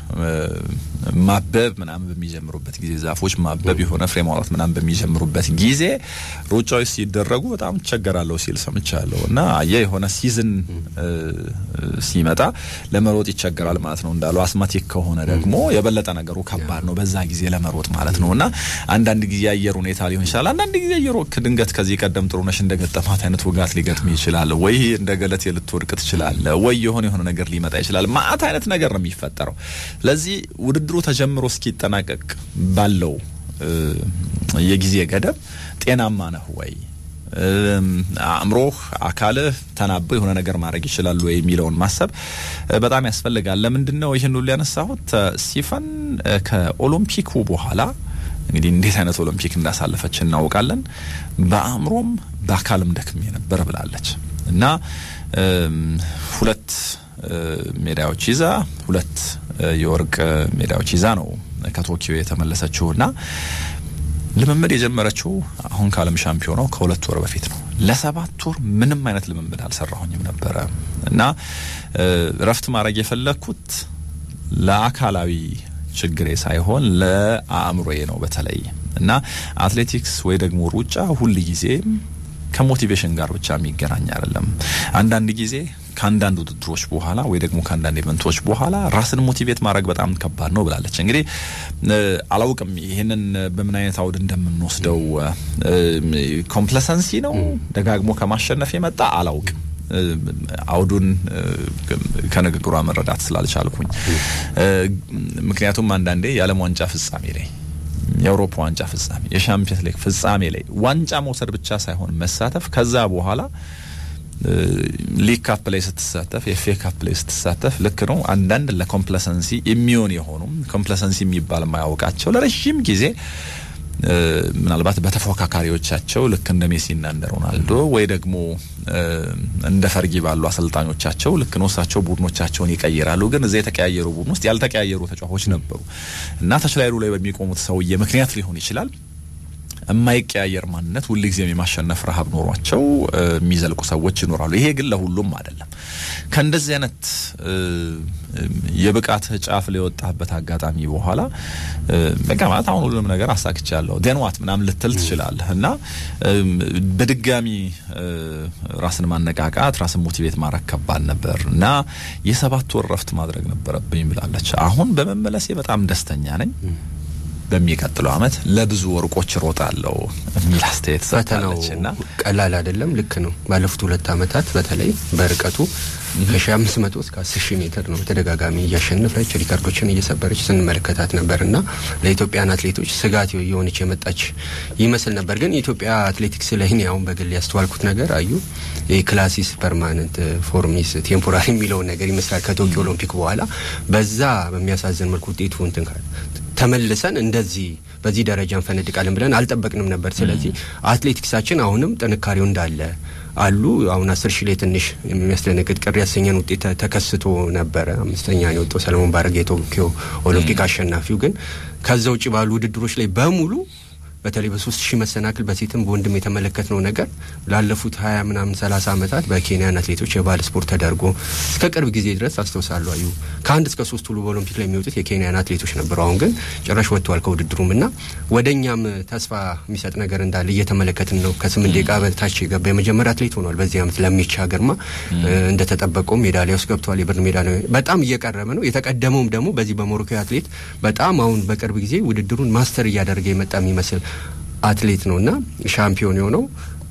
ማበብ ምናምን በሚጀምሩበት ጊዜ ዛፎች ማበብ የሆነ ፍሬ ማውጣት ምናምን በሚጀምሩበት ጊዜ ሩጫዎች ሲደረጉ በጣም እቸገራለሁ ሲል ሰምቻለሁ። እና አየ የሆነ ሲዝን ሲመጣ ለመሮጥ ይቸገራል ማለት ነው። እንዳሉ አስማቲክ ከሆነ ደግሞ የበለጠ ነገሩ ከባድ ነው በዛ ጊዜ ለመሮጥ ማለት ነው። እና አንዳንድ ጊዜ አየር ሁኔታ ሊሆን ይችላል። አንዳንድ ጊዜ የሮክ ድንገት ከዚህ ቀደም ጥሩነሽ እንደገጠማት አይነት ውጋት ሊገጥም ይችላል። ወይ እንደ ገለቴ ልትወድቅ ትችላለ። ወይ የሆነ የሆነ ነገር ሊመጣ ይችላል። ማአት አይነት ነገር ነው የሚፈጠረው። ለዚህ ውድድሩ ተጀምሮ እስኪጠናቀቅ ባለው የጊዜ ገደብ ጤናማ ነህ ወይ አእምሮህ፣ አካልህ ተናበው የሆነ ነገር ማድረግ ይችላሉ ወይ የሚለውን ማሰብ በጣም ያስፈልጋል። ለምንድን ነው ይህን ሁሉ ያነሳሁት? ሲፈን ከኦሎምፒኩ በኋላ እንግዲህ እንዴት አይነት ኦሎምፒክ እንዳሳለፈች እናውቃለን። በአእምሮም በአካልም ደክሜ ነበር ብላለች እና ሁለት ሜዳዮች ይዛ ሁለት የወርቅ ሜዳዮች ይዛ ነው ከቶኪዮ የተመለሰችው እና ልምምድ የጀመረችው አሁን ከዓለም ሻምፒዮናው ከሁለት ወር በፊት ነው። ለሰባት ወር ምንም አይነት ልምምድ አልሰራሁኝም ነበረ እና እረፍት ማድረግ የፈለግኩት ለአካላዊ ችግሬ ሳይሆን ለአእምሮዬ ነው በተለይ እና አትሌቲክስ ወይ ደግሞ ሩጫ ሁል ጊዜ ከሞቲቬሽን ጋር ብቻ የሚገናኝ አይደለም። አንዳንድ ጊዜ ከአንዳንድ ውድድሮች በኋላ ወይ ደግሞ ከአንዳንድ ኢቨንቶች በኋላ ራስን ሞቲቬት ማድረግ በጣም ከባድ ነው ብላለች። እንግዲህ አላውቅም ይህንን በምን አይነት አውድ እንደምንወስደው ኮምፕለሰንሲ ነው ደጋግሞ ከማሸነፍ የመጣ አላውቅም። አውዱን ከንግግሯ መረዳት ስላልቻልኩኝ፣ ምክንያቱም አንዳንዴ የዓለም ዋንጫ ፍጻሜ ላይ የአውሮፓ ዋንጫ ፍጻሜ፣ የሻምፒየንስ ሊግ ፍጻሜ ላይ ዋንጫ መውሰድ ብቻ ሳይሆን መሳተፍ ከዛ በኋላ ሊግ ካፕ ላይ ስትሳተፍ የኤፍ ኤ ካፕ ላይ ስትሳተፍ ልክ ነው። አንዳንድ ለኮምፕለሰንሲ የሚሆን የሆኑም ኮምፕለሰንሲ የሚባል ማያውቃቸው ለረዥም ጊዜ ምናልባት በተፎካካሪዎቻቸው ልክ እንደ ሜሲና እንደ ሮናልዶ ወይ ደግሞ እንደ ፈርጊ ባሉ አሰልጣኞቻቸው ልክ ነው እሳቸው ቡድኖቻቸውን ይቀይራሉ። ግን እዚያ የተቀያየሩ ቡድን ውስጥ ያልተቀያየሩ ተጫዋቾች ነበሩ እና ተችላይሉ ላይ በሚቆሙት ሰውዬ ምክንያት ሊሆን ይችላል የማይቀያየር ማንነት ሁልጊዜም የማሸነፍ ረሀብ ኖሯቸው የሚዘልቁ ሰዎች ይኖራሉ። ይሄ ግን ለሁሉም አይደለም። ከእንደዚህ አይነት የብቃት ጫፍ ላይ የወጣበት አጋጣሚ በኋላ በቃ ማለት አሁን ሁሉንም ነገር አሳክቻለሁ ደንዋት ምናምን ልትል ትችላለህ እና በድጋሚ ራስን ማነቃቃት፣ ራስን ሞቲቬት ማድረግ ከባድ ነበር እና የሰባት ወር ረፍት ማድረግ ነበረብኝ ብላለች። አሁን በመመለሴ በጣም ደስተኛ ነኝ በሚቀጥለው ዓመት ለብዙ ወርቆች ሮጣለሁ የሚል አስተያየት ሰጥታለች። እና ቀላል አይደለም። ልክ ነው። ባለፉት ሁለት ዓመታት በተለይ በርቀቱ ከሺ አምስት መቶ እስከ አስር ሺህ ሜትር ነው በተደጋጋሚ እያሸነፈች ሪካርዶችን እየሰበረች ስንመለከታት ነበር እና ለኢትዮጵያን አትሌቶች ስጋት የሆነች የመጣች ይመስል ነበር። ግን የኢትዮጵያ አትሌቲክስ ላይ እኔ አሁን በግል ያስተዋልኩት ነገር አዩ የክላሲስ ፐርማነንት ፎርሚስ ቴምፖራሪ የሚለውን ነገር ይመስላል ከቶኪዮ ኦሎምፒክ በኋላ በዛ በሚያሳዝን መልኩ ውጤቱ እንትን ተመልሰን እንደዚህ በዚህ ደረጃ እንፈነድቃለን ብለን አልጠበቅንም ነበር። ስለዚህ አትሌቲክሳችን አሁንም ጥንካሬው እንዳለ አሉ። አሁን አስር ሺህ ላይ ትንሽ የሚያስደነግጥ ቅር ያሰኘን ውጤት ተከስቶ ነበረ። አምስተኛ ነው የወጣው ሰለሞን ባረጋ የቶኪዮ ኦሎምፒክ አሸናፊው። ግን ከዛ ውጭ ባሉ ውድድሮች ላይ በሙሉ በተለይ በሶስት ሺህ መሰናክል በሴትም በወንድም የተመለከትነው ነገር ላለፉት ሀያ ምናምን ሰላሳ ዓመታት በኬንያን አትሌቶች የባህል ስፖርት ተደርጎ እስከ ቅርብ ጊዜ ድረስ አስታውሳሉ አዩ ከአንድ እስከ ሶስት ሁሉ በኦሎምፒክ ላይ የሚወጡት የኬንያን አትሌቶች ነበሩ። አሁን ግን ጭራሽ ወጥተዋል ከውድድሩም እና ወደ እኛም ተስፋ የሚሰጥ ነገር እንዳለ እየተመለከትን ነው። ከስምንት ደቂቃ በታች የገባ የመጀመሪያ አትሌት ሆኗል። በዚህ ዓመት ለሚቻ ግርማ እንደተጠበቀው ሜዳሊያ ውስጥ ገብተዋል። የብር ሜዳሊያ በጣም እየቀረበ ነው። የተቀደመውም ደግሞ በዚህ በሞሮኮ አትሌት በጣም አሁን በቅርብ ጊዜ ውድድሩን ማስተር እያደረገ የመጣ የሚመስል አትሌት ነው እና ሻምፒዮን የሆነው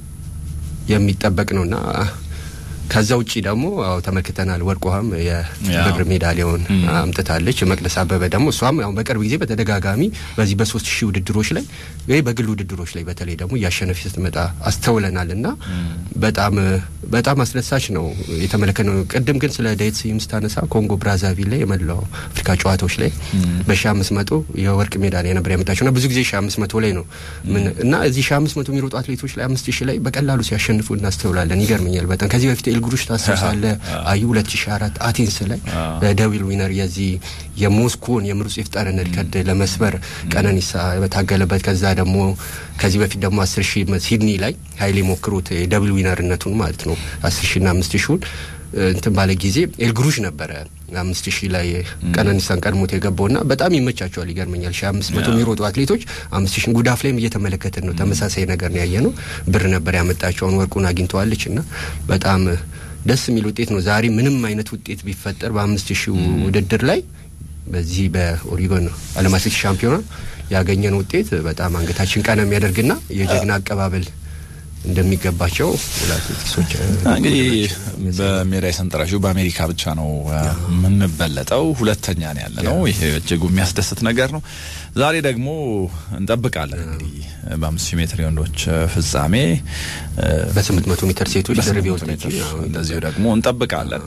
የሚጠበቅ ነው እና ከዛ ውጪ ደግሞ አዎ ተመልክተናል። ወርቅ ውሃም የብር ሜዳሊያውን አምጥታለች። መቅደስ አበበ ደግሞ እሷም ያው በቅርብ ጊዜ በተደጋጋሚ በዚህ በሶስት ሺህ ውድድሮች ላይ ወይ በግል ውድድሮች ላይ በተለይ ደግሞ እያሸነፊ ስትመጣ አስተውለናል እና በጣም በጣም አስደሳች ነው የተመለከትነው። ቅድም ግን ስለ ዳዊት ስዩም ስታነሳ ኮንጎ ብራዛቪል ላይ የመላው አፍሪካ ጨዋታዎች ላይ በሺ አምስት መቶ የወርቅ ሜዳሊያ ነበር ያመጣቸው እና ብዙ ጊዜ ሺ አምስት መቶ ላይ ነው እና እዚህ ሺ አምስት መቶ የሚሮጡ አትሌቶች ላይ አምስት ሺህ ላይ በቀላሉ ሲያሸንፉ እናስተውላለን። ይገርመኛል በጣም ከዚህ በፊት ኤልጉሩሽ ታስታውሳለ አዩ ሁለት ሺ አራት አቴንስ ላይ በደብል ዊነር የዚህ የሞስኮን የምሩጽ ይፍጠርን ሪከርድ ለመስበር ቀነኒሳ በታገለበት ከዛ ደግሞ ከዚህ በፊት ደግሞ አስር ሺህ ሲድኒ ላይ ሀይሌ ሞክሮት የደብል ዊነርነቱን ማለት ነው አስር ሺና አምስት ሺውን እንትን ባለ ጊዜ ኤልግሩሽ ነበረ አምስት ሺህ ላይ ቀነኒሳን ቀድሞት የገባውና በጣም ይመቻቸዋል። ይገርመኛል ሺ አምስት መቶ የሚሮጡ አትሌቶች አምስት ሺህ ጉዳፍ ላይም እየተመለከትን ነው። ተመሳሳይ ነገር ነው ያየ ነው። ብር ነበር ያመጣቸውን ወርቁን አግኝተዋለች እና በጣም ደስ የሚል ውጤት ነው። ዛሬ ምንም አይነት ውጤት ቢፈጠር በአምስት ሺህ ውድድር ላይ በዚህ በኦሪጎን ዓለም አትሌቲክስ ሻምፒዮና ያገኘን ውጤት በጣም አንገታችን ቀና የሚያደርግና የጀግና አቀባበል እንደሚገባቸው አትሌቲክሶች እንግዲህ በሜዳይ ሰንጠረዡ በአሜሪካ ብቻ ነው የምንበለጠው። ሁለተኛ ነው ያለ ነው። ይሄ እጅጉ የሚያስደስት ነገር ነው። ዛሬ ደግሞ እንጠብቃለን እንግዲህ በአምስት ሺህ ሜትር የወንዶች ፍጻሜ፣ በስምንት መቶ ሜትር ሴቶች ድርብ እንደዚሁ ደግሞ እንጠብቃለን።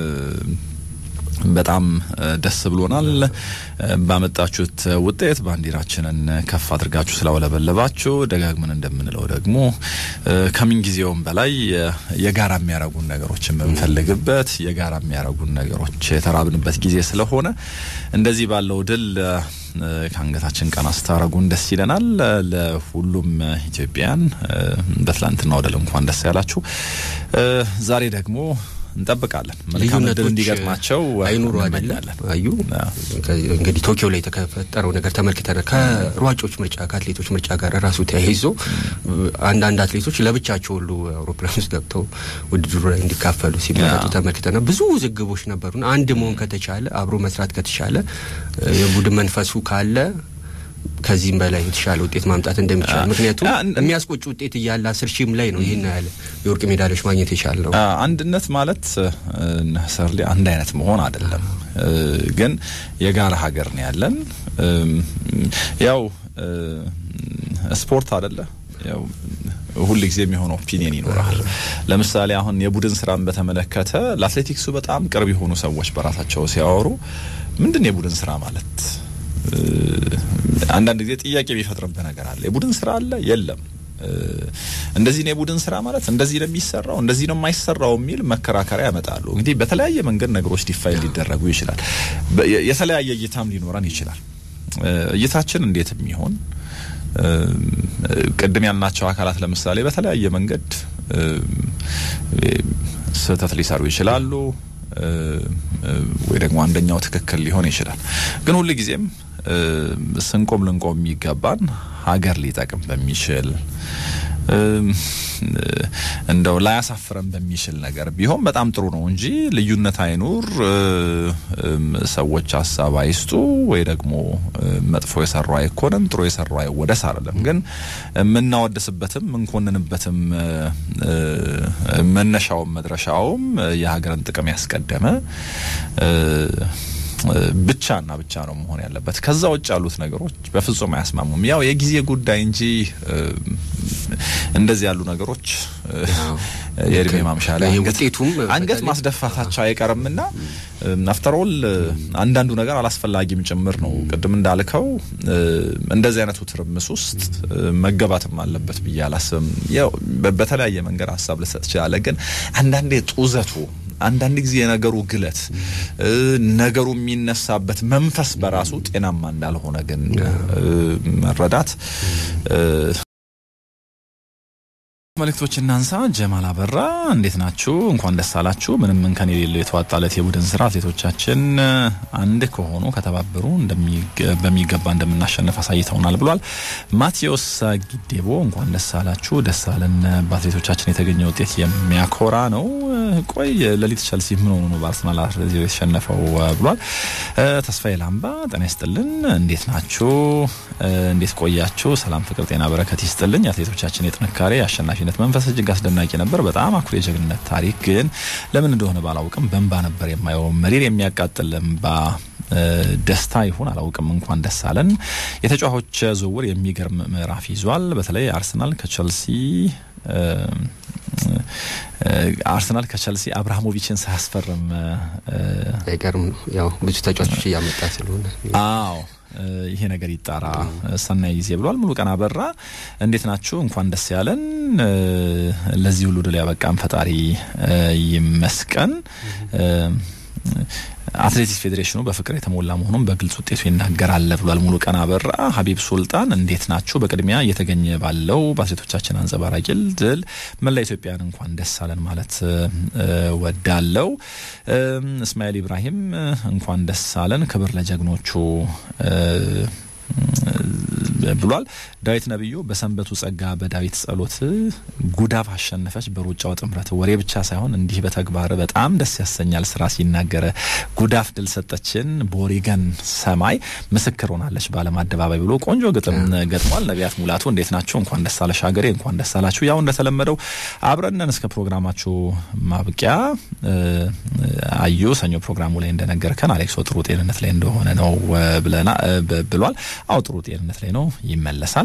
በጣም ደስ ብሎናል። ባመጣችሁት ውጤት ባንዲራችንን ከፍ አድርጋችሁ ስላውለበለባችሁ ደጋግመን እንደምንለው ደግሞ ከምን ጊዜውም በላይ የጋራ የሚያረጉን ነገሮች የምንፈልግበት የጋራ የሚያረጉን ነገሮች የተራብንበት ጊዜ ስለሆነ እንደዚህ ባለው ድል ከአንገታችን ቀና ስታረጉን ደስ ይለናል። ለሁሉም ኢትዮጵያን በትላንትናው ድል እንኳን ደስ ያላችሁ። ዛሬ ደግሞ እንጠብቃለን መልካም ድል እንዲገጥማቸው አይኑሩ አይደለም አዩ እንግዲህ ቶኪዮ ላይ የተፈጠረው ነገር ተመልክተናል። ከሯጮች ምርጫ ከአትሌቶች ምርጫ ጋር ራሱ ተያይዞ አንዳንድ አትሌቶች ለብቻቸው ሁሉ አውሮፕላን ውስጥ ገብተው ውድድሩ ላይ እንዲካፈሉ ሲመረጡ ተመልክተናል። ብዙ ውዝግቦች ነበሩና አንድ መሆን ከተቻለ አብሮ መስራት ከተቻለ የቡድን መንፈሱ ካለ ከዚህም በላይ የተሻለ ውጤት ማምጣት እንደሚቻል ምክንያቱም የሚያስቆጭ ውጤት እያለ አስር ሺህም ላይ ነው ይህን ያህል የወርቅ ሜዳሊያዎች ማግኘት የቻለው። አንድነት ማለት ነሰርሊ አንድ አይነት መሆን አይደለም፣ ግን የጋራ ሀገር ነው ያለን። ያው ስፖርት አይደለ ያው ሁል ጊዜ የሚሆን ኦፒኒየን ይኖራል። ለምሳሌ አሁን የቡድን ስራን በተመለከተ ለአትሌቲክሱ በጣም ቅርብ የሆኑ ሰዎች በራሳቸው ሲያወሩ ምንድን ነው የቡድን ስራ ማለት አንዳንድ ጊዜ ጥያቄ የሚፈጥርብህ ነገር አለ። የቡድን ስራ አለ የለም እንደዚህ ነው የቡድን ስራ ማለት እንደዚህ ነው የሚሰራው እንደዚህ ነው የማይሰራው የሚል መከራከሪያ ያመጣሉ። እንግዲህ በተለያየ መንገድ ነገሮች ዲፋይን ሊደረጉ ይችላል። የተለያየ እይታም ሊኖረን ይችላል። እይታችን እንዴት የሚሆን ቅድም ያልናቸው አካላት ለምሳሌ በተለያየ መንገድ ስህተት ሊሰሩ ይችላሉ፣ ወይ ደግሞ አንደኛው ትክክል ሊሆን ይችላል። ግን ሁል ጊዜም ስንቆም ልንቆም የሚገባን ሀገር ሊጠቅም በሚችል እንደው ላያሳፍረን በሚችል ነገር ቢሆን በጣም ጥሩ ነው እንጂ ልዩነት አይኑር፣ ሰዎች ሀሳብ አይስጡ፣ ወይ ደግሞ መጥፎ የሰሩ አይኮነን፣ ጥሩ የሰሩ አይወደስ አይደለም። ግን የምናወድስበትም የምንኮንንበትም መነሻውም መድረሻውም የሀገርን ጥቅም ያስቀደመ ብቻና ብቻ ነው መሆን ያለበት። ከዛ ውጭ ያሉት ነገሮች በፍጹም አያስማሙም። ያው የጊዜ ጉዳይ እንጂ እንደዚህ ያሉ ነገሮች የእድሜ ማምሻ ላይ አንገት ማስደፋታቸው አይቀርምና አፍተሮል አንዳንዱ ነገር አላስፈላጊም ጭምር ነው። ቅድም እንዳልከው እንደዚህ አይነቱ ትርምስ ውስጥ መገባትም አለበት ብዬ አላስብም። ያው በተለያየ መንገድ ሀሳብ ልሰጥ ትችላለህ። ግን አንዳንዴ ጡዘቱ አንዳንድ ጊዜ የነገሩ ግለት ነገሩ የሚነሳበት መንፈስ በራሱ ጤናማ እንዳልሆነ ግን መረዳት መልእክቶች እናንሳ። ጀማል አበራ እንዴት ናችሁ? እንኳን ደስ አላችሁ። ምንም እንከን የሌለው የተዋጣለት የቡድን ስራ አትሌቶቻችን አንድ ከሆኑ ከተባበሩ በሚገባ እንደምናሸንፍ አሳይተውናል ብሏል። ማቴዎስ ጊዴቦ እንኳን ደስ አላችሁ። ደስ አለን። በአትሌቶቻችን የተገኘ ውጤት የሚያኮራ ነው። ቆይ ሌሊት ቸልሲ ምን ሆኑ ነው በአርሰናል የተሸነፈው ብሏል። ተስፋዬ ላምባ ጤና ይስጥልን። እንዴት ናችሁ? እንዴት ቆያችሁ? ሰላም፣ ፍቅር፣ ጤና በረከት ይስጥልኝ። የአትሌቶቻችን የጥንካሬ አሸናፊነት መንፈስ እጅግ አስደናቂ ነበር። በጣም አኩሪ የጀግንነት ታሪክ ግን ለምን እንደሆነ ባላውቅም በእንባ ነበር የማየው። መሪር የሚያቃጥል እንባ ደስታ ይሁን አላውቅም። እንኳን ደስ አለን። የተጫዋቾች ዝውውር የሚገርም ምዕራፍ ይዟል። በተለይ አርሰናል ከቸልሲ አርሰናል ከቸልሲ አብርሃሞቪችን ሳያስፈርም አይቀርም ነው። ያው ብዙ ተጫዋቾች እያመጣ ስለሆነ አዎ ይሄ ነገር ይጣራ። ሰናይ ጊዜ ብሏል። ሙሉ ቀን አበራ እንዴት ናችሁ? እንኳን ደስ ያለን። ለዚህ ሁሉ ድል ያበቃን ፈጣሪ ይመስገን። አትሌቲክስ ፌዴሬሽኑ በፍቅር የተሞላ መሆኑን በግልጽ ውጤቱ ይናገራል ብሏል። ሙሉ ቀን አበራ። ሀቢብ ሱልጣን እንዴት ናችሁ? በቅድሚያ እየተገኘ ባለው በአትሌቶቻችን አንጸባራቂ ድል መላ ኢትዮጵያን እንኳን ደስ አለን ማለት ወዳለው። እስማኤል ኢብራሂም እንኳን ደስ አለን፣ ክብር ለጀግኖቹ ብሏል። ዳዊት ነብዩ በሰንበቱ ጸጋ በዳዊት ጸሎት ጉዳፍ አሸነፈች በሩጫው ጥምረት ወሬ ብቻ ሳይሆን እንዲህ በተግባር በጣም ደስ ያሰኛል። ስራ ሲናገረ ጉዳፍ ድል ሰጠችን በኦሪገን ሰማይ ምስክር ሆናለች በዓለም አደባባይ ብሎ ቆንጆ ግጥም ገጥሟል። ነቢያት ሙላቱ እንዴት ናቸው? እንኳን ደስ አለሽ ሀገሬ፣ እንኳን ደስ አላችሁ። ያው እንደተለመደው አብረነን እስከ ፕሮግራማችሁ ማብቂያ አዩ ሰኞ ፕሮግራሙ ላይ እንደነገርከን አሌክሶ ጥሩ ጤንነት ላይ እንደሆነ ነው ብለና ብሏል። አዎ ጥሩ ጤንነት ላይ ነው፣ ይመለሳል።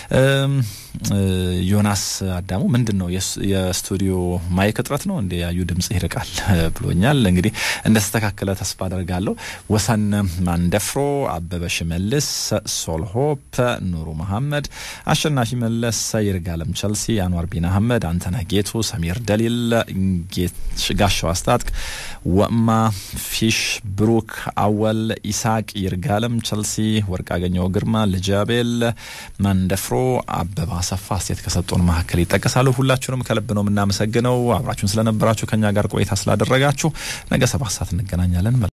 ዮናስ አዳሙ ምንድን ነው የስቱዲዮ ማይክ እጥረት ነው እንደ ያዩ ድምጽ ይርቃል ብሎኛል። እንግዲህ እንደተስተካከለ ተስፋ አደርጋለሁ። ወሰን ማንደፍሮ፣ አበበ ሽመልስ፣ ሶልሆፕ፣ ኑሩ መሐመድ፣ አሸናፊ መለስ፣ ይርጋለም ቸልሲ፣ አንዋር ቢን አህመድ፣ አንተነህ ጌቱ፣ ሰሚር ደሊል፣ ጋሻው አስታጥቅ፣ ወማ ፊሽ፣ ብሩክ አወል፣ ኢሳቅ፣ ይርጋለም ቸልሲ፣ ወርቅ አገኘው ግርማ፣ ልጃቤል ማንደፍሮ፣ አበባ አሰፋ አስተያየት ከሰጡን መካከል ይጠቀሳሉ። ሁላችሁንም ከልብ ነው የምናመሰግነው። አብራችሁን ስለነበራችሁ ከኛ ጋር ቆይታ ስላደረጋችሁ ነገ ሰባት ሰዓት እንገናኛለን።